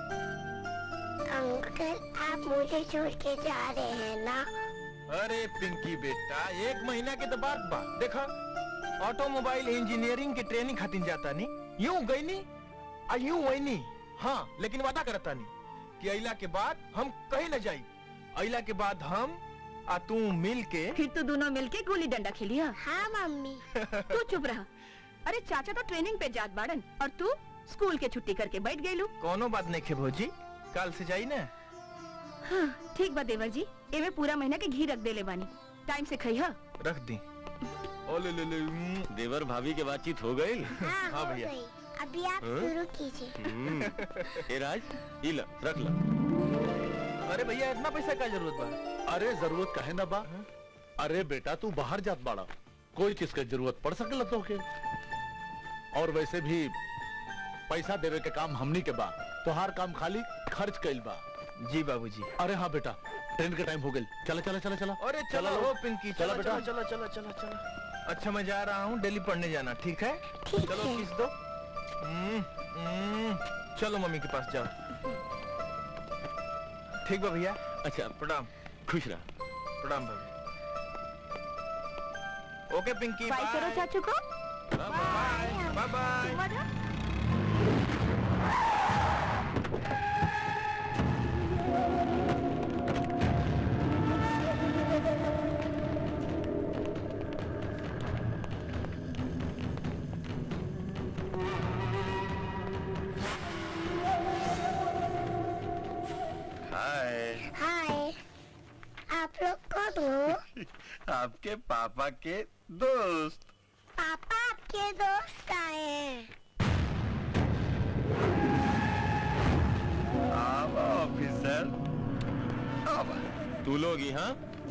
अंकल आप मुझे छोड़ के जा रहे हैं ना अरे पिंकी बेटा एक महीना के तो बात बा देखा ऑटोमोबाइल इंजीनियरिंग की ट्रेनिंग खातिर जाता नी यूं गई नी आ यूं वही नी हाँ लेकिन वादा करता नी कि अइला के बाद हम कहीं न जाई अइला के बाद हम आ तू मिल के फिर तो दोनों मिलके गुल्ली डंडा खेलिया हाँ मम्मी तू चुप रहा अरे चाचा तो ट्रेनिंग पे जात बाड़न और तू स्कूल के छुट्टी करके बैठ गई लू कोनो बात नहीं खे भौजी कल से जाई ना हाँ ठीक बा देवर जी एमे पूरा महीना के घी रख देले बानी टाइम से खइहा रख दी ओ ले ले ले उम्म। देवर भाभी के बातचीत हो गई हाँ, हाँ हो भैया। गई अभी आप हाँ? शुरू कीजिए ए राज ई ला रख ला अरे भैया इतना पैसा का जरूरत बा अरे जरूरत काहे ना बा अरे बेटा तू बाहर जात बाड़ा कोई चीज के जरूरत पड़ सकेला तो के और वैसे भी पैसा देवे के काम हमनी के बा तोहार काम खाली खर्च कइल बा जी बाबूजी अरे हाँ बेटा ट्रेन के टाइम हो गई चला चला चला चला अरे चलो लो। हो पिंकी चला चलो बेटा चलो चलो चलो चलो चलो अच्छा मैं जा रहा हूँ दिल्ली पढ़ने जाना ठीक है चलो किस दो हम्म, हम्म, चलो मम्मी के पास जाओ ठीक बा भैया अच्छा प्रणाम खुश रहा प्रणाम भाभी ओके पिंकी बाय करो चाचू को बाय बाय हाय हाय आप लोग कौन हो आपके पापा के दोस्त पापा आपके दोस्त आए हैं आवा ऑफिसर आवा तू लोग यहाँ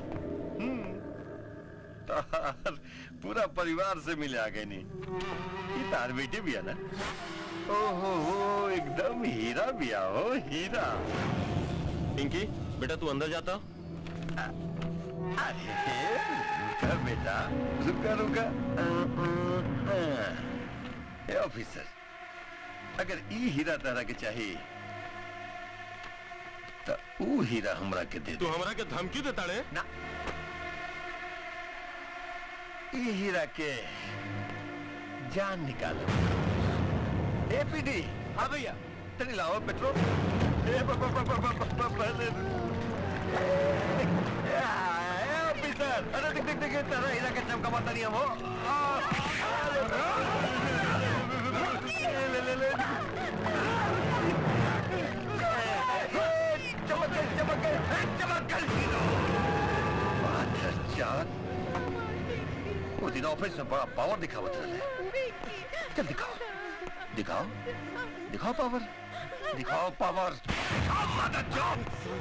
तार पूरा परिवार से मिले आ गए नहीं ये तार बेटे भी है ना ओहो हो एकदम हीरा भी हो हीरा पिंकी बेटा तू अंदर जाता अरे रुका बेटा रुका रुका ए ऑफिसर अगर ई हीरा तारा के चाहिए तो ऊ हीरा हमरा के दे तू हमरा के धमकी देता रे ना ई हीरा के जान निकालो ए पीडी हाँ भैया तनी लाओ पेट्रोल ए ब- ब- ब- ब- ब- ब- ब- पहले ए, ए, ऑफिसर अरे देख देख देख तेरा हीरा के चमका माता नहीं हम हो आ, ले ले ले ले चमक गए चमक गए चमक गए माधर जान वो दिन ऑफिस में बड़ा पावर दिखावत रहे चल दिखाओ दिखाओ दिखाओ पावर दिखाओ पावर दिखाओ माधर जान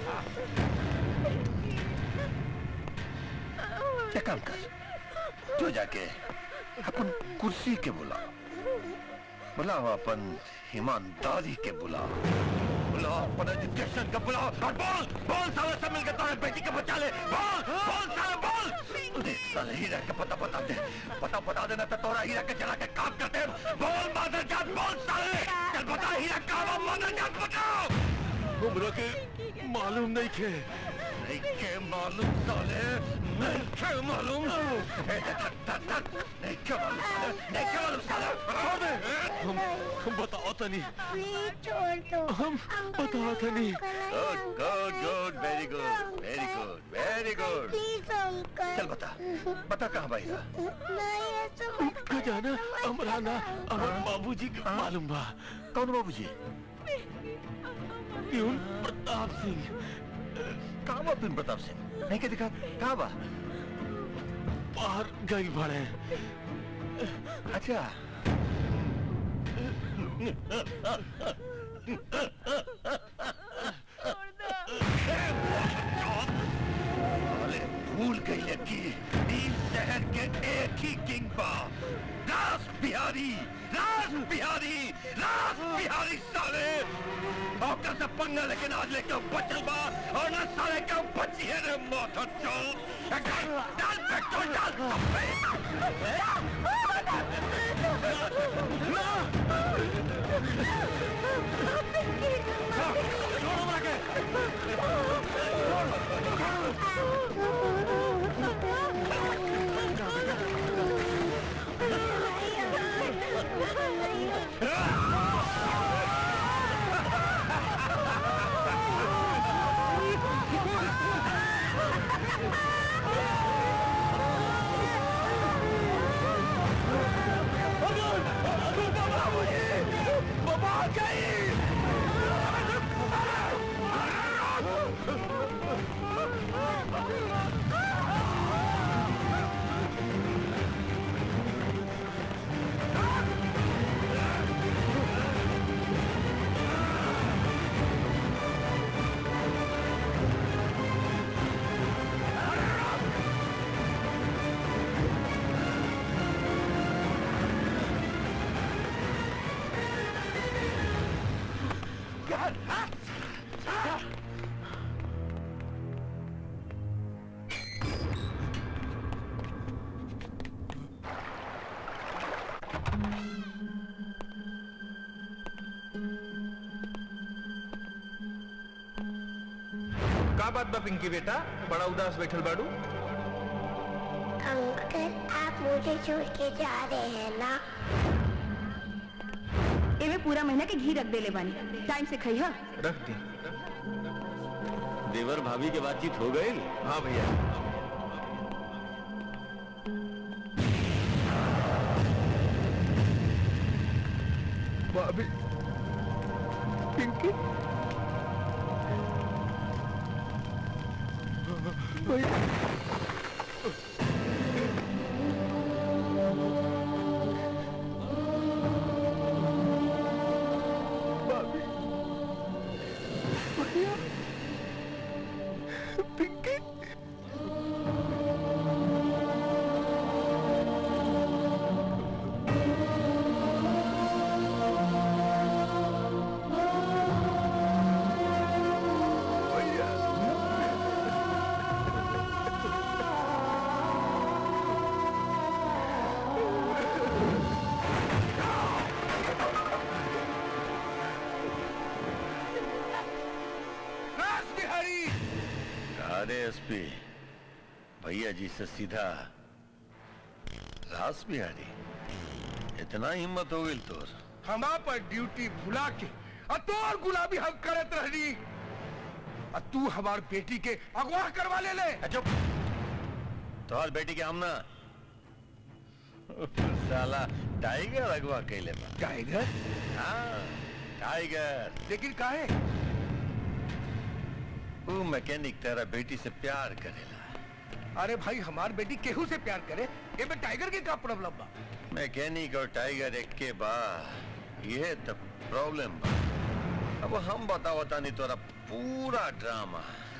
क्या काम कर जो जाके अपन कुर्सी के बुला बुलाओ अपन ईमानदारी के बुलाओ बुलाओ अपन एजुकेशन का बुलाओ और बोल बोल साले सब मिलकर तुम्हारे बेटी के बचा ले बोल बोल साले बोल अरे साले हीरा का पता बता दे पता बता देना तो तोरा हीरा के चला के काम करते हैं बोल मादर जात बोल साले चल बता हीरा काम है, मादर जात बताओ हमरा के मालूम नहीं थे नहीं के मालूम साले नहीं के मालूम ए, धक, धक, धक, नहीं के मालूम साले नहीं के मालूम साले बता दे हम हम बताओ तनी प्लीज छोड़ दो हम बताओ तनी good good good very good very good very good please uncle चल बता बता कहाँ भाई रहा नहीं ऐसा मत खजाना हमरा ना हमर बाबूजी के मालूम बा कौन बाबूजी प्यून प्रताप सिंह कहाँ बा पिन प्रताप सिंह नहीं के दिखा कहाँ बा बाहर गई बड़े अच्छा साले भूल गई है कि नील शहर के एक ही किंग बा रास बिहारी रास बिहारी रास बिहारी साले औका से पंगा लेकिन आज लेके बचल बा और ना साले का बची है रे मौत चल डाल पेट्रोल डाल का बात बा पिंकी बेटा बड़ा उदास बैठल बाड़ू अंकल आप मुझे छोड़ के जा रहे हैं ना एमे पूरा महीना के घी रख दे ले बानी टाइम से खई हा रख दी देवर भाभी के बातचीत हो गई हाँ भैया भाभी पिंकी भैया भाभी भैया पिंकी रास बिहारी अरे एसपी भैया जी से सीधा रास बिहारी इतना हिम्मत हो गई तोर हमा पर ड्यूटी भुला के और तोर गुलाबी हम करत रहनी और तू हमार बेटी के अगवा करवा ले ले चुप तोहर बेटी के हम ना साला टाइगर अगवा कैले बा टाइगर हाँ टाइगर लेकिन काहे वो मैकेनिक तेरा बेटी से प्यार करेला अरे भाई हमार बेटी केहू से प्यार करे ये में टाइगर के का प्रॉब्लम बा मैकेनिक और टाइगर एक के बा ये तो प्रॉब्लम बा अब हम बतावता नहीं तोरा पूरा ड्रामा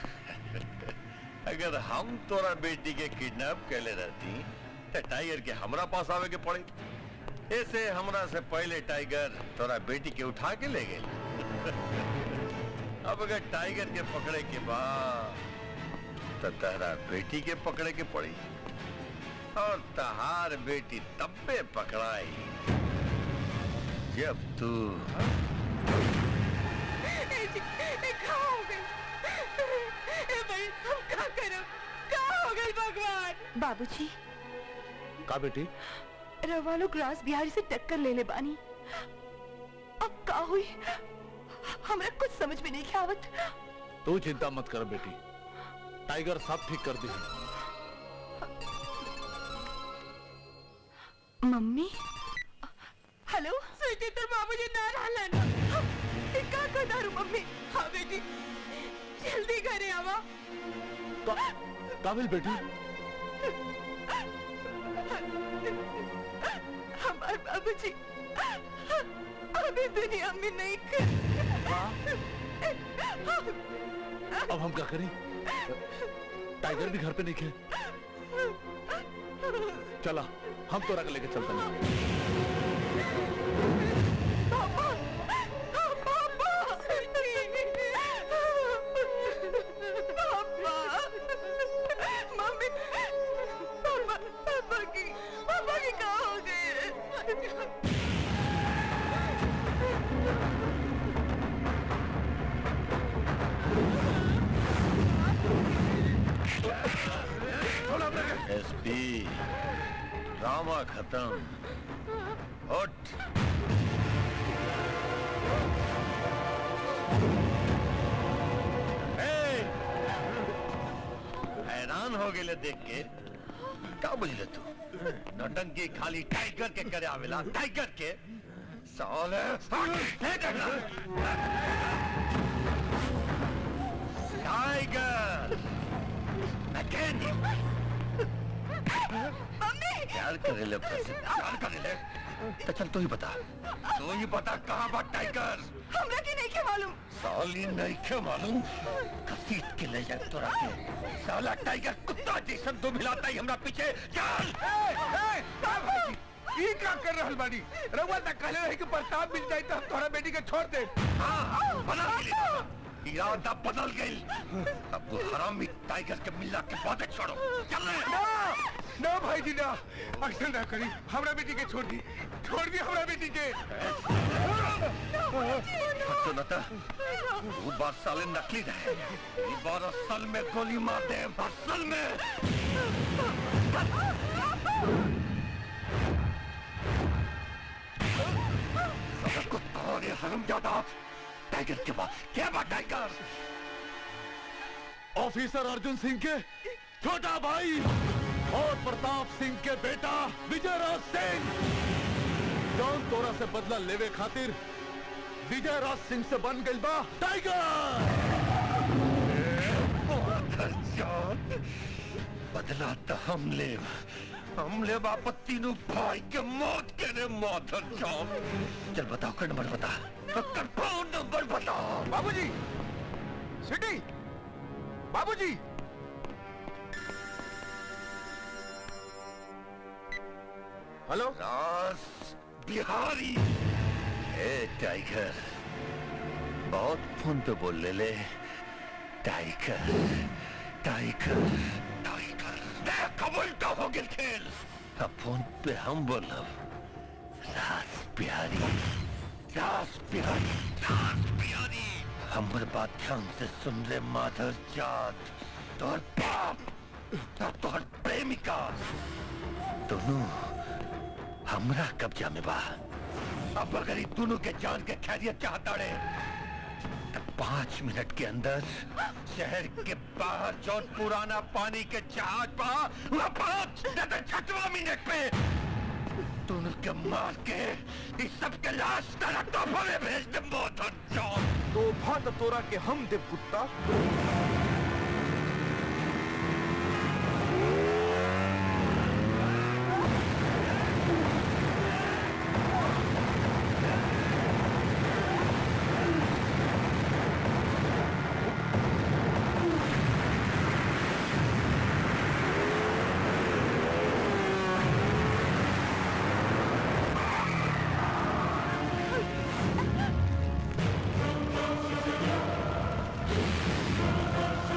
अगर हम तोरा बेटी के किडनैप कैले रहती तो टाइगर के हमरा पास आवे के पड़ी ऐसे हमरा से पहले टाइगर तोरा बेटी के उठा के ले गए अब अगर टाइगर के पकड़े के बाद तो तहरा बेटी के पकड़े के पड़ी और तहार बेटी तब्बे पकड़ाई जब तू ए जी, ए का हो गई ए भाई हम का करब का हो गई भगवान बाबूजी का बेटी रवा लोग रास बिहारी से टक्कर ले ले बानी अब का हुई हमरा कुछ समझ में नहीं आवत तू चिंता मत कर बेटी टाइगर सब ठीक कर दी मम्मी हेलो स्वीटी तर बाबूजी ना रहलन ए, का कर दारू मम्मी हाँ बेटी जल्दी घरे आवा काबिल बेटी हमारे बाबूजी अभी दुनिया में नहीं कर अब हम क्या करें टाइगर भी घर पे नहीं खे चला हम तो रख लेके चलते हैं मम्मी पापा पापा की पापा की कहा हो गई दीदी ड्रामा खत्म उठ ए, हैरान हो गए देख के क्या बुझले तू नौटंकी खाली टाइगर के करे आवेला टाइगर के साले टाइगर मैकेनिक प्यार करे ले अपने से प्यार करे ले तो चल तू ही बता तू ही बता कहाँ बा टाइगर हमरा के नहीं के मालूम साली नहीं के मालूम घसीट के ले जाए तोरा के साला टाइगर कुत्ता जैसन दो मिलाता ही हमरा पीछे चल ई का कर रहल बानी रउआ तक कहले रही कि प्रताप मिल जाई तो हम तोहरा बेटी के छोड़ दे बदल गई इरादा बदल गई अब वो हरामी टाइगर के मिला के बातें छोड़ो चल ना ना भाई जी ना अक्सर ना करी हमरा बेटी के छोड़ दी छोड़ दी हमरा बेटी के तो नता वो बार साले नकली रहे ये बार असल में गोली मार दे असल में साला कुत्ता और ये हरामजादा टाइगर के बाद क्या बात टाइगर ऑफिसर अर्जुन सिंह के छोटा भाई और प्रताप सिंह के बेटा विजय राज सिंह जौन तोरा से बदला लेवे खातिर विजय राज सिंह से बन गई बा टाइगर बदला तो हम ले हम ले वापस तीनों भाई के मौत के रे माधर चौक चल बताओ कर नंबर बता कर फोन नंबर बताओ बाबूजी सिटी बाबूजी हेलो रास बिहारी ए टाइगर बहुत फोन पे बोल ले ले टाइगर टाइगर टाइगर कबूल तो हो गया खेल अब फोन पे हम बोलब रास बिहारी रास बिहारी रास बिहारी हमर बात ध्यान से सुन ले माधर जात तोहर बाप और तोहर प्रेमिका दोनों हमरा कब्जा में बा अब अगर ये दोनों के जान के खैरियत चाहता रहे तो पांच मिनट के अंदर शहर के बाहर जो पुराना पानी के जहाज बा वह पांच नहीं तो छठवा मिनट पे दोनों के मार के इस सब के लाश तेरा तोहफा में भेज दे मोहन जॉन तोहफा तो तोरा के हम देव कुत्ता Thank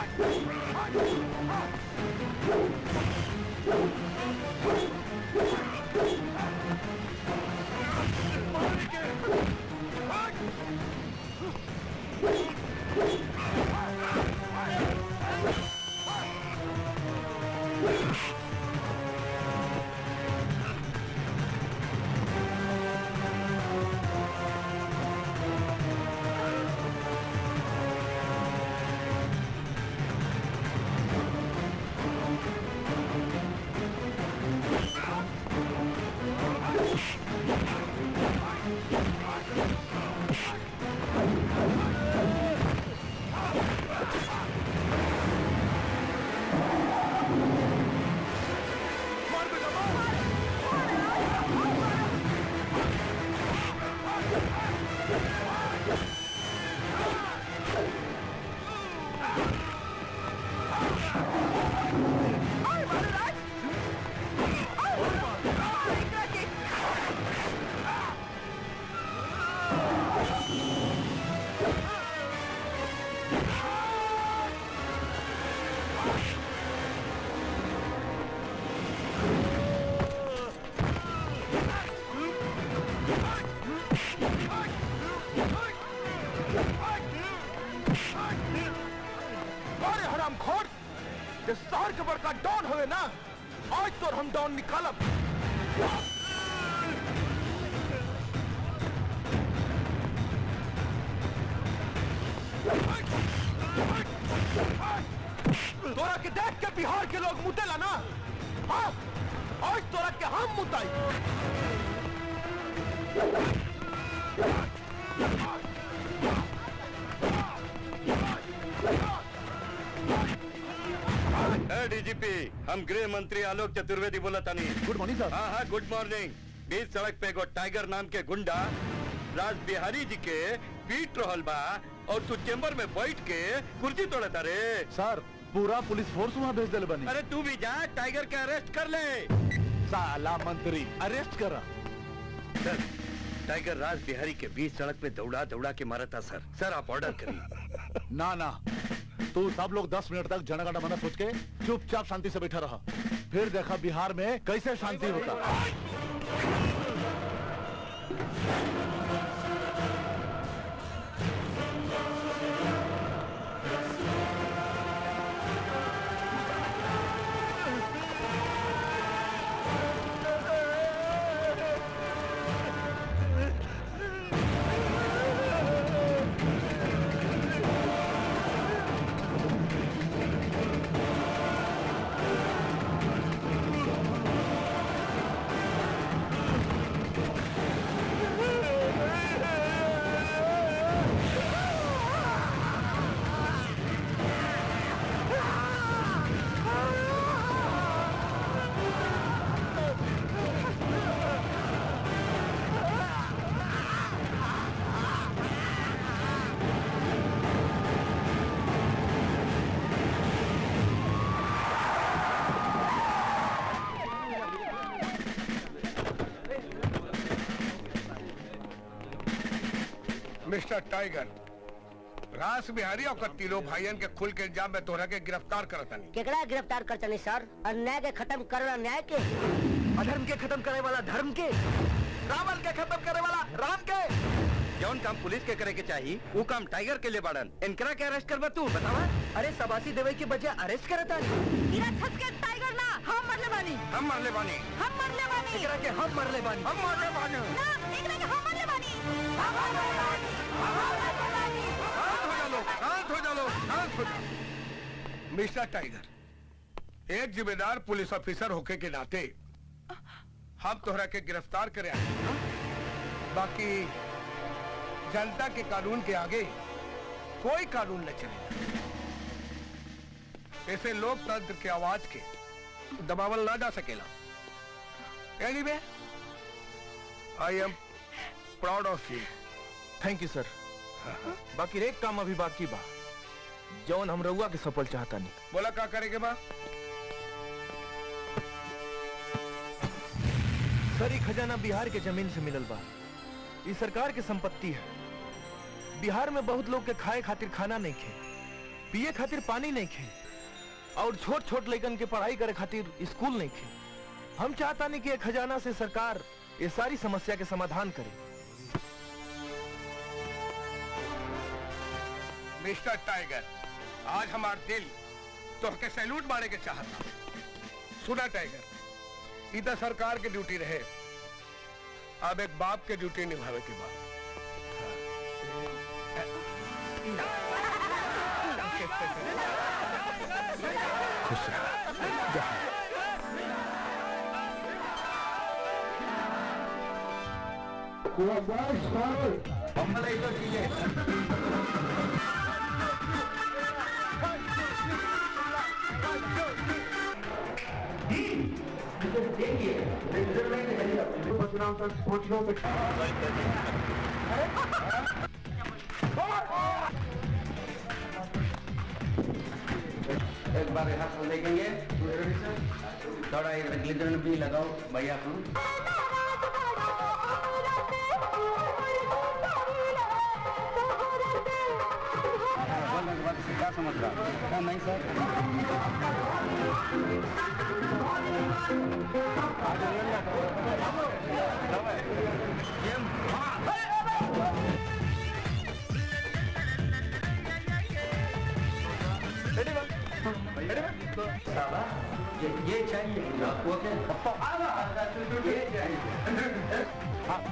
अरे हराम खोर ये शहर के बड़का डॉन हुए ना आज तो हम डॉन निकालब तोरा के देख के बिहार के लोग मुतेला ना हाँ आज तोरा के हम मुताई ए डीजीपी हम गृह मंत्री आलोक चतुर्वेदी बोला तानी गुड मॉर्निंग सर हाँ हाँ गुड मॉर्निंग बीच सड़क पे एगो टाइगर नाम के गुंडा राज बिहारी जी के पीट रहल बा और तू चेम्बर में बैठ के कुर्सी तोड़ता रे सर पूरा पुलिस फोर्स वहाँ भेज दिले बनी अरे तू भी जा टाइगर के अरेस्ट कर ले साला मंत्री अरेस्ट करा सर टाइगर राज बिहारी के बीच सड़क पे दौड़ा दौड़ा के मारा था सर सर आप ऑर्डर करिए ना ना तू सब लोग दस मिनट तक जनगण मना सोच के चुपचाप शांति से बैठा रहा फिर देखा बिहार में कैसे शांति होता मिस्टर टाइगर रास बिहारी और तीनों भाइयन के खुल के इल्जाम में तोहरा के गिरफ्तार करतनी केकरा गिरफ्तार कर चली सर अन्याय के खत्म करना न्याय के अधर्म के खत्म करे वाला धर्म के रावण के खत्म करे वाला राम के जौन काम पुलिस के करे के चाहिए वो काम टाइगर के लिए बाड़न इनकरा के अरेस्ट करबा तू बतावा अरे सबासी देवे के बजाय अरेस्ट करता टाइगर ना हम मरले बानी हम मरले बानी हम मरले बानी एकरा के हम मरले बानी हम मरले बानी ना एकरा के हम मरले बानी हम मरले बानी हम मरले बानी शांत हो जा लो शांत हो जा लो शांत हो जा मिस्टर टाइगर एक जिम्मेदार पुलिस ऑफिसर होके के नाते हम तोहरा के गिरफ्तार करे आए हैं। बाकी जनता के कानून के आगे कोई कानून न चलेगा ऐसे लोकतंत्र के आवाज के दबावल ना जा सकेला anyway I am proud of you thank you sir बाकी एक काम अभी बाकी बा जौन हम रउआ के सफल चाहता नहीं बोला का करेगे बा सर ई खजाना बिहार के जमीन से मिलल बा ई सरकार के संपत्ति है बिहार में बहुत लोग के खाए खातिर खाना नहीं खे पिए खातिर पानी नहीं खे और छोट छोट लड़कन के पढ़ाई करे खातिर स्कूल नहीं खे हम चाहता नहीं कि एक खजाना से सरकार ये सारी समस्या के समाधान करे मिस्टर टाइगर आज हमार दिल तोहके सैल्यूट मारे के चाहता सुना टाइगर इधर सरकार की ड्यूटी रहे अब एक बाप के ड्यूटी निभावे के बाद खुश रहा जा। एक बार रिहर्सल देखेंगे थोड़ा ग्लिजर भी लगाओ भैया तुम क्या समझ रहा नहीं सर ये ये चाहिए आपको के ये चाहिए हाँ,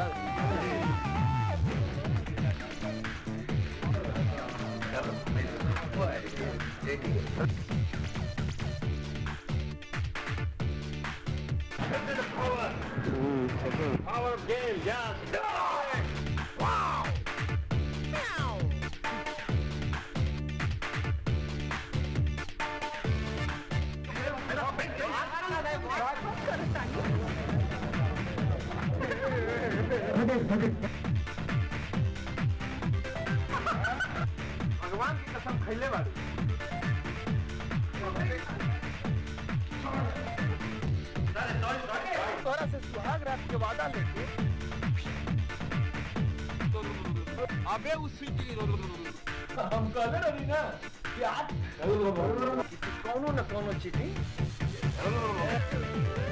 Power of game, just do it! Wow! भगवान की कसम खैले बाड़ी तोरा से सुहाग रात के वादा लेके अबे उस सीटी हम कहले रही ना कि आज कौनो न कौनो चीटी